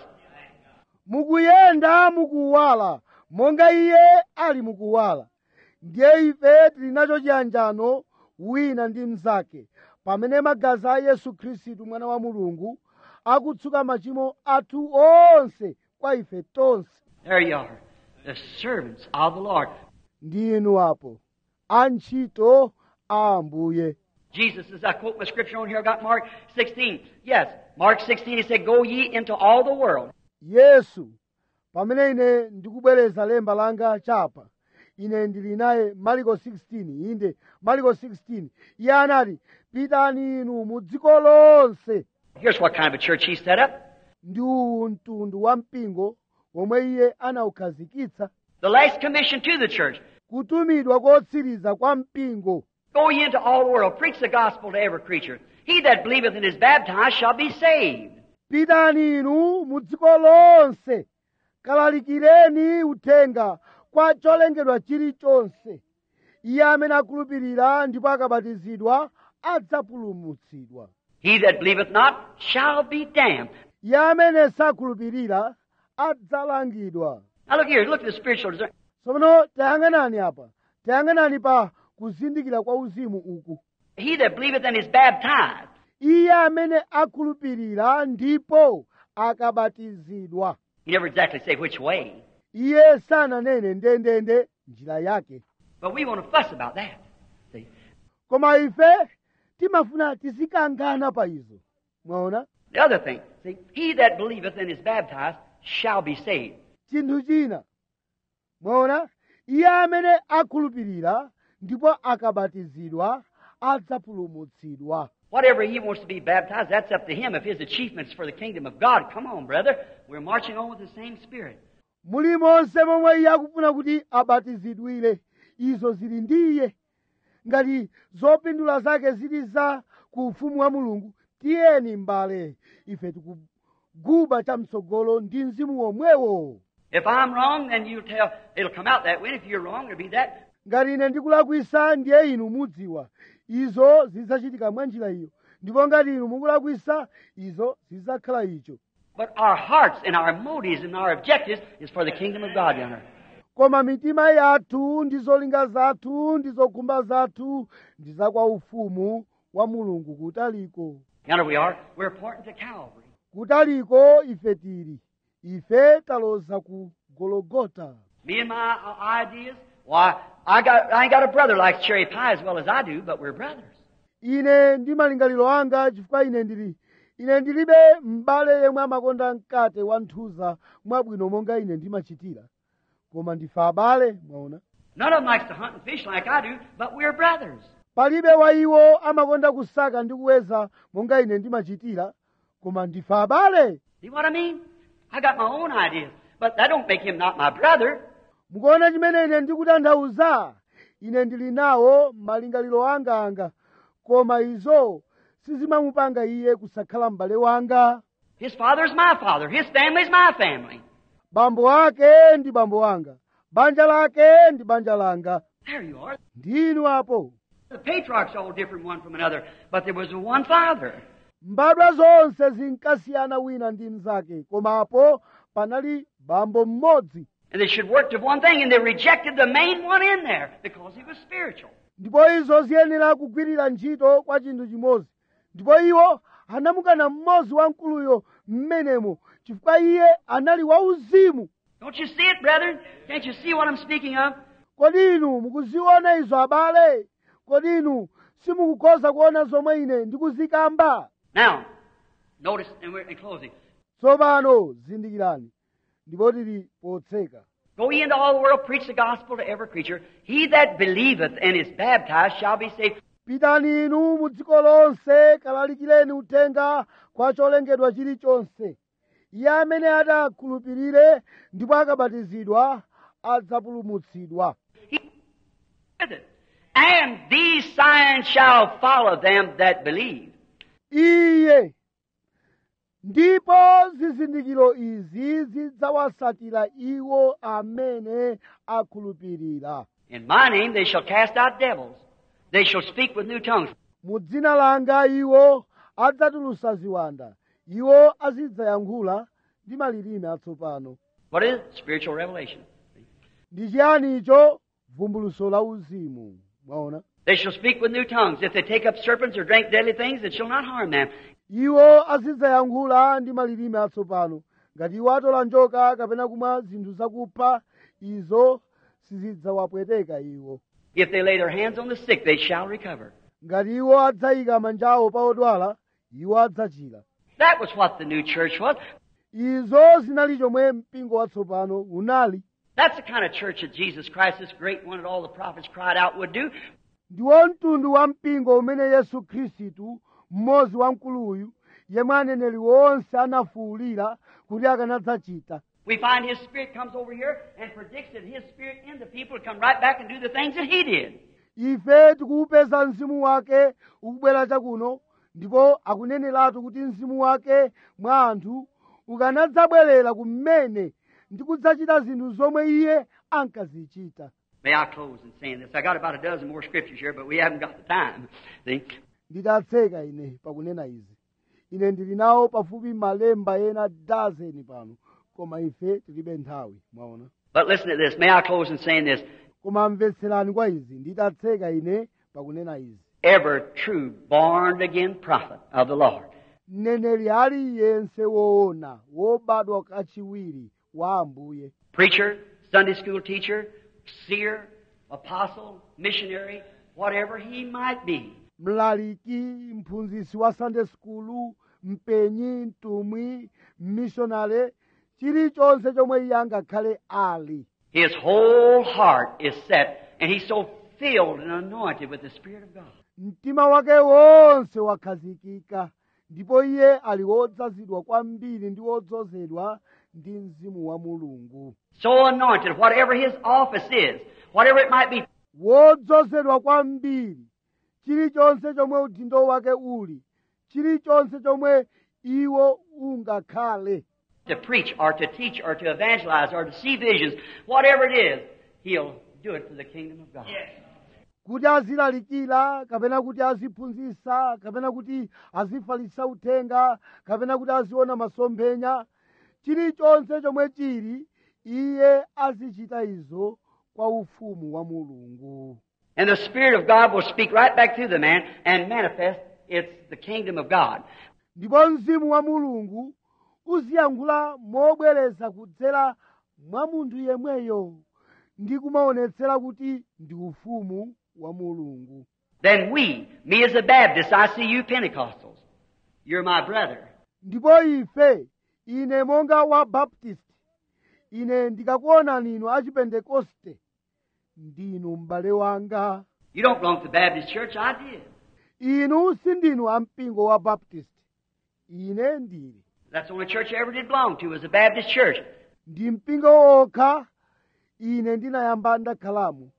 mukuyenda mukuwala monga iye ali mukuwala ndiye ife tili nacho chiyanjano wina ndi mnzake pamene magazi a yesu khristu mwana wa mulungu akutsuka machimo athu onse kwa ife tonse There you are, the servants of the Lord. ndi inu apo antchito a ambuye Jesus, as I quote my scripture on here, I got Mark 16. Yes, Mark 16, he said, Go ye into all the world. yesu pamene ine ndikubwereza lemba langa chapa ine ndili naye mariko 16 inde mariko 16 iye anati pitani inu mu dziko lonse Here's what kind of a church he set up. ndi uwu mtundu wa mpingo omwe iye anawukhazikitsa The last commission to the church. kutumidwa kotsiriza kwa mpingo Go ye into all the world, preach the gospel to every creature. He that believeth and is baptized shall be saved. pitani inu mu dziko lonse kalalikireni uthenga kwa cholengedwa chilichonse iye amene akhulupirira ndipo akabatizidwa adzapulumutsidwa He that believeth not shall be damned. iye amene sakhulupirira adzalangidwa Now look here, look at the spiritual discernment. tsopano tayang'anani apa tayang'anani pa kuzindikira kwa uzimu uku He that believeth and is baptized. iye amene akhulupirira ndipo akabatizidwa He never exactly say which way. iye sananene ndendende njira yake But we want to fuss about that. See? koma ife timafuna tizikangana pa izo mwaona The other thing, see, he that believeth and is baptized shall be saved. chinthu china mwaona iye amene akhulupirira ndipo akabatizidwa adzapulumutsidwa Whatever he wants to be baptized, that's up to him. If his achievements for the kingdom of God, come on, brother. We're marching on with the same spirit. mulimonse momwe iye akufuna kuti abatizidwire izo zili ndi iye ngati zopindula zake zili za ku ufumu wa mulungu tiyeni mbale ife tikuguba chamtsogolo ndi mzimu womwewo If I'm wrong, then you tell, it'll come out that way. And if you're wrong, it'll be that. ngati ine ndikulakwisa ndiye inu mudziwa izo zidzachitika mwa njira iyo ndipo ngati inu mukulakwisa izo zidzakhala icho But our hearts and our motives and our objectives is for the kingdom of God, yonder. koma mitima yathu ndi zolinga zathu ndi zokhumba zathu ndi za kwa ufumu wa mulungu kutaliko Yonder we are. We're pointing to Calvary. kutaliko ife tili ife taloza ku gologota Me and my uh, ideas, why, I got, I ain't got a brother like cherry pie as well as I do, but we're brothers. ine ndi malingaliro anga chifukwa ine ndili ine ndilibe m'bale yemwe amakonda mkate wa nthuza mwabwino monga ine ndimachitira koma ndife abale mwaona None of them likes to hunt and fish like I do, but we're brothers. palibe wa iwo amakonda kusaka ndi kuweza monga ine ndimachitira koma ndife abale See what I mean? I got my own ideas, but that don't make him not my brother. mukuona chimene ine ndikutanthauza ine ndili nawo malingaliro anga anga koma izo sizimamupanga iye kusakhala m'bale wanga His father's my father. His family's my family. bambo ake ndi bambo wanga banja lake ndi banja langa There you are. ndinu apo The patriarchs all different one from another, but there was one father. mbadwa zonse zinkasiyana wina ndi mnzake koma apo panali bambo mmodzi And they should work to one thing, and they rejected the main one in there because he was spiritual. ndipo izo ziyenera kugwirira ntchito kwa chinthu chimodzi ndipo iwo anamukana mmodzi wamkuluyo mmenemo chifukwa iye anali wauzimu Don't you see it, brethren? Can't you see what I'm speaking of? kodi inu mukuziona izo abale kodi inu simukukhoza kuona zomwe ine ndikuzikamba Now, notice, and we're in closing. tsopano zindikirani ndipo tili potseka Go ye into all the world, preach the gospel to every creature. He that believeth and is baptized shall be saved. pitani inu mu dziko lonse kalalikireni uthenga kwa cholengedwa chilichonse iye amene adakhulupirire ndipo akabatizidwa adzapulumutsidwa He with it. And these signs shall follow them that believe. iye ndipo zizindikiro izi zidzawasatira iwo amene akhulupirira In my name they shall cast out devils. They shall speak with new tongues. mu dzina langa iwo adzatulusa ziwanda iwo azidzayankhula ndi malilime atsopano What is it? Spiritual revelation. ndi chiyani icho vumbuluso la uzimu mwaona They shall speak with new tongues. If they take up serpents or drink deadly things, it shall not harm them. iwo azidzayankhula ndi malilime atsopano ngati iwo atola njoka kapena kumwa zinthu zakupha izo sizidzawapweteka iwo If they lay their hands on the sick, they shall recover. ngati iwo adzayika manja awo pa odwala iwo adzachira That was what the new church was. izo zinali chomwe mpingo watsopano unali That's the kind of church that Jesus Christ, this great one that all the prophets cried out, would do. ndiwo mtundu wa mpingo umene yesu khristu mmodzi wamkuluyu yemwe aneneri onse anafuwulira kuti akanadzachita We find His Spirit comes over here and predicts that His Spirit in the people will come right back and do the things that He did. ife tikuupeza mzimu wake ukubwera chakuno ndipo akuneneratu kuti mzimu wake mwa anthu ukanadzabwerera kumene ndi kudzachita zinthu zomwe iye ankazichita May I close in saying this? I got about a dozen more scriptures here, but we haven't got the time. See? nditatseka ine pakunena izi ine ndili nawo pafupi malemba ena dazeni pano koma ife tilibe nthawi mwaona But listen to this. May I close in saying this? koma mvetserani kwa izi nditatseka ine pakunena izi Every true born again prophet of the Lord mneneri aliyense woona wobadwa kachiwiri wa ambuye preacher, Sunday school teacher, seer, apostle, missionary, whatever he might be, mlaliki mphunzitsi wa sunday school mpenyi mtumwi mmishonale chilichonse chomwe iye angakhale ali his whole heart is set, and he's so filled and anointed with the Spirit of God. mtima wake wonse wakhazikika ndipo iye ali wodzazidwa kwambiri ndi wodzozedwa ndi mzimu wa mulungu So anointed, whatever his office is, whatever it might be, wodzozedwa kwambiri chilichonse chomwe udindo wake uli chilichonse chomwe iwo ungakhale to preach or to teach or to evangelize or to see visions, whatever it is, he'll do it for the kingdom of God. kuti azilalikira kapena kuti aziphunzitsa kapena kuti azifalitsa uthenga kapena kuti aziona masomphenya chilichonse chomwe chili iye azichita izo kwa ufumu wa mulungu And the Spirit of God will speak right back through the man and manifest it's the kingdom of God. ndipo mzimu wa mulungu uziyankhula mobwereza kudzera mwa munthu yemweyo ndi kumaonetsera kuti ndi ufumu wa mulungu Then we, me as a Baptist, I see you Pentecostals. You're my brother. ndipo ife ine monga wa baptist ine ndikakuonani inu achipentekoste ndinu m'bale wanga You don't belong to the Baptist church, I did. inu sindinu ampingo wa baptist ine ndili That's the only church I ever did belong to was the Baptist church. ndi mpingo wokha ine ndinayamba ndakhalamo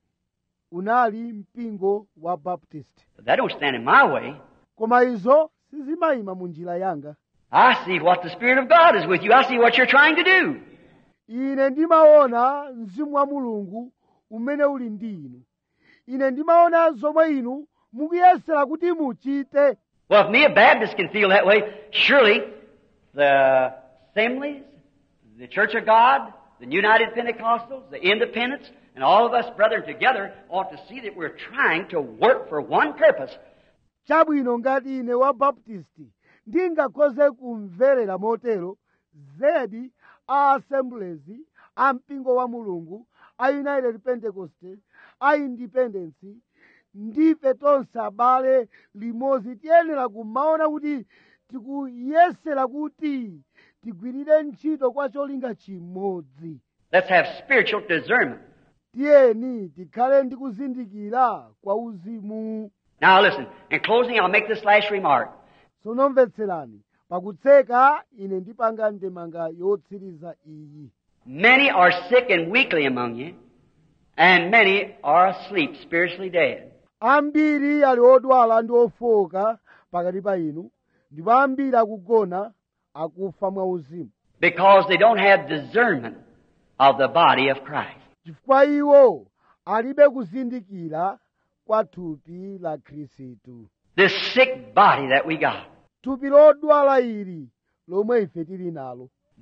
unali mpingo wa baptist But that don't stand in my way. koma izo sizimayima mu njira yanga I see what the Spirit of God is with you. I see what you're trying to do. ine ndimaona mzimu wa mulungu umene uli ndi inu ine ndimaona zomwe inu mukuyesera kuti muchite Well, if me, a Baptist, can feel that way, surely the assemblies, the Church of God, the United Pentecostals, the Independents, and all of us, brethren, together ought to see that we're trying to work for one purpose. chabwino ngati ine wa baptisti ndingakhoze kumverera motero zedi a assemblies a mpingo wa mulungu a united pentecost a independence ndife tonse abale limodzi tiyenera kumaona kuti tikuyesera kuti tigwirire ntchito kwa cholinga chimodzi Let's have spiritual discernment. tiyeni tikhale ndi kuzindikira kwa uzimu Now listen, in closing, I'll make this last remark. tsono mvetserani pakutseka ine ndipanga ndemanga yotsiriza iyi Many are sick and weakly among you, and many are asleep, spiritually dead. ambiri ali odwala ndi ofoka pakati pa inu ndipo ambiri akugona akufa mwauzimu Because they don't have discernment of the body of Christ. chifukwa iwo alibe kuzindikira kwa thupi la khristu This sick body that we got. thupi lodwala ili lomwe ife tili nalo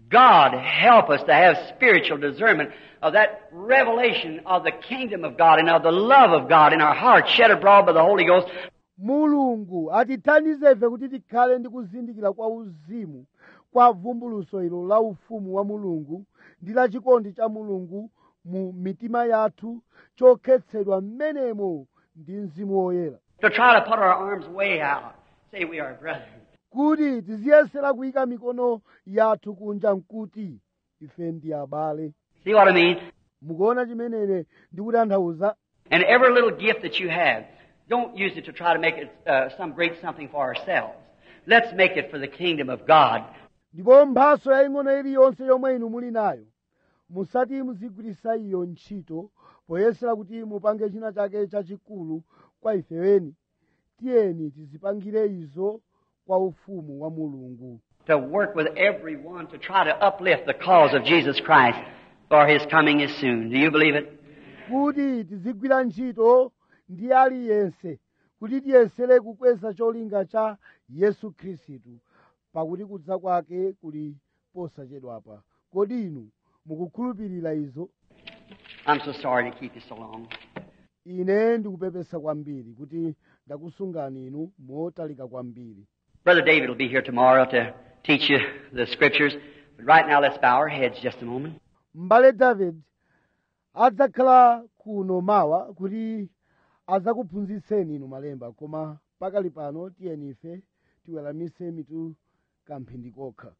God help us to have spiritual discernment of that revelation of the kingdom of God and of the love of God in our hearts shed abroad by the Holy Ghost. mulungu atithandize ife kuti tikhale ndi kuzindikira kwa uzimu kwa vumbuluso ilo la ufumu wa mulungu ndi la chikondi cha mulungu mu mitima yathu chokhetsedwa mmenemo ndi mzimu woyera To try to put our arms way out, say we are brethren. kuti tiziyesera kuyika mikono yathu kunja nkuti ife ndi abale See what I mean? mukuona chimenene ndikutanthauza And every little gift that you have, don't use it to try to make it uh, some great something for ourselves. Let's make it for the kingdom of God. ndipo mphaso yaying'ono iliyonse yomwe inu muli nayo musati muzigwirisa iyo ntchito poyesera kuti mupange china chake chachikulu kwa ifeweni tiyeni tizipangire izo kwa ufumu wa mulungu To work with everyone to try to uplift the cause of Jesus Christ, for His coming is soon. Do you believe it? kuti tizigwira ntchito ndi aliyense kuti tiyesere kukweza cholinga cha yesu khristu pakuti kudza kwake kuli posachedwapa kodi inu mukukhulupirira izo I'm so sorry to keep you so long. ine ndikupepesa kwambiri kuti ndakusungani inu motalika kwambiri Brother David will be here tomorrow to teach you the scriptures. But right now, let's bow our heads just a moment. m'bale david adzakhala kuno mawa kuti adzakuphunzitseni inu malemba koma pakali pano tiyeni ife tiweramise mitu kamphindi kokha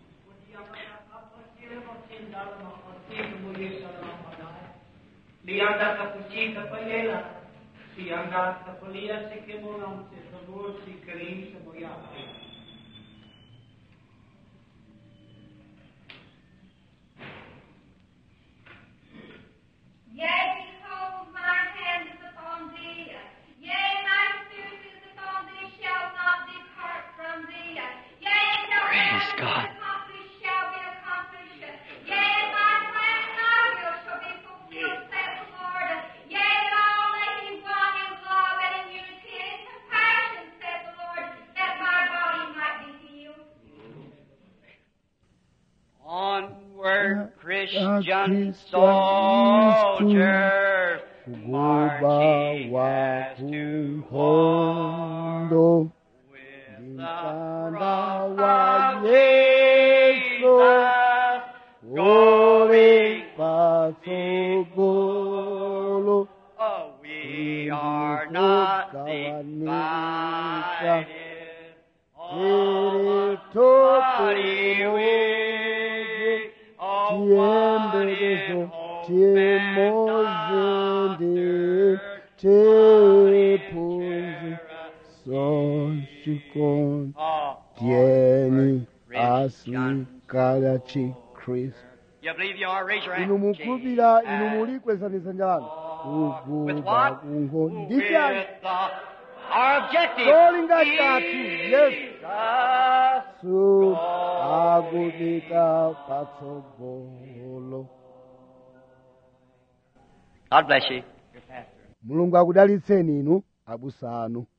Lianda kapuchi kapalela, si anda kapalia se que moram se favor si karim se moyate. Yea, behold, my hand is upon thee. Yea, my spirit is upon thee, shall not depart from thee. Yea, shall Praise be God. accomplished, shall be accomplished. Yea, my plan and my will shall be fulfilled, saith the Lord. Yea, all making one in love and in unity and in compassion, saith the Lord, that my body might be healed. Onward, Christian Christian soldier, kugoba marching wa as to war kunkhondo with mtanda the wa cross of yesu Jesus uli going patsogolo Oh, we are not Kugawanika. divided. Tiri Oh, toto body we, oh, chiyembekezo what if chimozi ndi chiphunzi sochikondi Oh, tiyeni Christian. asikala chikhristu You believe you are? Raise your hand. inu mukhulupirira inu Jesus. muli kwezani dzanja lanu With kuguba what? kungo With ndi chani the, our objective. Cholinga chathu, yes. Jesus. su akupita patsogolo God bless you. Your pastor. mulungu akudalitseni inu abusa anu